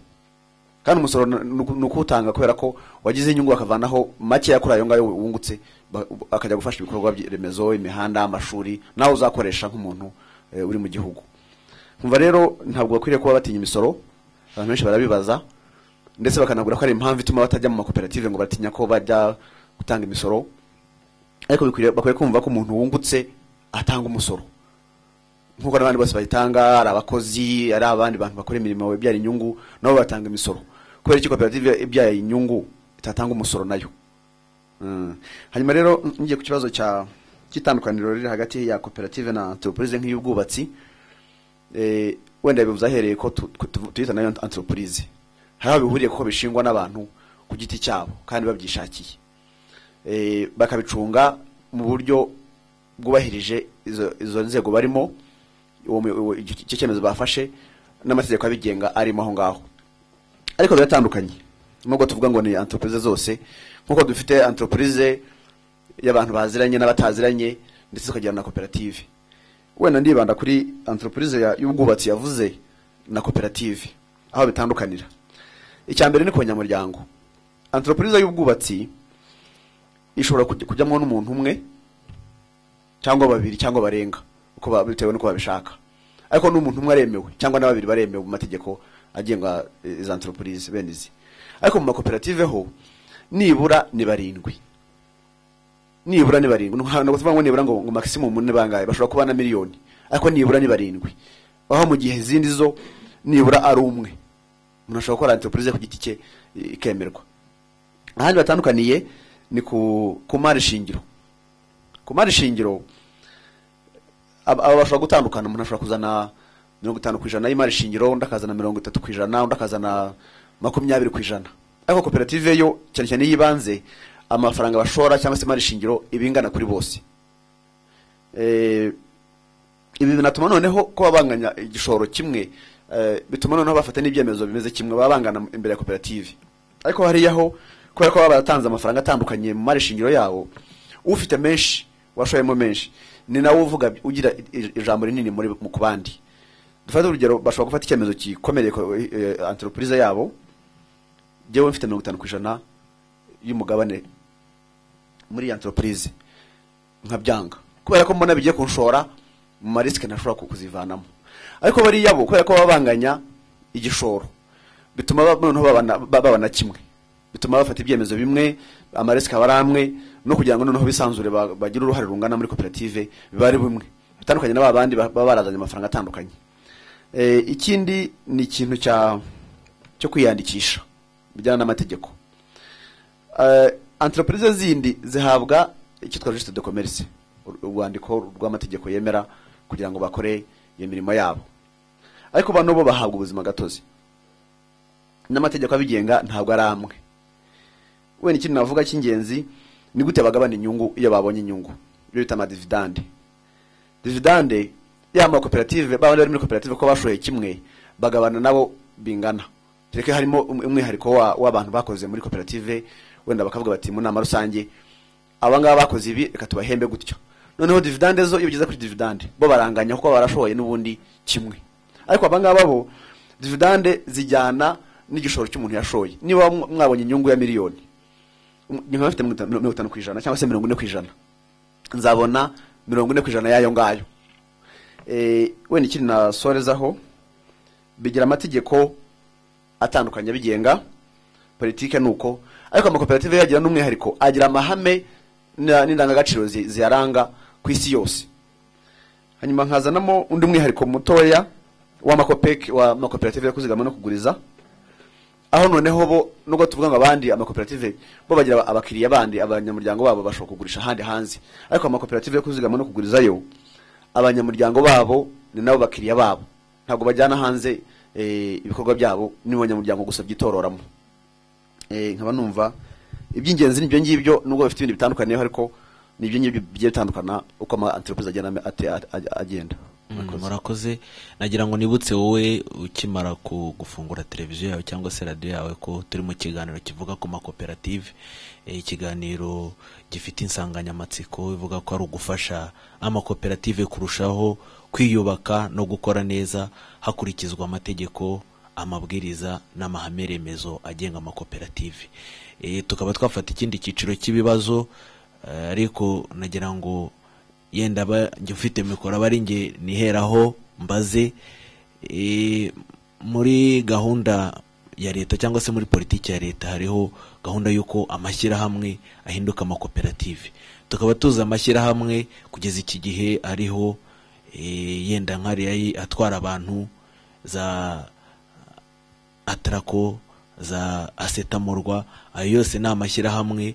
kandi umusoro na- ni uku- ni ukuwutanga kubera ko wagize inyungu bakavanaho makeya kuri ayo ngayo wungutse ba- akajya gufasha ibikorwa by- remezo imihanda amashuri nawe uzakoresha nk'umuntu eh, uri mu gihugu nkumva rero ntabwo bakwiriye kuba batinya imisoro abantu benshi barabibaza ndetse bakanabwira ko ari impamvu ituma batajya mu makoperative ngo batinya ko bajya gutanga imisoro ariko bikwiriye bakwiye kumva ko umuntu wungutse atanga umusoro nk'uko n'abandi bose bayitanga ari abakozi ari abandi bantu bakora imirimo ibyara inyungu nabo batanga imisoro kubera iki koperative ibyara inyungu itatanga umusoro nayo Mm. hanyuma rero ngiye ku kibazo cya cy'itandukaniro riri hagati ya koperative na entreprise nk'iy'ubwubatsi eh, wenda bivuze ahereye ko tu- ku- tu- tuyita nayo entreprise hari aho bihuriye kuko bishingwa n'abantu ku giti cyabo kandi babyishakiye eh, bakabicunga mu buryo bwubahirije izo izo nzego barimo uwo mu- uwo- icyo cyemezo bafashe n'amategeko abigenga arimo aho ngaho ariko biratandukanye nubwo tuvuga ngo ni entreprise zose nkuko dufite entreprise y'abantu baziranye n'abataziranye ndetse tukagira na koperative wenda ndibanda kuri entreprise ya- y'ubwubatsi yavuze na koperative aho bitandukanira icya mbere ni ku banyamuryango entreprise y'ubwubatsi ishobora kujya- kujyamo n'umuntu umwe cyangwa babiri cyangwa barenga uko ba- bitewe n'uko babishaka ariko n'umuntu umwe aremewe cyangwa na babiri baremewe mu mategeko agenga eh, izo entreprise bene izi ariko mu makoperative ho nibura ni barindwi nibura ni barindwi ntabwo tuvuga ngo nibura ngo ngo maximum ni bangahe bashobora kuba na miliyoni ariko nibura ni barindwi aho mu gihe izindi zo nibura ari umwe umuntu ashobora gukora entreprise ku giti cye eh, ikemerwa ahandi batandukaniye ni ku ku mari shingiro ku mari shingiro ab- aba bashobora gutandukana umuntu ashobora kuzana mirongo itanu ku ijana y'imari shingiro undi akazana mirongo itatu ku ijana undi akazana makumyabiri ku ijana ariko koperative yo cyane cyane y'ibanze amafaranga bashora cyangwa se imari shingiro iba ingana kuri bose Eh, ibi binatuma noneho ko babanganya igishoro kimwe eh, bituma noneho bafata n'ibyemezo bimeze kimwe baba bangana imbere ya koperative ariko hariyaho kubera ko baba baratanze amafaranga atandukanye mu mari shingiro yabo ufite menshi washoyemo menshi ni nawe uvuga ugira i- i- ijambo rinini muri mu ku bandi dufate urugero bashobora gufata icyemezo gikomereye ko- eh, entreprise yabo jyewe mfite mirongo itanu ku ijana y'umugabane muri iyi entreprise nkabyanga kubera ko mbona bigiye kunshora mu marisike ntashobora ku- kuzivanamo ariko bariya bo kubera ko baba banganya igishoro bituma ba- noneho babana- ba- babana kimwe bituma bafata ibyemezo bimwe amarisike aba ari amwe no kugira ngo noneho bisanzure ba- bagire uruhare rungana muri koperative biba ari bimwe bitandukanye n'aba bandi ba- baba barazanye amafaranga atandukanye Eh, ikindi ni ikintu cya cyo kwiyandikisha bijyana n'amategeko Eh, entreprise zindi zihabwa icyo twita registre de commerce ur- urwandiko rw'amategeko yemera kugira ngo bakore iyo mirimo yabo ariko bano bo bahabwa ubuzima gatozi n'amategeko abigenga ntabwo ari amwe wenda ikintu navuga cy'ingenzi ni gute bagabana inyungu iyo babonye inyungu ibyo bita amadividande dividande ya makoperative babandi bari muri koperative ko bashoye kimwe bagabana nabo bingana tureke harimo um- umwihariko wa- w'abantu bakoze muri koperative wenda bakavuga bati mu nama rusange aba ngaba bakoze ibi reka tubahembe gutyo noneho dividande zo iyo ugeze kuri dividande bo baranganya kuko barashoboye n'ubundi kimwe ariko aba ngaba bo dividande zijyana n'igishoro cy'umuntu yashoye niba mwa- mwabonye inyungu ya miliyoni m- nkaba mfite mirongo itanu- mirongo itanu ku ijana cyangwa se mirongo ine ku ijana nzabona mirongo ine ku ijana y'ayo ngayo Eh, wenda ikindi nasorezaho bigira amategeko atandukanye abigenga politike ni uko ariko amakoperative yagira n'umwihariko agira amahame na- n'indangagaciro zi- ziyaranga ku isi yose hanyuma nkazanamo undi mwihariko mutoya w'amakopeki wa makoperative yo kuzigama no kuguriza aho noneho bo nubwo tuvuga ngo abandi amakoperative bo bagira abakiriya bandi abanyamuryango babo bashobora kugurisha ahandi hanze ariko amakoperative yo kuzigama no kugurizayo abanyamuryango babo ni nabo bakiriya babo ntabwo bajyana hanze eh, ibikorwa byabo ni mu banyamuryango gusa byitororamo Eh, nkaba numva iby'ingenzi ni ibyo ngibyo nubwo bafite ibindi bitandukaniyeho ariko ni ibyo ngibyo bigiye bitandukana uko ama entreprise agenda ate- ate- agenda Mm, murakoze nagira ngo nibutse wowe ukimara ku- gufungura televiziyo yawe cyangwa se radiyo yawe ko turi mu kiganiro kivuga ku makoperative Eh, ikiganiro gifite insanganyamatsiko ivuga ko ari ugufasha amakoperative kurushaho kwiyubaka no gukora neza hakurikizwa amategeko amabwiriza n'amahame remezo agenga amakoperative Eh, tukaba twafata ikindi cyiciro cy'ibibazo eh, ariko nagira ngo yenda aba njye ufite mikoro aba ari njye niheraho mbaze eh, muri gahunda ya leta cyangwa se muri politiki ya leta hariho gahunda y'uko amashyirahamwe ahinduka amakoperative tukaba tuzi amashyirahamwe kugeza iki gihe ariho eh, yenda nk'ariya atwara abantu za atarako za asetamurwa ayo yose ni amashyirahamwe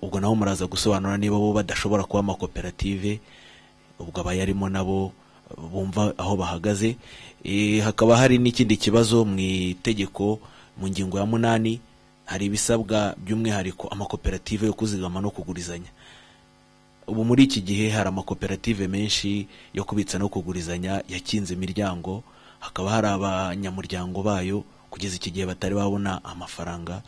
ubwo nabo muraza gusobanura niba bo badashobora kuba amakoperative ubwo abayarimo nabo bumva aho bahagaze Eh, hakaba hari n'ikindi kibazo mu itegeko mu ngingo ya munani hari ibisabwa by'umwihariko amakoperative yo kuzigama no kugurizanya ubu muri iki gihe hari amakoperative menshi yo kubitsa no kugurizanya yakinze imiryango hakaba hari abanyamuryango bayo kugeza iki gihe batari babona amafaranga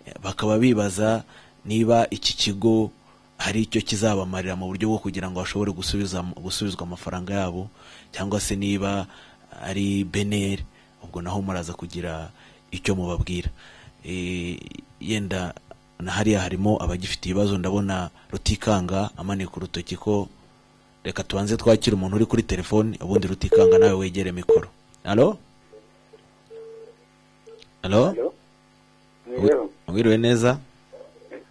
Eh, bakaba bibaza niba iki kigo hari icyo kizabamarira mu buryo bwo kugira ngo bashobore gusubiza gusubizwa amafaranga yabo cyangwa se niba ari beneri ubwo naho muraza kugira icyo mubabwira Eh, yenda na hariya harimo abagifite ibibazo ndabona rutikanga amanika urutoki ko reka tubanze twakira umuntu uri kuri telefoni ubundi rutikanga nawe wegere mikoro alo alo Halo? Mwiriwe. wiriwe neza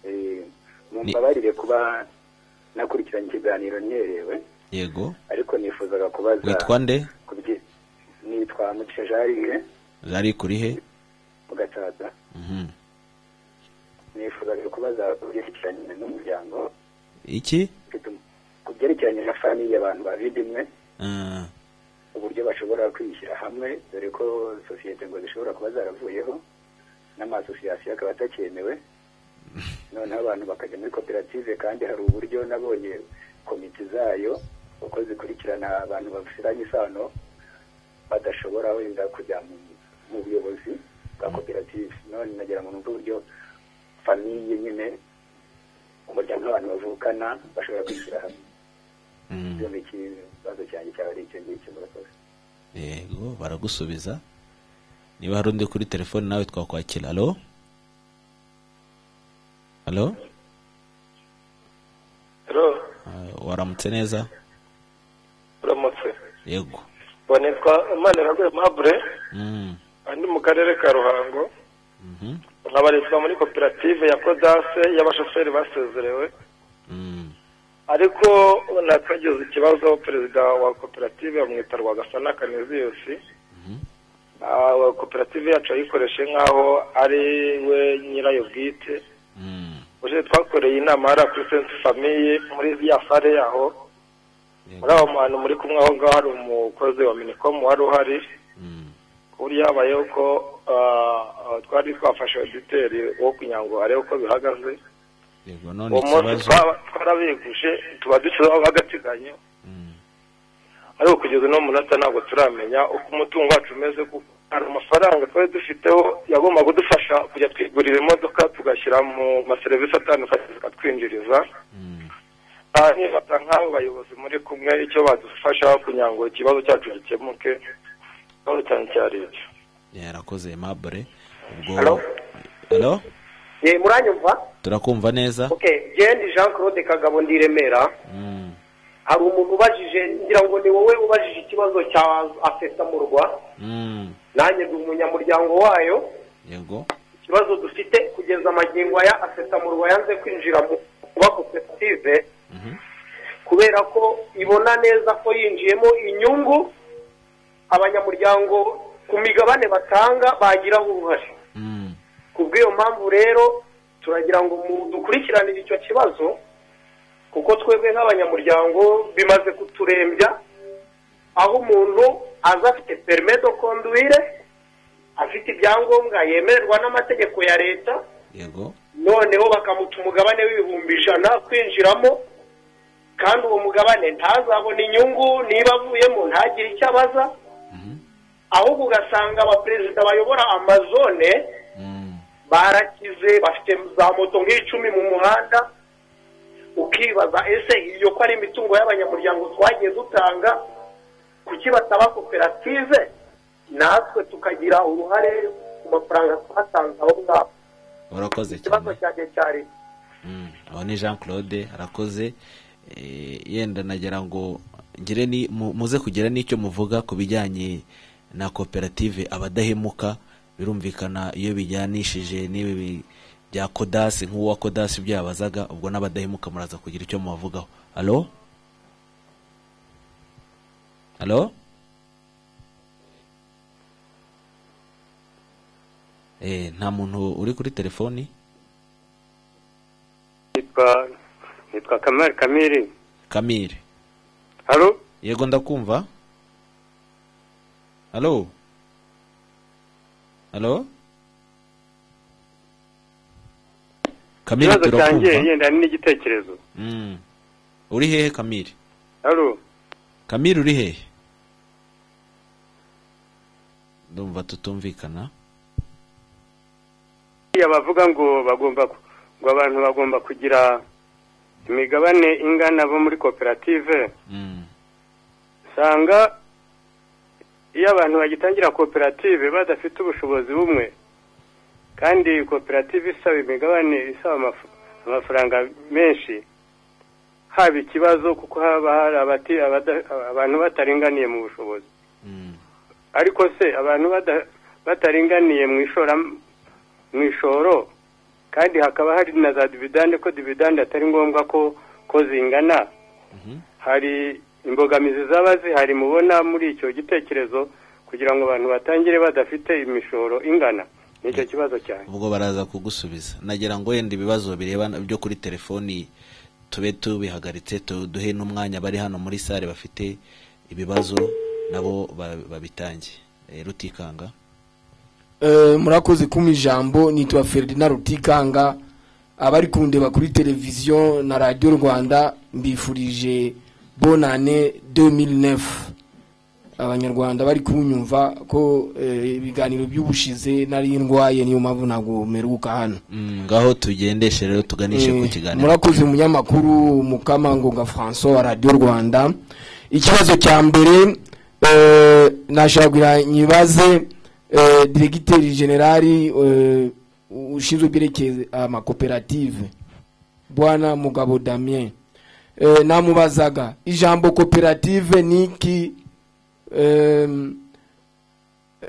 Eh, mumbabarire kuba nakurikiranye ikiganiro nyerewe yego ariko nifuzaga kubaza witwa nde ku byi- nitwa mugisha jarire ari kuri he mu gacaca Mhm. nifuzaga kubaza ku byerekeranye n'umuryango iki mfite um- ku byerekeranye na famiye abantu babiri imwe Ah, uburyo bashobora kwishyira hamwe dore ko sosiyete ngo zishobora kuba zaravuyeho n'amasosiyasiyo akaba atakyemewe noneho abantu bakajya muri koperative kandi hari uburyo nabonye komite zayo uko zikurikirana abantu bafitanye isano badashobora wenda kujya mu, mu buyobozi bwa koperative none nagira ngo numve uburyo famiye nyine umuryango w'abantu bavukana bashobora kwishyira hamwe ibyo ni ikibazo cyanjye cyaba ari icyo ngicyo murakoze yego baragusubiza niba hari undi kuri telefoni nawe twakwakira alo alo Ah, waramutse neza uramutse yego ubu nitwa maniraguye mabure Mm, andi mu karere ka ruhango mhm, nkabarizwa muri koperative ya kodase y'abashoferi basezerewe ariko nakagize ikibazo perezida wa koperative bamwita rwagasana kaneziyusi Ah, koperative yacu ayikoreshe nk'aho ari we nyirayo bwite uje twakoreye inama hari kuri sense famiye muri ya sare yaho muri aho hantu muri kumwe aho ngaho hari umukozi wa minicom wari uhari ku buryo habayeho ko ah, ah, twari twafashe oditeri wo kugira ngo arebe uko bihagaze yego none uwo munsi ikibazo twaba twarabiguje tuba dushyizeho agateganyo ariko kugeza uno munota ntabwo turamenya uko umutungo wacu umeze kuko hari amafaranga twari dufiteho yagomba kudufasha kujya twigurira imodoka tugashyira mu maserivisi atandukanye zikatwinjiriza Ah, nifata nk'abo bayobozi muri kumwe icyo badufasha kugira ngo ikibazo cyacu gikemuke ikibazo cyane cyari icyo yarakoze mabure ubwo Hello? Hello? ye muranyumva turakumva neza okay jendi jean claude kagabo ndi i remera hari umuntu ubajije ngira ngo ni wowe ubajije ikibazo cya afesa mu rwa Mm, nanjye ndi umunyamuryango wayo yego ikibazo dufite kugeza amagingo aya afesa mu rwa yanze kwinjira mu kuba koperative kubera ko ibona neza ko yinjiyemo inyungu abanyamuryango ku migabane batanga bagiraho uruhare ku bw'iyo mpamvu rero turagira ngo mu- dukurikiranire icyo kibazo kuko twebwe nk'abanyamuryango bimaze kuturembya aho umuntu aza afite perime do konduire afite ibyangombwa yemererwa n'amategeko ya leta yego noneho bakamuta umugabane w'ibihumbi ijana kwinjiramo kandi uwo mugabane ntazabona inyungu niba avuyemo ntagire icyo abaza ahubwo ugasanga abaperezida bayobora amazone barakize bafite za moto nk'icumi mu muhanda ukibaza ese iyo ko ari imitungo y'abanyamuryango twagiye dutanga kuki bataba koperative natwe tukagira uruhare ku mafaranga twatanze aho ngaho urakoze cyane ikibazo cyanjye cyari aho ni jean claude arakoze Eh, yenda nagira ngo ngire ni mu- muze kugira n'icyo muvuga ku bijyanye na koperative abadahemuka birumvikana iyo bijyanishije n'ibi bi- bya kodasi nk'uwa kodasi ibyo yabazaga ubwo n'abadahemuka muraza kugira icyo mubavugaho alo alo Eh, nta muntu uri kuri telefoni nitwa nitwa kamari kamiri kamire haro yego ndakumva halo halo kamire ikibazo cyanjye turakumva yenda n'igitekerezo Mm. uri hehe kamire haro kamire uri hehe ndumva tutumvikana buriya bavuga ngo bagomba ku- ngo abantu bagomba kugira imigabane ingana bo muri koperative usanga iyo abantu bagitangira koperative badafite ubushobozi bumwe kandi koperative isaba imigabane isaba amaf- amafaranga menshi haba ikibazo kuko haba hari abati- abada- abantu bataringaniye mu bushobozi ariko se abantu bada- bataringaniye mu ishoram- mu ishoro kandi hakaba hari na za dividande ko dividande atari ngombwa ko ko zingana hari imbogamizi zaba zihari mubona muri icyo gitekerezo kugira ngo abantu batangire badafite imishoro ingana nicyo kibazo cyane ubwo baraza kugusubiza nagira ngo wenda ibibazo bireba byo kuri telefoni tube tubihagaritse tu- duhe n'umwanya bari hano muri sare bafite ibibazo nabo ba- babitange Eh, rutikanga Eh, murakoze kuma ijambo nitwa Ferdinand Rutikanga abari kundeba kuri televiziyo na radio Rwanda mbifurije bonne année 2009 abanyarwanda bari kunyumva ko eh, ibiganiro by'ubushize nari ndwaye niyo mpamvu ntabwo meruka hano Mm, ngaho tugendeshe rero tuganishe ku Eh, kiganiro murakoze umunyamakuru mukamangonga francois wa radiyo rwanda ikibazo cya mbere eh, nashaka kugira nyibaze eh, diregiteri generali eh, ushinzwe ibyerekeye amakoperative bwana mugabo damien Eh, namubazaga ijambo koperative niki em,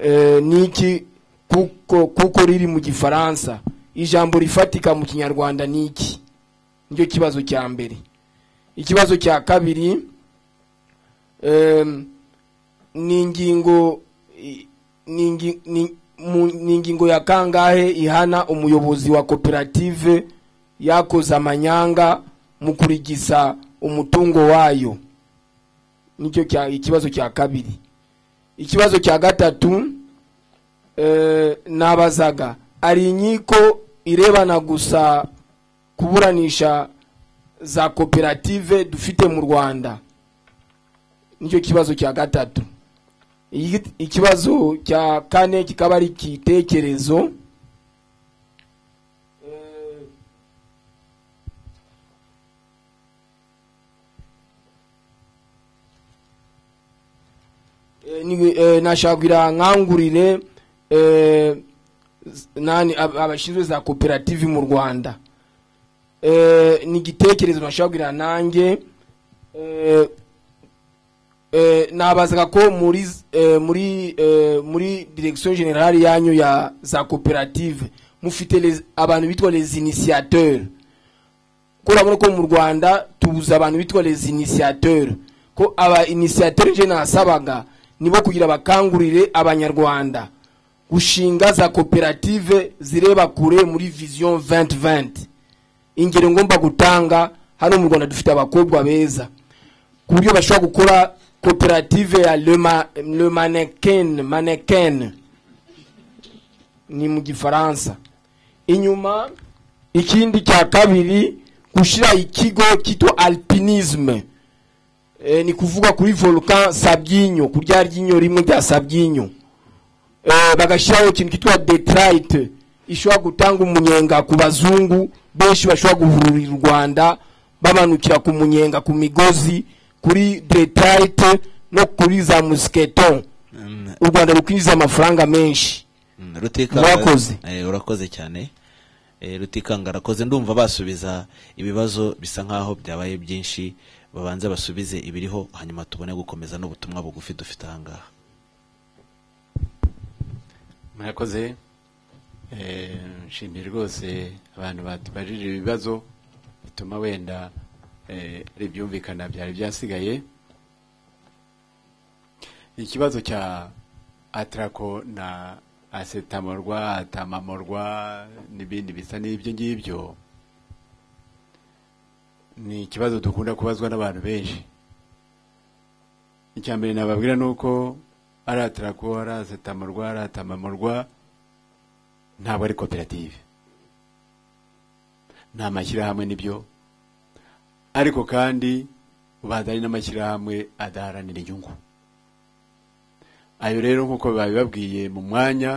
eh, niki kuko kuko riri mu gifaransa ijambo rifatika mu kinyarwanda niki nicyo kibazo cya mbere ikibazo cya kabiri em, ni ingingo i- ni ingi- ni- mu- ni ingingo ya kangahe ihana umuyobozi wa koperative yakoze amanyanga mu kurigisa umutungo wayo nicyo cya- ikibazo cya kabiri ikibazo cya gatatu eh, nabazaga ari inkiko irebana gusa kuburanisha za koperative dufite mu rwanda nicyo kibazo cya gatatu Igi- ikibazo cya kane kikaba ari igitekerezo Eh, ni- eh, nashakira nkangurire eh, z- nani ab- abashinzwe za koperative mu rwanda Eh, ni igitekerezo nashobora kugira nanjye eh, eh, nabazaga ko muri z- eh, muri eh, muri direction générale yanyu ya za koperative mufite les- abantu bitwa les initiateurs ko urabona ko mu rwanda tubuza abantu bitwa les initiateurs ko aba initiateurs je nasabaga nibo kugira bakangurire abanyarwanda gushinga za koperative zireba kure muri vision 2020 ingero ngomba gutanga hano mu rwanda dufite abakobwa beza ku buryo bashobora gukora koperative ya le, ma, le mannequin mannequin ni mu gifaransa inyuma ikindi cya kabiri gushyira ikigo cyitwa alpinisme e, ni kuvuga kuri volcan sabyinyo ku rya ryinyo rimwe rya sabyinyo e, bagashyiraho ikintu cyitwa detrite ishobora gutanga umunyenga ku bazungu benshi bashobora guhurira u rwanda bamanukira ku munyenga ku migozi kuri detrite no kuri za musketon u rwanda rukwinjiza amafaranga menshi Mm, Rutikanga- Murakoze. Eh, urakoze cyane Eh, rutikanga arakoze ndumva basubiza ibibazo bisa nkaho byabaye byinshi babanze basubize ibiriho hanyuma tubone gukomeza n'ubutumwa bugufi dufite ahangaha murakoze Eh, nshimiye rwose abantu batubajije ibibazo bituma wenda eh, hari ibyumvikana byari byasigaye ikibazo cya atarako na asetamorwa atamamorwa n'ibindi bisa n'ibyo ngibyo ni ikibazo dukunda kubazwa n'abantu benshi icya mbere nababwira ni uko aratara kuba arasetamurwa aratamamurwa ntabwo ari koperative nta mashyirahamwe n'ibyo ariko kandi ubanza ari n'amashyirahamwe adaharanira inyungu ayo rero nk'uko babibabwiye mu mwanya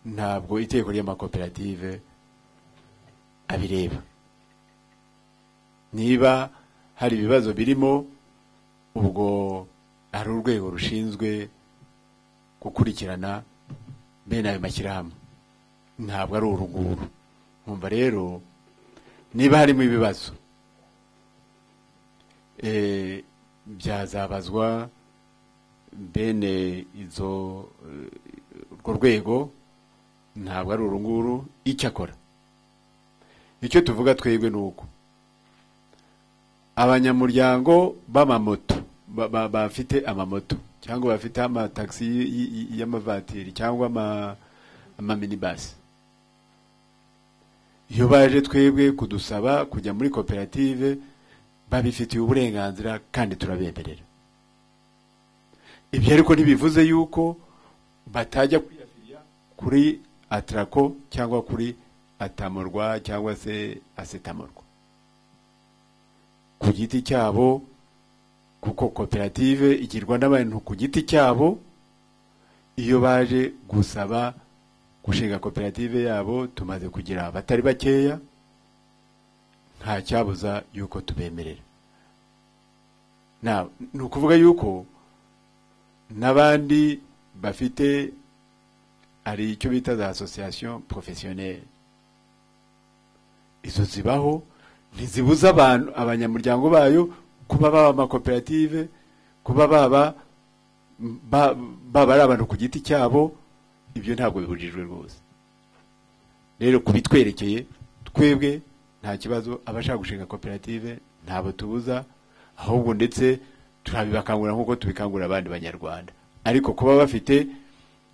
ntabwo itegeko ry'amakoperative abireba niba hari ibibazo birimo ubwo hari urwego rushinzwe gukurikirana bene ayo mashyirahamwe ntabwo ari uruguru nkumva rero niba harimo ibibazo eh, byazabazwa bene izo eh, urwo rwego ntabwo ari uru nguru icyo akora icyo tuvuga twebwe ni uko abanyamuryango b'amamoto ba- ba- bafite amamoto cyangwa bafite amatagisi y- y- y- y'amavatiri cyangwa ama- amaminibasi iyo baje twebwe kudusaba kujya muri koperative babifitiye uburenganzira kandi turabemerera ibyo ariko ntibivuze yuko batajya kwiyafiriya kuri atarako cyangwa kuri atamorwa cyangwa se asetamorwa ku giti cyabo kuko koperative igirwa n'abantu ku giti cyabo iyo baje gusaba gushinga koperative yabo tumaze kugira abatari bakeya nta cyabuza yuko tubemerera Na- ni ukuvuga yuko n'abandi bafite hari icyo bita za association professionnelle izo zibaho ntizibuza abantu abanyamuryango bayo kuba baba amakoperative kuba baba ba- baba ari abantu ku giti cyabo ibyo ntabwo bibujijwe rwose rero ku bitwerekeye twebwe nta kibazo abashaka gushinga koperative ntabwo tubuza ahubwo ndetse turabibakangurira nk'uko tubikangurira abandi banyarwanda ariko kuba bafite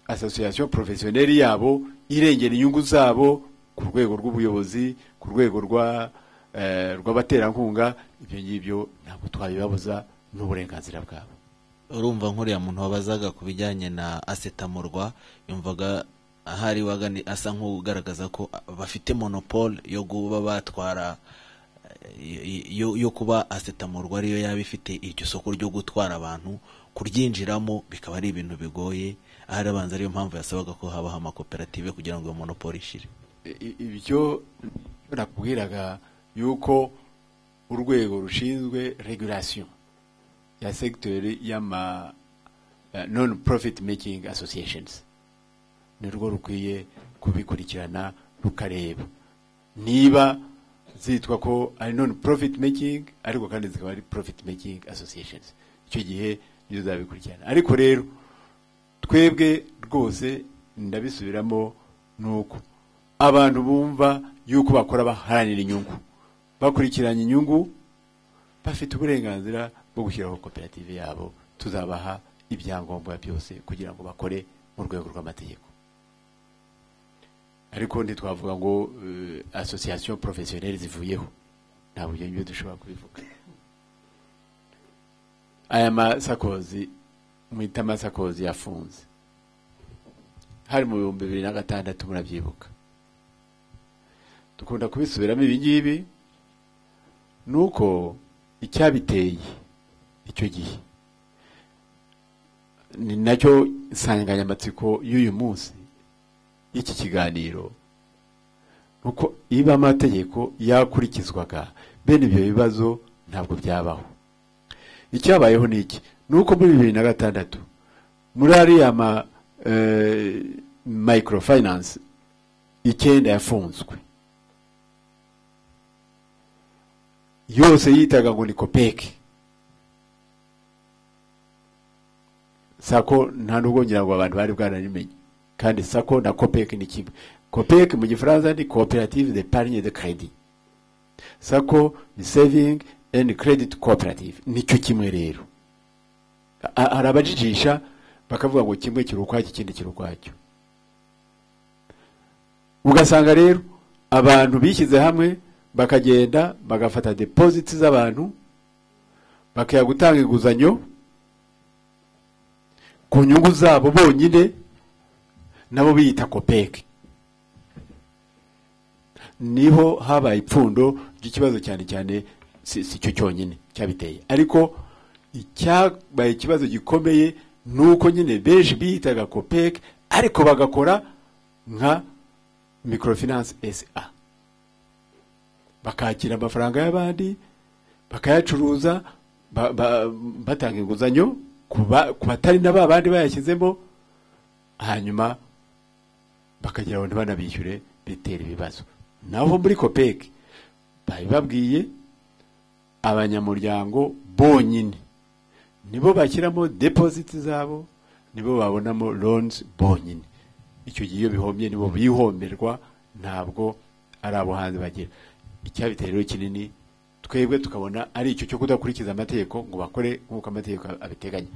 association professionnelle yabo irengera inyungu zabo ku rwego rw'ubuyobozi ku rwego rwa eh, rw'abaterankunga ibyo ngibyo ntabwo twabibabuza n'uburenganzira bwabo urumva nk'uriya muntu wabazaga ku bijyanye na asetamurwa yumvaga ahari wagani asa nk'ugaragaza ko bafite monopole yo kuba batwara eh, yo, yo kuba asetamurwa ariyo yaba ifite iryo soko ryo gutwara abantu kuryinjiramo bikaba ari ibintu bigoye ahari abanza ariyo mpamvu yasabaga ko habaho amakoperative kugira ngo iyo monopole ishire I- i- ibyo ibyo nakubwiraga yuko urwego rushinzwe regulation ya segiteri y'ama non profit making associations ni rwo rukwiye kubikurikirana rukareba niba zitwa ko ari non profit making ariko kandi zikaba ari profit making associations icyo gihe nizo zabikurikirana ariko rero twebwe rwose ndabisubiramo ni uko abantu bumva yuko bakora baharanira inyungu bakurikiranye inyungu bafite uburenganzira bwo gushyiraho koperative yabo tuzabaha ibyangombwa byose kugira ngo bakore mu rwego rw'amategeko ariko ntitwavuga ngo eh, association professionnelle zivuyeho ntabwo ibyo ngibyo dushobora kubivuga aya masakozi mwita amasakozi yafunze hari mu bihumbi bibiri na gatandatu murabyibuka dukunda kubisubiramo ibi ngibi ni uko icyabiteye icyo gihe ni nacyo insanganyamatsiko y'uyu munsi y'iki kiganiro uko iba amategeko yakurikizwaga bene ibyo bibazo ntabwo byabaho icyabayeho ni iki ni uko muri bibiri na gatandatu muri ariya ma eh, microfinance icyenda yafunzwe yose yitaga ngo ni kopeke sako nta nubwo ngira ngo abantu bari bwararimenye kandi sako na kopeke ni kimwe kopeke mu gifaransa ni cooperative de parine de credit sako ni saving and credit cooperative nicyo kimwe rero A- hari abajijisha bakavuga ngo kimwe kiri ukwacyo ikindi kiri ukwacyo ugasanga rero abantu bishyize hamwe bakagenda bagafata deposits z'abantu bakajya gutanga inguzanyo ku nyungu zabo bonyine nabo biyita kopeke niho habaye ipfundo ry'ikibazo cyane cyane si si cyo cyonyine cyabiteye ariko icyabaye ikibazo gikomeye ni uko nyine benshi biyitaga kopeke ariko bagakora nka microfinance sa bakakira amafaranga y'abandi bakayacuruza ba- ba- batanga inguzanyo ku ba- ku batari na ba bandi bayashyizemo hanyuma bakagira ngo ntibanabishyure bitera ibibazo naho muri kopeke bari babwiye abanyamuryango bonyine nibo bashyiramo depositi zabo nibo babonamo loans bonyine icyo gihe iyo bihomye nibo bihomerwa ntabwo ari abo hanze bagira icyabiteye rero kinini twebwe tukabona ari icyo cyo kudakurikiza amategeko ngo bakore nk'uko amategeko abiteganya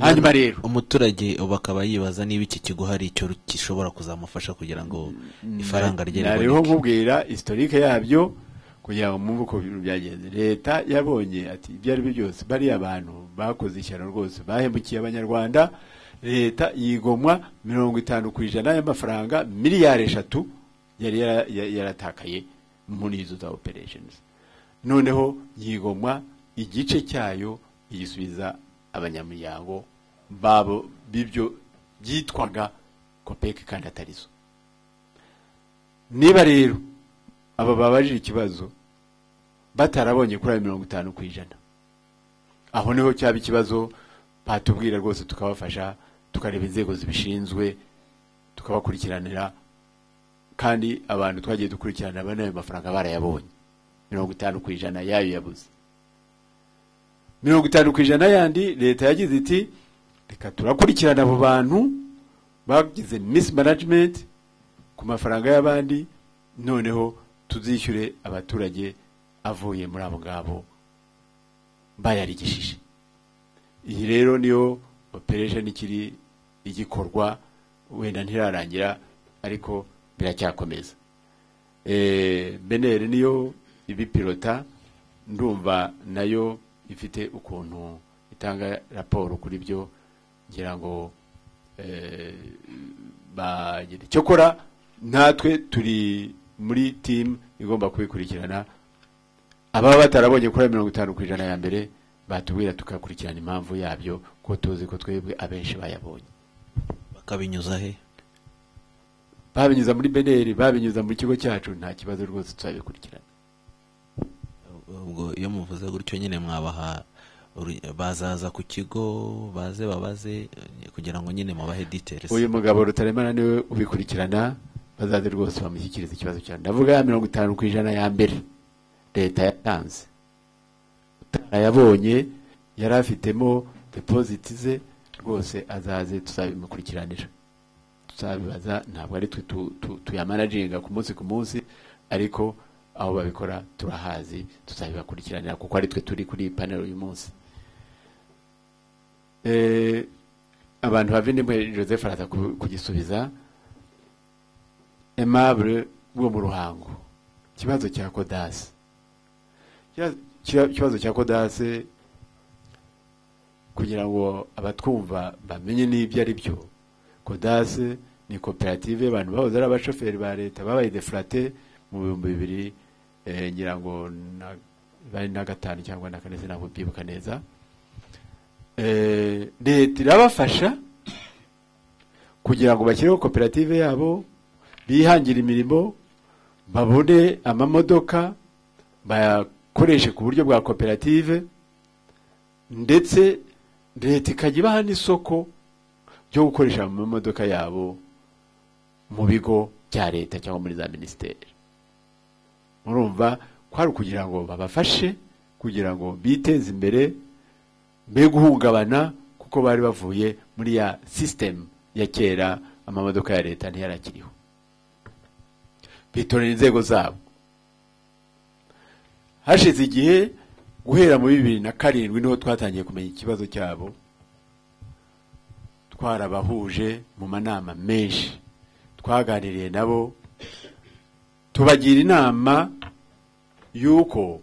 hanyuma rero umuturage ubu akaba yibaza niba iki kigo hari icyo gishobora kuzamufasha kugira ngo ifaranga rye Na- nariho nkubwira historique yabyo kugira ngo mwumve uko ibintu byagenze leta yabonye ati ibyo ari byo byose bariya bantu bakoze ishyano rwose bahemukiye abanyarwanda leta yigomwa mirongo itanu ku ijana y'amafaranga miliyari eshatu yari yara- ya- yaratakaye muri izo za operations noneho yigomwa igice cyayo igisubiza abanyamuryango babo b'ibyo byitwaga kopeke kandi atarizo niba rero aba babajije ikibazo batarabonye kuri ayo mirongo itanu ku ijana aho niho cyaba ikibazo batubwira rwose tukabafasha tukareba inzego zibishinzwe tukabakurikiranira kandi abantu twagiye dukurikirana bane ayo mafaranga barayabonye mirongo itanu ku ijana yayo yabuze mirongo itanu ku ijana yandi leta yagize iti reka turakurikirana abo bantu bagize misi management ku mafaranga y'abandi noneho tuzishyure abaturage avuye muri abo ngabo bayarigishije iyi rero niyo operation ikiri igikorwa wenda ntirarangira ariko biracyakomeza Eh, beneri niyo ibipilota ndumva nayo ifite ukuntu itanga raporo kuri byo ngira ngo eh, bagende cyokora natwe turi muri timu igomba kubikurikirana ababa batarabonye kuri ayo mirongo itanu ku ijana ya mbere batubwira tugakurikirana impamvu yabyo ko tuzi ko twebwe abenshi bayabonye bakabinyuza he babinyuza muri beneri babinyuza mu kigo cyacu nta kibazo rwose tuzabikurikirana ubwo iyo muvuze gutyo nyine mwabaha Uri- bazaza ku kigo baze babaze eh, kugira ngo nyine mubahe details uyu mugabo rutaremana niwe ubikurikirana bazaze rwose bamushyikirize ikibazo cyane ndavuga ya mirongo itanu ku ijana ya mbere leta yatanze utarayabonye yari afitemo depoziti ze rwose azaze tuzabimukurikiranira tuzabibaza ntabwo ari twe tu- tu- tuyamanaginga ku munsi ku munsi ariko aho babikora turahazi tuzabibakurikiranira kuko ari twe turi kuri iyi panel uyu munsi Eh, abantu bavindimwe joseph araza ku- kugisubiza aimable wo mu ruhango ikibazo cya kodase Ikibazo- ikiba- ikibazo cya kodase kugira ngo abatwumva bamenye n'ibyo ari byo kodase ni koperative abantu bahoze ari abashoferi ba leta babaye defurate mu bihumbi bibiri eh, ngira ngo na- bari na gatanu cyangwa na kane sinabwo byibuka neza Eh, leta irabafasha kugira ngo bashyireho koperative yabo bihangire imirimo babone amamodoka bayakoreshe ku buryo bwa koperative ndetse leta ikajya ibaha n'isoko ryo gukoresha mu mamodoka yabo mu bigo bya leta cyangwa muri za minisiteri murumva kwari ukugira ngo babafashe kugira ngo biteze imbere be guhungabana kuko bari bavuye muri ya sisitemu ya kera amamodoka ya leta ntiyarakiriho bitorera inzego zabo hashize igihe guhera muri bibiri na karindwi niho twatangiye kumenya ikibazo cyabo twarabahuje mu manama menshi twaganiriye nabo tubagira inama y'uko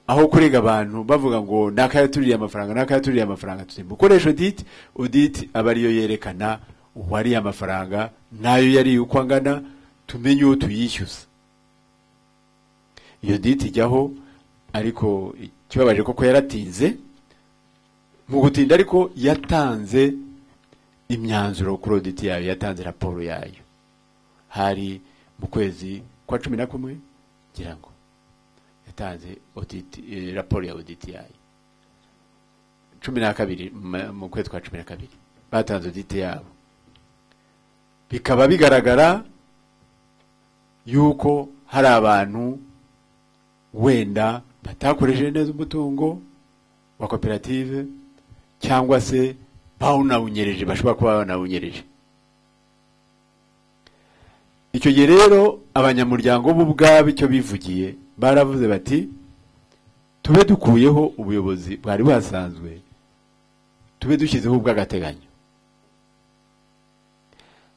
aho kurega abantu bavuga ngo nakayatuririye amafaranga nakayatuririye amafaranga turi mukoresha audit audit aba ariyo yerekana uwariye amafaranga nayo yariye uko angana tumenye uwo tuyishyuza iyo audit ijyaho ariko ikibabaje koko yaratinze mu gutinda ariko yatanze imyanzuro kuri audit yayo yatanze raporo yayo hari mu kwezi kwa cumi na kumwe ngira ngo yatanze audit eh, raporo ya audit yayo cumi na kabiri mu- mu kwezi kwa cumi na kabiri batanze audit yabo bikaba bigaragara yuko hari abantu wenda batakoresheje neza umutungo wa koperative cyangwa se bawunawunyereje bashobora kuba banawunyereje icyo gihe rero abanyamuryango bo ubwabo icyo bivugiye baravuze bati tube dukuyeho ubuyobozi bwari buhasanzwe tube dushyizeho ubw'agateganyo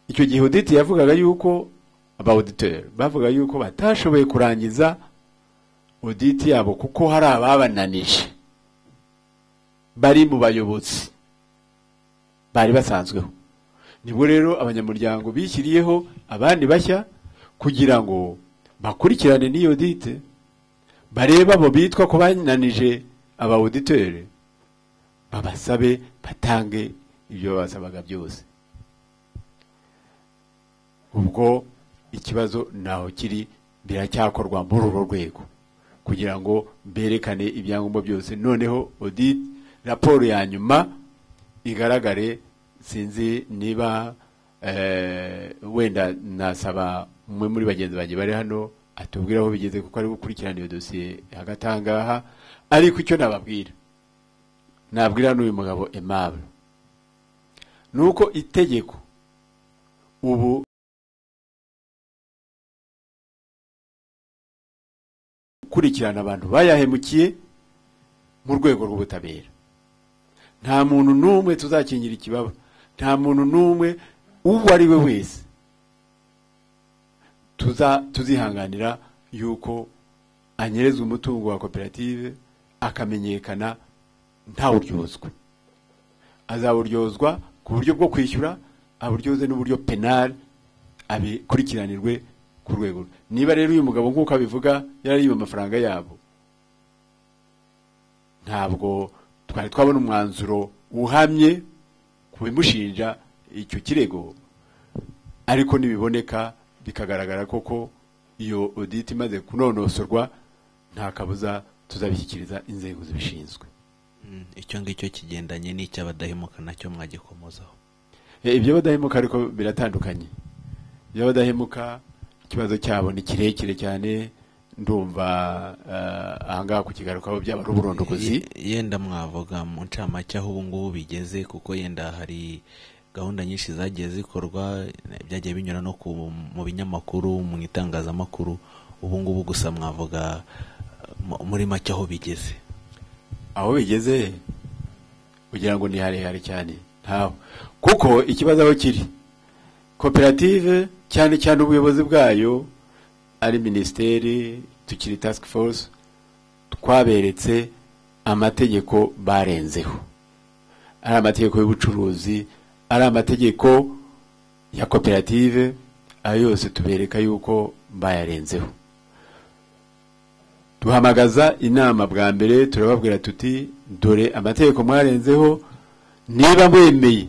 icyo gihe audit yavugaga yuko aba auditeur bavuga yuko batashoboye kurangiza audit yabo kuko hari ababananije bari mu bayobozi bari basanzweho nibwo rero abanyamuryango bishyiriyeho abandi bashya kugira ngo bakurikirane n'iyo dite barebe abo bitwa ko bananije aba auditeur babasabe batange ibyo basabaga byose ubwo ikibazo naho kiri biracyakorwa muri uru rwego kugira ngo berekane ibyangombwa byose noneho audit raporo ya nyuma igaragare sinzi niba eh, wenda nasaba umwe muri bagenzi banjye bari hano atubwira aho bigeze kuko ari gukurikirana iyo dosiye hagati aha ngaha ariko icyo nababwira nabwira n'uyu mugabo aimable ni uko itegeko ubu gukurikirana abantu bayahemukiye mu rwego rw'ubutabera nta muntu n'umwe tuzakingira ikibaba nta muntu n'umwe uwo ari we wese tuza tuzihanganira yuko anyereza umutungo wa koperative akamenyekana ntawuryozwe azawuryozwa ku buryo bwo kwishyura aburyoze n'uburyo penal abikurikiranirwe ku rwego niba rero uyu mugabo nk'uko abivuga yarariye amafaranga yabo ntabwo twari twabona umwanzuro uhamye ku bimushinja icyo kirego ariko nibiboneka bikagaragara koko iyo audit imaze kunonosorwa nta kabuza tuzabishyikiriza inzego zibishinzwe icyo ngicyo kigendanye n'icy'abadahemuka nacyo mwagikomozaho Eh, iby'abadahemuka ariko biratandukanye iby'abadahemuka ikibazo cyabo ni kirekire cyane ndumva eh, ahangaha kukigarukaho byaba ari uburondogozi Ye- yenda mwavuga mu ncamake aho ubu ngubu bigeze kuko yenda hari gahunda nyinshi zagiye zikorwa eh, byagiye binyura no ku, mu binyamakuru mu itangazamakuru ubu ngubu gusa mwavuga eh, mu- muri make aho bigeze aho bigeze kugira ngo ni harehare cyane ntaho kuko ikibazo aho kiri koperative cyane cyane ubuyobozi bwayo ari minisiteri tukiri task force twaberetse amategeko barenzeho ari amategeko y'ubucuruzi ari amategeko ya koperative ayo yose tubereka yuko bayarenzeho duhamagaza inama bwa mbere turababwira tuti dore amategeko mwarenzeho niba mwemeye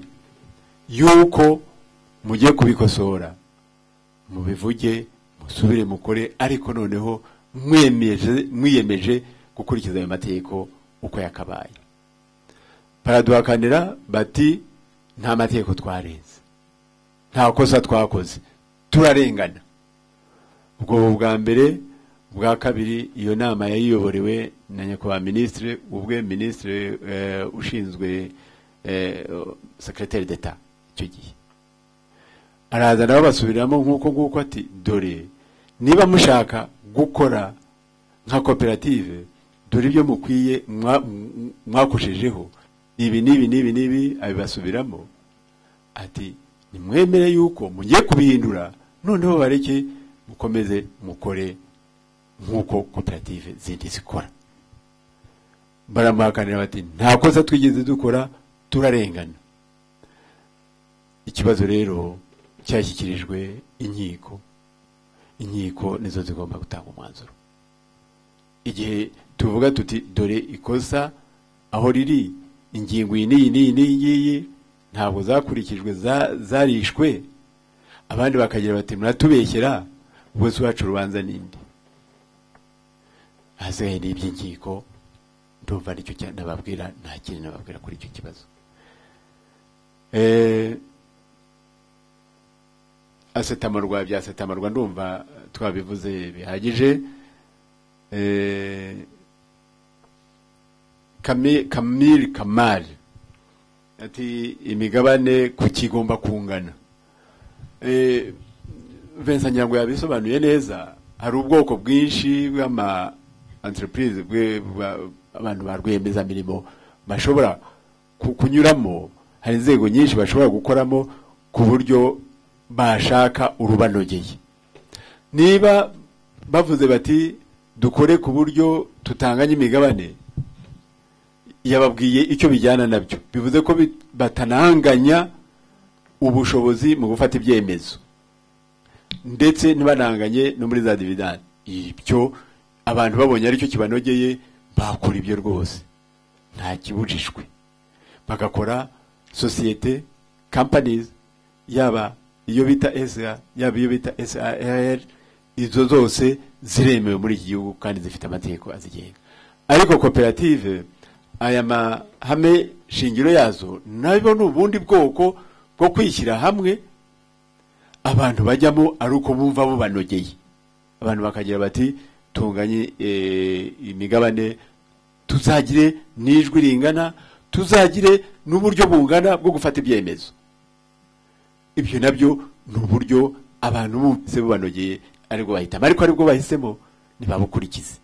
yuko mujye kubikosora mubivuge musubire mukore ariko noneho mwiyemeje- mwiyemeje gukurikiza ayo mategeko uko yakabaye baraduhakanira bati nta mategeko twarenze nta kosa twakoze turarengana ubwo bwa mbere bwa kabiri iyo nama yayiyoborewe na nyakubahwa minisitiri ubwe minisitiri eh, ushinzwe eh, sekreteri d'etat icyo gihe araza nabo basubiramo nk'uko nguko ati dore niba mushaka gukora nka koperative dore ibyo mukwiye mwa- m- mwakoshejeho ibi n'ibi n'ibi n'ibi abibasubiramo ati nimwemere yuko mugiye kubihindura noneho bareke mukomeze mukore nk'uko koperative zindi zikora baramuhakanira bati nta kosa twigeze dukora turarengana ikibazo rero cyashyikirijwe inkiko inkiko nizo zigomba gutanga umwanzuro igihe tuvuga tuti dore ikosa aho riri ingingo iyi n'iyi n'iyi n'iyi ngiyi ntabwo zakurikijwe za- zarishwe abandi bakagira bati muratubeshyera ubwo si iwacu urubanza n'indi ahasigaye ni iby'inkiko ndumva nicyo cya- nababwira nta kintu nababwira kuri icyo kibazo Eh, asetamarwa bya asetamarwa ndumva twabivuze bihagije Eh, Kami- kamil kamari ati imigabane ku kigomba kungana Eh, Vincent nyango yabisobanuye neza hari ubwoko bwinshi bw'ama entreprise bwe- bwa- abantu ba rwiyemezamirimo bashobora ku- kunyuramo hari inzego nyinshi bashobora gukoramo ku buryo bashaka urubanogeye niba bavuze bati dukore ku buryo tutanganya imigabane yababwiye icyo bijyana nabyo bivuze ko bi- batananganya ubushobozi mu gufata ibyemezo ndetse ntibananganye no muri za dividani ibyo abantu babonye aricyo kibanogeye bakora ibyo rwose nta kibujijwe bagakora sosiyete kampanizi yaba iyo bita esa yaba iyo bita sar izo zose ziremewe muri iki gihugu kandi zifite amategeko azigenga ariko koperative aya mahame shingiro yazo nabyo ni ubundi bwoko bwo kwishyira hamwe abantu bajyamo ari uko bumva bubanogeye abantu bakagira bati tunganye eh, imigabane tuzagire n'ijwi ringana tuzagire n'uburyo bungana bwo gufata ibyemezo ibyo nabyo ni uburyo abantu bumvise bubanogeye aribwo bahitamo ariko aribwo bahisemo ntibabukurikize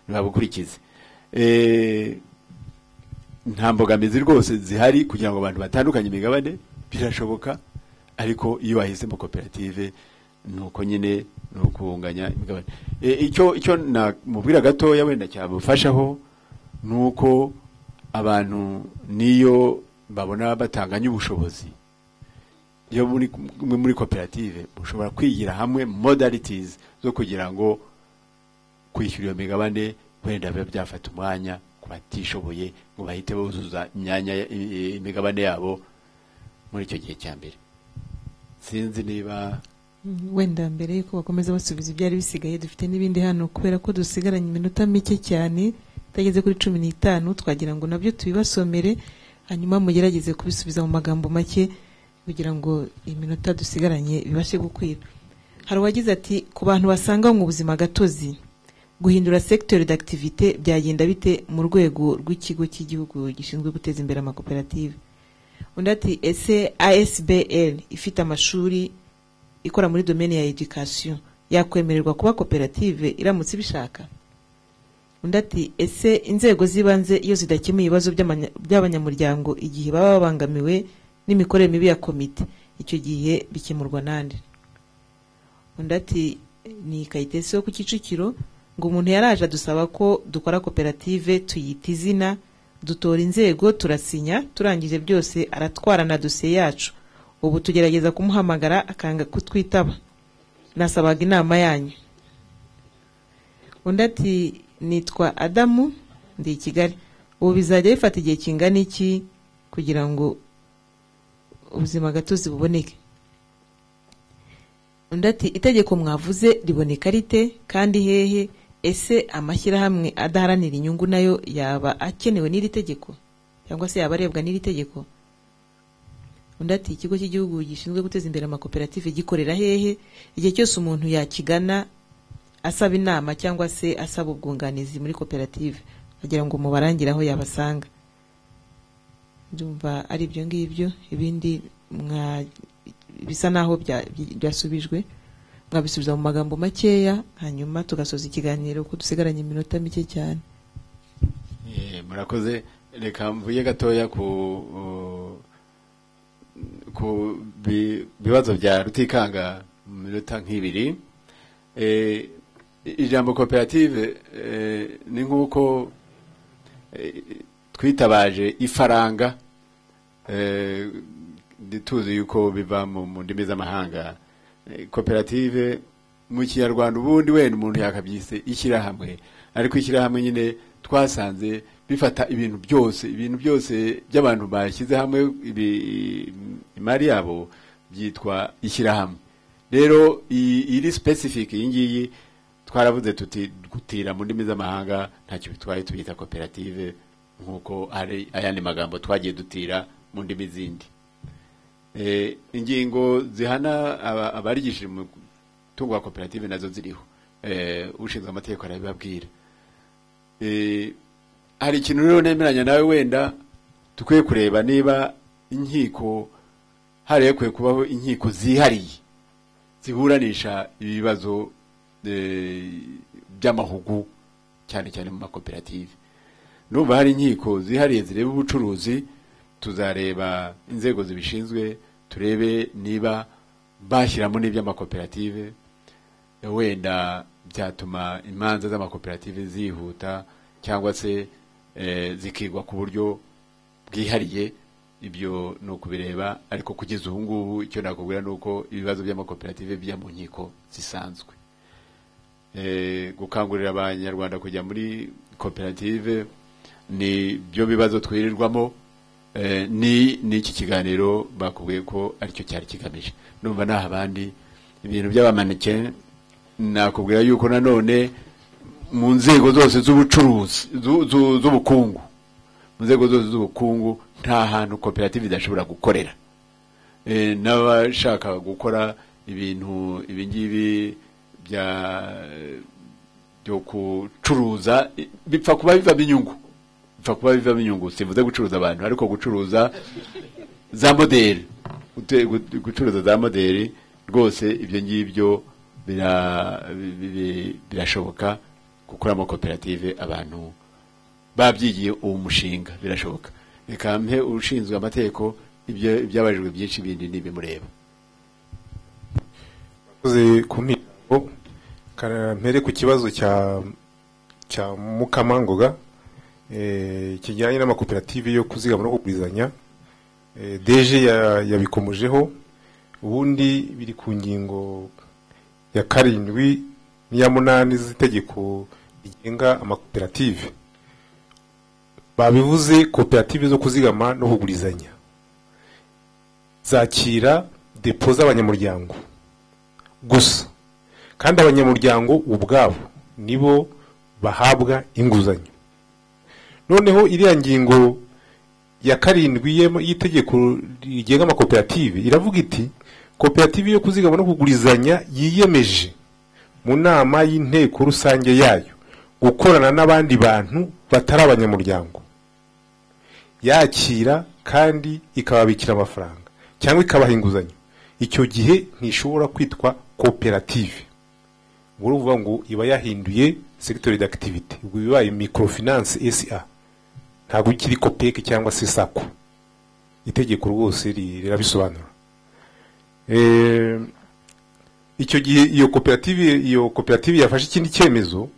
ntibabukurikize Eh, nta mbogamizi rwose zihari kugira ngo abantu batandukanye imigabane birashoboka ariko iyo wahisemo koperative ni uko nyine ni ukunganya imigabane E, icyo icyo namubwira gatoya wenda cyabufashaho ni uko abantu niyo babona batanganya ubushobozi yo muri muri- muri koperative mushobora kwigira hamwe modalities zo kugira ngo kwishyura iyo migabane wenda biba byafata umwanya ku batishoboye ngo bahite buzuza imyanya ya- i- i- imigabane yabo muri icyo gihe cya mbere sinzi niba Mm, wenda mbere yuko bakomeza basubiza ibyari bisigaye dufite n'ibindi hano kubera ko dusigaranye iminota mike cyane utageze kuri cumi n'itanu twagira ngo nabyo tubibasomere hanyuma mugerageze kubisubiza mu magambo make kugira ngo iminota dusigaranye bibashe gukwira hari uwagize ati ku bantu basanga mu buzima gatozi guhindura secteur d'activité byagenda bite mu rwego rw'ikigo cy'igihugu gishinzwe guteza imbere amakoperative undi ati ese asbl ifite amashuri ikora muri domaine ya education yakwemererwa kuba koperative iramutse ibishaka undi ati ese inzego z'ibanze iyo zidakemuye ibibazo by'amanya- by'abanyamuryango igihe baba babangamiwe n'imikorere mibi ya komite icyo gihe bikemurwa nande undi ati ni kayitesi yo ku kicukiro ngo umuntu yaraje adusaba ko dukora koperative tuyita izina dutora inzego turasinya turangije byose aratwara na dosiye yacu ubu tugerageza kumuhamagara akanga kutwitaba nasabaga inama yanyu undi ati nitwa adamu ndi i kigali ubu bizajya bifata igihe kingana iki kugira ngo ubuzima gatozi buboneke undi ati itegeko mwavuze riboneka rite kandi hehe ese amashyirahamwe adaharanira inyungu nayo yaba akenewe n'iri tegeko cyangwa se yaba arebwa n'iri tegeko undi ati ikigo cy'igihugu gishinzwe guteza imbere amakoperative gikorera hehe igihe cyose umuntu yakigana asaba inama cyangwa se asaba ubwunganizi muri koperative kugira ngo mubarangire aho yabasanga ndumva ari ibyo ngibyo ibindi mwa bisa naho bya- byasubijwe mwabisubiza mu magambo makeya hanyuma tugasoza ikiganiro ko dusigaranye iminota mike cyane Eh, murakoze reka mvuye gatoya ku uh, ku bi- bibazo bya rutikanga mu minota nk'ibiri Eh, ijambo koperative eh, ni nk'uko eh, twitabaje ifaranga eh, tuzi yuko biva mu mu ndimi z'amahanga Eh, koperative mu kinyarwanda ubundi wenda umuntu yakabyise ishyirahamwe ariko ishyirahamwe nyine twasanze bifata ibintu byose ibintu byose by'abantu bashyize hamwe ibi- imari yabo byitwa ishyirahamwe rero iyi- iri specific iyi ngiyi twaravuze tuti gutira mu ndimi z'amahanga ntacyo bitwaye tubita koperative nk'uko ari ayandi magambo twagiye dutira mu ndimi zindi Eh, ingingo zihana aba- abarigishije mu mutungo wa koperative nazo ziriho Eh, ushinzwe amategeko arabibabwira Eh, hari ikintu rero nemeranya nawe wenda dukwiye kureba niba inkiko hari hakwiye kubaho inkiko zihariye ziburanisha ibibazo eh, by'amahugu cyane cyane mu makoperative ndumva hari inkiko zihariye zireba ubucuruzi tuzareba inzego zibishinzwe turebe niba bashyiramo n'iby'amakoperative wenda byatuma imanza z'amakoperative zihuta cyangwa se eh, zikigwa ku buryo bwihariye ibyo ni ukubireba ariko kugeza ubu ngubu icyo nakubwira ni uko ibibazo by'amakoperative bijya mu nkiko zisanzwe Eh, gukangurira abanyarwanda kujya muri koperative ni byo bibazo twirirwamo eh, ni n'iki kiganiro bakubwiye ko aricyo cyari kigamije numva naho abandi ibintu by'abamaneke nakubwira yuko nanone mu nzego zose z'ubucuruzi zu- zu- z'ubukungu mu nzego zose z'ubukungu nta hantu koperative idashobora gukorera Eh, n'abashaka gukora ibintu ibi ngibi bya byo gucuruza eh, bipfa kuba bivamo inyungu bipfa kuba bivamo inyungu sivuze gucuruza abantu ariko gucuruza za moderi Gute- gu- gucuruza za moderi rwose ibyo ngibyo bira- bi- bi- birashoboka gukora amakoperative abantu babyigiye uwo mushinga birashoboka reka mpe ushinzwe amategeko ibyo ibyabajijwe byinshi bindi n'ibimureba Mwakoze ku mpingo Ka- mpere ku kibazo cya cya mukamangoga eh, kijyanye n'amakoperative yo kuzigama no kugurizanya Eh, DG ya- yabikomojeho ubundi biri ku ngingo ya karindwi n'iya munani z'itegeko rigenga amakoperative babivuze koperative zo kuzigama no kugurizanya zakira depo z'abanyamuryango gusa kandi abanyamuryango ubwabo nibo bahabwa inguzanyo noneho iriya ngingo ya karindwi y'em- y'itegeko rigenga amakoperative iravuga iti koperative yo kuzigama no kugurizanya yiyemeje mu nama y'inteko rusange yayo gukorana n'abandi bantu batari abanyamuryango yakira kandi ikababikira amafaranga cyangwa ikabaha inguzanyo icyo gihe ntishobora kwitwa koperative ubwo ni ukuvuga ngo iba yahinduye secteur d'activité ubwo bibaye microfinance sa ntabwo ikiri kopeke cyangwa se sako itegeko rwose ri- rirabisobanura Eh, icyo gihe iyo koperative iyo koperative yafashe ikindi cyemezo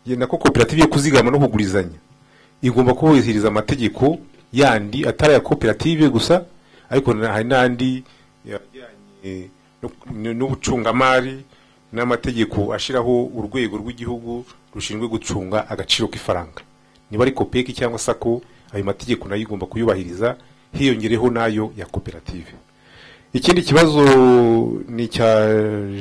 ye- nako koperative yo kuzigama no kugurizanya igomba kubahiriza amategeko yandi atari aya koperative gusa ariko na- hari n'andi yajyanye no- n'ubucungamari n'amategeko ashyiraho urwego rw'igihugu rushinzwe gucunga agaciro k'ifaranga niba ari kopeki cyangwa sako ayo mategeko nayo igomba kuyubahiriza hiyongereho n'ayo ya koperative ikindi kibazo ni icya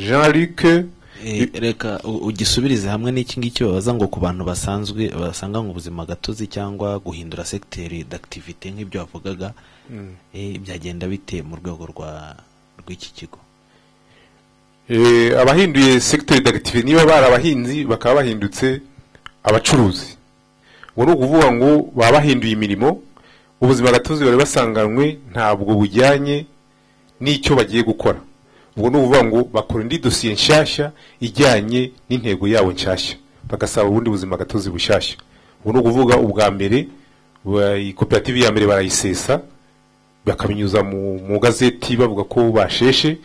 jean luc Eh, reka u- ugisubirize hamwe n'iki ngiki babaza ngo ku bantu basanzwe basanga mu buzima gatozi cyangwa guhindura secteur d'activité nk'ibyo wavugaga Mm. eh, byagenda bite mu rwego rwa rw'iki kigo Eh, abahinduye secteur d'activité niba bari abahinzi bakaba bahindutse abacuruzi ubu ni ukuvuga ngo baba bahinduye imirimo ubuzima gatozi bari basanganywe ntabwo bujyanye n'icyo bagiye gukora ubwo ni ukuvuga ngo bakora indi dosiye nshyashya ijyanye n'intego yabo nshyashya bagasaba ubundi buzima gatozi bushyashya ubwo ni ukuvuga ubwa mbere ba- iyi koperative ya mbere barayisesa bakabinyuza mu mu gazeti bavuga ko basheshe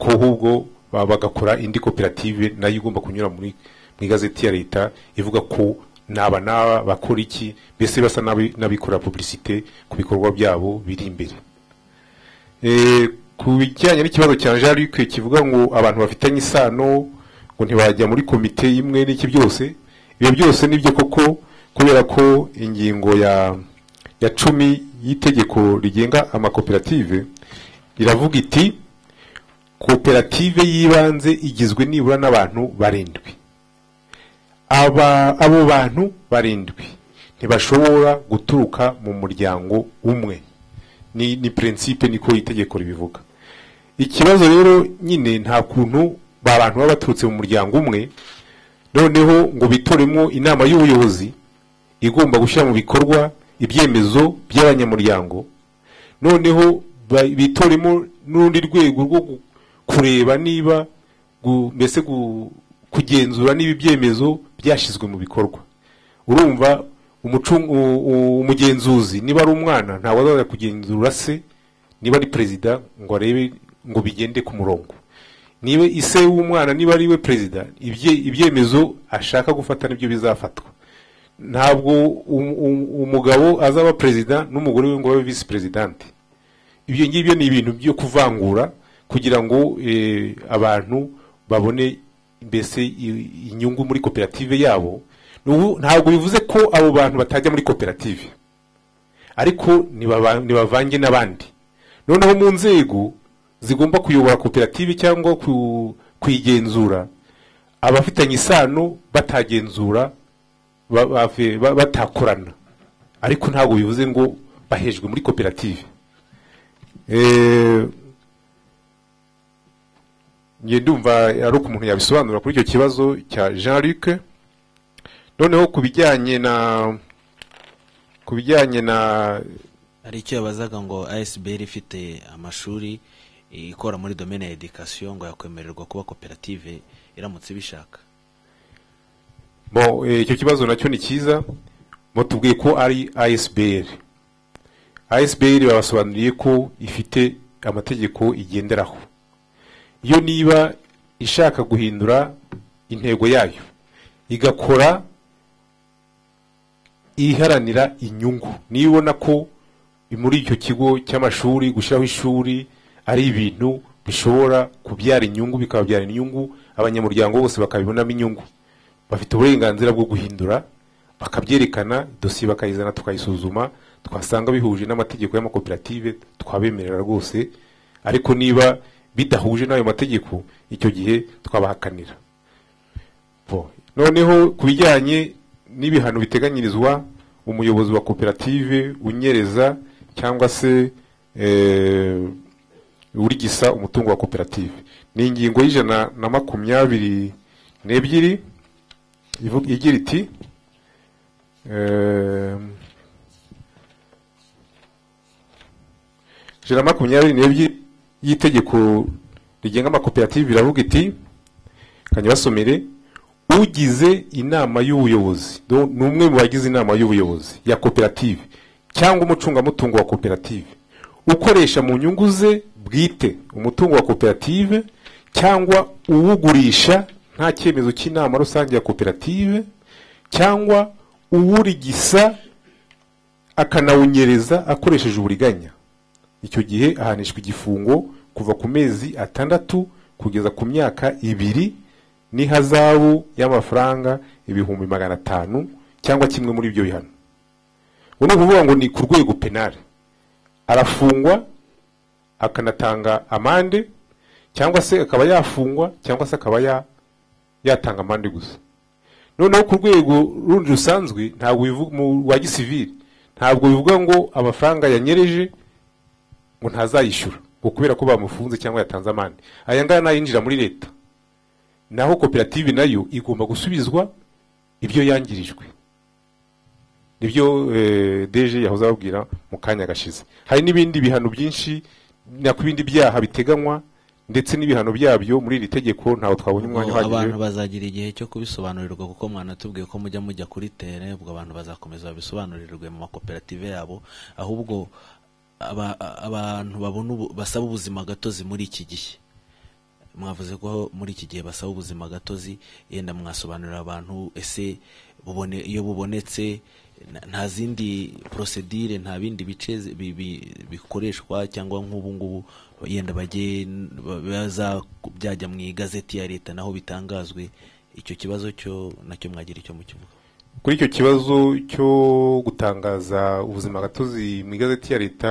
ko ahubwo ba- bagakora indi koperative nayo igomba kunyura muri mu igazeti ya leta ivuga ko naba naba bakora iki mbese basa n'abi- n'abikorera publicité ku bikorwa byabo biri imbere Eh, ku bijyanye n'ikibazo cya jean luc kivuga ngo abantu bafitanye isano ngo ntibajya muri komite imwe n'iki byose ibyo byose ni byo koko kubera ko ingingo ya ya cumi y'itegeko rigenga amakoperative iravuga iti koperative y'ibanze igizwe nibura n'abantu barindwi aba abo bantu barindwi ntibashobora guturuka mu muryango umwe ni ni prinsipe niko itegeko ribivuga ikibazo rero nyine nta kuntu ba bantu baba baturutse mu muryango umwe noneho ngo bitoremo inama y'ubuyobozi igomba gushyira mu bikorwa ibyemezo by'abanyamuryango noneho ba- bitoremo n'urundi rwego rwo gu- kureba niba gu- mbese gu- kugenzura niba ibyemezo byashyizwe mu bikorwa urumva umucung- u- u- umugenzuzi niba ari umwana ntabwo azajya kugenzura se niba ari perezida ngo arebe ngo bigende ku murongo niba ise w'umwana niba ari we perezida ibye- ibyemezo ashaka gufata nibyo bizafatwa ntabwo um- um- umugabo azaba perezida n'umugore we ngo babe visi perezidante ibyo ngibyo ni ibintu byo kuvangura kugira ngo eh, abantu babone mbese i- inyungu muri koperative yabo Nubu- ntabwo bivuze ko abo bantu batajya muri koperative ariko ntibaba- ntibavange n'abandi noneho mu nzego zigomba kuyobora koperative cyangwa ku- kuyigenzura abafitanye isano batagenzura ba- ba- ba- batakorana ariko ntabwo bivuze ngo bahejwe muri koperative Eh, njye ndumva ari umuntu yabisobanura kuri icyo kibazo cya jean luc noneho ku bijyanye na ku bijyanye na hari icyo yabazaga ngo asbr ifite amashuri eh, ikora muri domaine ya education ngo yakwemererwa kuba koperative iramutse ibishaka Bon, eh, icyo kibazo nacyo ni cyiza batubwiye ko ari ASBR ASBR babasobanuriye ko ifite amategeko igenderaho yo niba ishaka guhindura intego yayo igakora iharanira inyungu niba ubona ko muri icyo kigo cy'amashuri gushyiraho ishuri ari ibintu bishobora kubyara inyungu bikababyara inyungu abanyamuryango bose bakabibonamo inyungu bafite uburenganzira bwo guhindura bakabyerekana dosiye bakayizana tukayisuzuma twasanga bihuje n'amategeko y'amakoperative twabemerera rwose ariko niba bidahuje n'ayo mategeko icyo gihe twabahakanira Bo, noneho ku bijyanye n'ibihano biteganyirizwa umuyobozi wa koperative unyereza cyangwa se eh, urigisa umutungo wa koperative ni ingingo y'ijana na makumyabiri n'ebyiri ivu- igira iti eh, ijana na makumyabiri n'ebyiri y'itegeko rigenga amakoperative iravuga iti kanyabasomere ugize inama y'ubuyobozi do- ni umwe mu bagize inama y'ubuyobozi ya koperative cyangwa umucungamutungo wa koperative ukoresha mu nyungu ze bwite umutungo wa koperative cyangwa uwugurisha nta cyemezo cy'inama rusange ya koperative cyangwa uwurigisa akanawunyereza akoresheje uburiganya icyo gihe ahanishwa igifungo kuva ku mezi atandatu kugeza ku myaka ibiri n'ihazabu y'amafaranga ibihumbi magana atanu cyangwa kimwe muri ibyo bihano ubu ni ukuvuga ngo ni ku rwego penale arafungwa akanatanga amande cyangwa se akaba yafungwa cyangwa se akaba ya- yatanga amande gusa noneho ku rwego rundi rusanzwe ntabwo bivu- mu rwa gisivili ntabwo bivuga ngo amafaranga yanyereje ngo ntazayishyura ngo kubera ko bamufunze cyangwa yatanze amande aya ngaya ni ayinjira muri leta naho koperative nayo igomba gusubizwa ibyo yangirijwe nibyo eh, deje yahoze ababwira mu kanya gashize hari n'ibindi bihano byinshi nako ibindi byaha biteganywa ndetse n'ibihano byabyo muri iri tegeko ntawe twabonye umwanya Ubwo uhagije abantu bazagira igihe cyo kubisobanurirwa kuko mwanatubwiye ko mujya mujya kuri tere ubwo abantu bazakomeza babisobanurirwe mu makoperative yabo ahubwo aba- abantu babona ubu- basaba ubuzima gatozi muri iki gihe mwavuze ko muri iki gihe basaba ubuzima gatozi yenda mwasobanurira abantu ese bubone iyo bubonetse na- nta zindi porosedire nta bindi bice zi- bi- bi- bikoreshwa cyangwa nk'ubu ngubu yenda bajye ba- baza ku- byajya mu igazeti ya leta naho bitangazwe icyo kibazo cyo nacyo mwagira icyo mukivuga kuri icyo kibazo cyo gutangaza ubuzima gatozi mu igazeti ya leta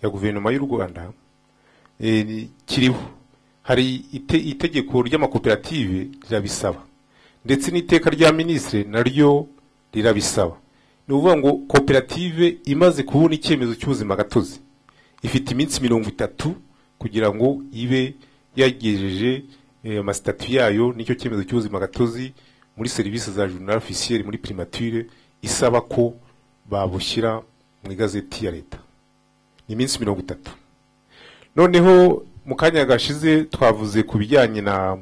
ya guverinoma y'u rwanda eh, ni- kiriho hari ite- itegeko ry'amakoperative rirabisaba ndetse n'iteka rya minisitiri naryo rirabisaba ni ukuvuga ngo koperative imaze kubona icyemezo cy'ubuzima gatozi ifite iminsi mirongo itatu kugira ngo ibe yagejeje eh, amasitati yayo n'icyo cyemezo cy'ubuzima gatozi muri serivisi za journal officiel muri primature isaba ko babushyira mu igazeti ya leta ni iminsi mirongo itatu noneho mu kanya gashize twavuze ku bijyanye na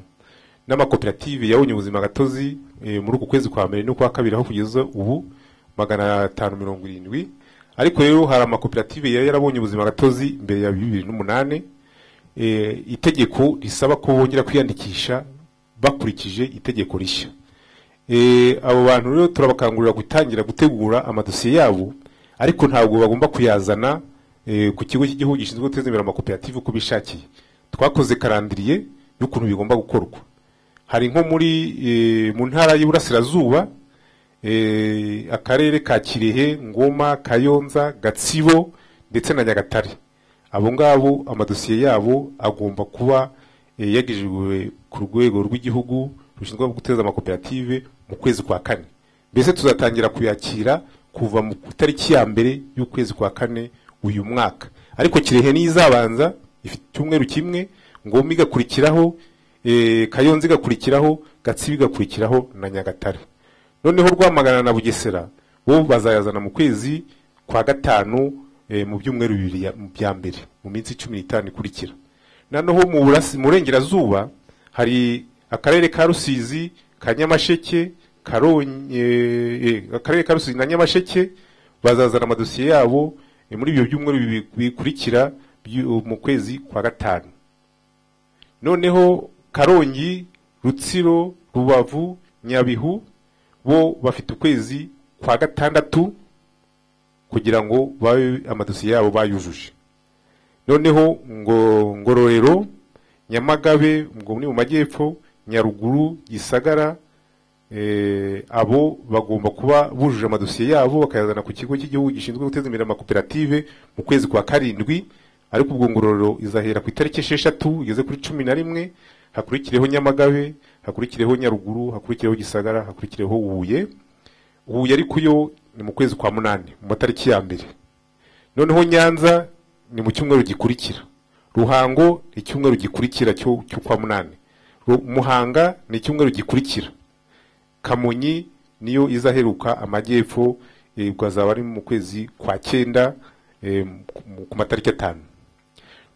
n'amakoperative yabonye ubuzima gatozi eh, muri uku kwezi kwa mbere no kwa kabiri aho kugeza ubu magana atanu mirongo irindwi ariko rero hari amakoperative yari yarabonye ubuzima gatozi mbere ya bibiri n'umunani eh, itegeko risaba ko bongera kwiyandikisha bakurikije itegeko rishya Eh, abo bantu rero turabakangurira gutangira gutegura amadosiye yabo ariko ntabwo bagomba kuyazana eh, ku kigo cy'igihugu gishinzwe guteza imbere amakoperative uko bishakiye twakoze karandiriye y'ukuntu bigomba gukorwa hari nko muri eh, mu ntara y'iburasirazuba eh, akarere ka kirehe ngoma kayonza gatsibo ndetse na nyagatare abo ngabo amadosiye yabo agomba kuba eh, yagejejwe ku rwego rw'igihugu rushinzwe guteza amakoperative mu kwezi kwa kane mbese tuzatangira kuyakira kuva mu itariki ya mbere y'ukwezi kwa kane uyu mwaka ariko kirehe niyo izabanza ifite icyumweru kimwe ngoma igakurikiraho eh, kayonza igakurikiraho gatsibo igakurikiraho na nyagatare noneho rwamagana na bugesera bo bazayazana mu kwezi kwa gatanu eh, mu byumweru bibiri ya- bya mbere mu minsi cumi n'itanu ikurikira noneho mu burasi- mu burengerazuba hari akarere ka rusizi ka nyamasheke karonye eh, akarere ka rusizi na nyamasheke bazazana amadosiye yabo eh, muri ibyo byumweru bibi- bikurikira byu- mu kwezi kwa gatanu noneho karongi rutsiro rubavu nyabihu bo bafite ukwezi kwa gatandatu kugira ngo babe amadosiye yabo bayujuje noneho ngo ngororero nyamagabe ngo ni mu majyepfo nyaruguru gisagara eh, abo bagomba kuba bujuje amadosiye yabo bakayazana ku kigo cy'igihugu gishinzwe guteza imbere amakoperative mu kwezi kwa karindwi ariko ubwo ngororero izahera ku itariki esheshatu igeze kuri cumi na rimwe hakurikireho nyamagabe hakurikireho nyaruguru hakurikireho gisagara hakurikireho huye huye ariko yo ni mu kwezi kwa munani mu matariki ya mbere noneho nyanza ni mu cyumweru gikurikira ruhango ni icyumweru gikurikira cyo cyo kwa munani Ru- muhanga ni icyumweru gikurikira kamonyi niyo izaheruka amajyepfo eh, bwazaba ari mu kwezi kwa cyenda eh, ku- ku matariki atanu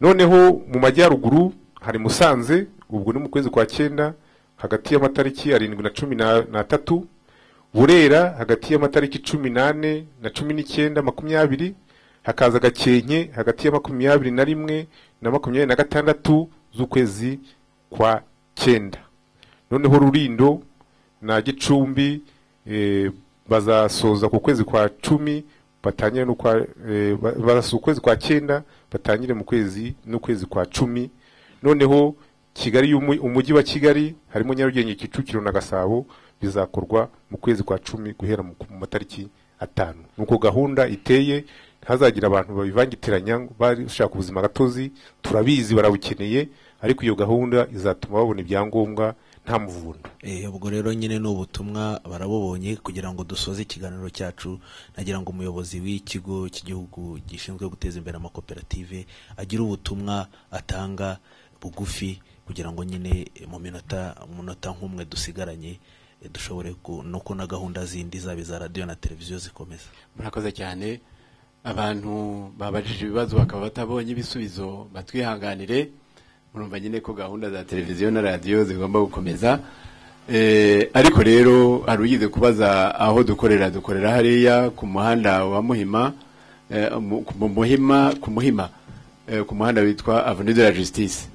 noneho mu majyaruguru hari musanze ubwo ni mu kwezi kwa cyenda hagati y'amatariki arindwi na cumi na- n'atatu burera hagati y'amatariki cumi n'ane na cumi n'icyenda makumyabiri hakaza gakenke hagati ya makumyabiri na rimwe na makumyabiri na gatandatu z'ukwezi kwa cyenda noneho rurindo na gicumbi eh, bazasoza ku kwezi kwa cumi batangire no kwa eh, ba- bazasoza ukwezi kwa cyenda batangire mu kwezi n'ukwezi kwa cumi noneho kigali y'umu- umujyi wa kigali harimo nyarugenge kicukiro na gasabo bizakorwa mu kwezi kwa cumi guhera mu ku matariki atanu nuko gahunda iteye ntazagira abantu babivangitiranya ngo bashaka ubuzima gatozi turabizi barabukeneye ariko iyo gahunda izatuma babona ibyangombwa nta muvundo Eh, ubwo rero nyine ni ubutumwa barabubonye kugira ngo dusoze ikiganiro cyacu nagira ngo umuyobozi w'ikigo cy'igihugu gishinzwe guteza imbere amakoperative agire ubutumwa atanga bugufi kugira ngo nyine eh, mu minota mu munota nk'umwe dusigaranye eh, dushobore ku- no kuna gahunda zindi zaba iza radiyo na televiziyo zikomeza murakoze cyane abantu babajije ibibazo bakaba batabonye ibisubizo batwihanganire murumva nyine ko gahunda za televiziyo na radiyo zigomba gukomeza Eh, ariko rero hari ugize kubaza aho dukorera dukorera hariya ku muhanda wa muhima eh, mu ku muhima ku muhima eh, ku muhanda witwa avenue de la justice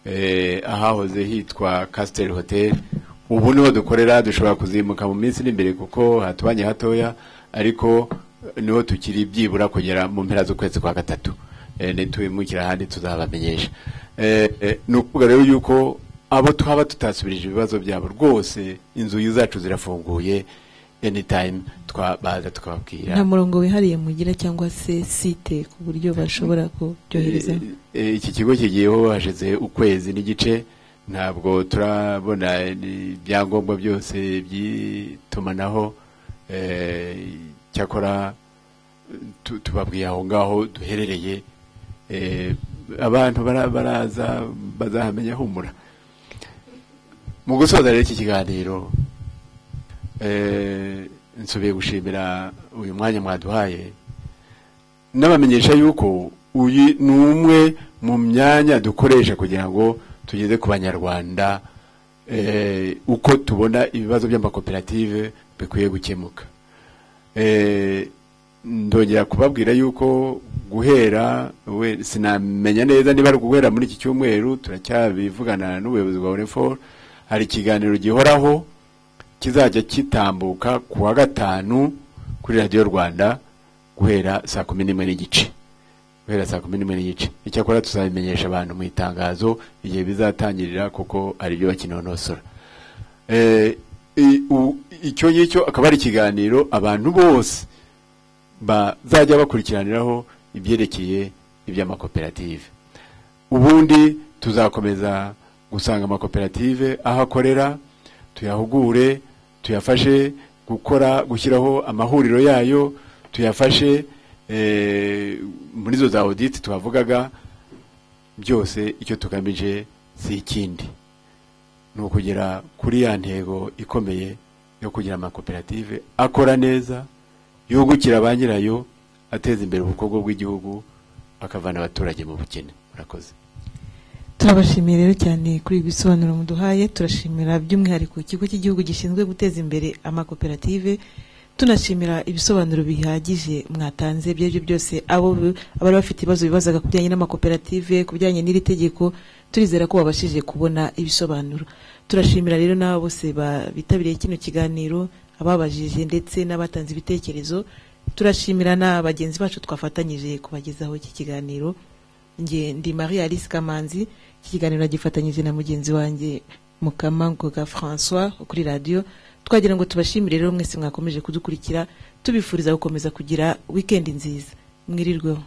eh, ahahoze hitwa castel hotel ubu niho dukorera dushobora kuzimuka mu minsi iri imbere kuko hatubanye hatoya ariko eh, niho tukiri byibura kugera mu mpera z'ukwezi kwa gatatu eh, nitubimukira ahandi tuzabamenyesha Eh, eh, ni ukuvuga rero yuko abo twaba tutasubirije ibibazo byabo rwose inzu zacu zirafunguye anytime twabaza tukababwira nta murongo wihariye mugira cyangwa se site ku buryo bashobora kubyoherezaho Eh, iki kigo kigiyeho hashize ukwezi n'igice ntabwo turabona ibyangombwa byose by'itumanaho eh, cyakora tu- tubabwiye aho ngaho duherereye eh, abantu bara- baraza bazahamenya humura mu gusoza rero iki kiganiro eh, nsubiye gushimira uyu mwanya mwaduhaye n'abamenyesha yuko uyu ni umwe mu myanya dukoresha kugira ngo tugeze ku banyarwanda eh, uko tubona ibibazo by'amakoperative bikwiye gukemuka Eh, ndongera kubabwira yuko guhera we- sinamenya neza niba ari guhera muri iki cyumweru turacyabivugana n'ubuyobozi bwa UNEFOR hari ikiganiro gihoraho kizajya kitambuka ku wa gatanu kuri radiyo rwanda guhera saa kumi n'imwe n'igice guhera saa kumi n'imwe n'igice icyakora tuzabimenyesha abantu mu itangazo igihe bizatangirira kuko hari ibyo bakinonosora Eh, i- u- icyo ngicyo akaba ari ikiganiro abantu bose bazajya bakurikiraniraho ibyerekeye iby'amakoperative ubundi tuzakomeza gusanga amakoperative aho akorera tuyahugure tuyafashe gukora gushyiraho amahuriro yayo tuyafashe eh, muri zo za audit twavugaga byose icyo tugamije si ikindi ni ukugera kuri ya ntego ikomeye yo kugira amakoperative akora neza yungukira ba nyirayo ateza imbere ubukungu bw'igihugu akavana abaturage mu bukene murakoze turabashimiye rero cyane kuri ibi bisobanuro muduhaye turashimira by'umwihariko ikigo cy'igihugu gishinzwe guteza imbere amakoperative tunashimira ibisobanuro bihagije mwatanze ibyo aribyo byose abo bi- abari bafite ibibazo bibazaga ku bijyanye n'amakoperative ku bijyanye n'iri tegeko turizera ko babashije kubona ibisobanuro turashimira rero n'abo bose ba- bitabiriye kino kiganiro ababajije ndetse n'abatanze ibitekerezo turashimira na bagenzi bacu twafatanyije kubagezaho iki kiganiro njye ndi marie alice kamanzi iki kiganiro nagifatanyije na mugenzi wanjye mukamangoga françois wo kuri radiyo twagira ngo tubashimire rero mwese mwakomeje kudukurikira tubifuriza gukomeza kugira wikendi nziza mwirirweho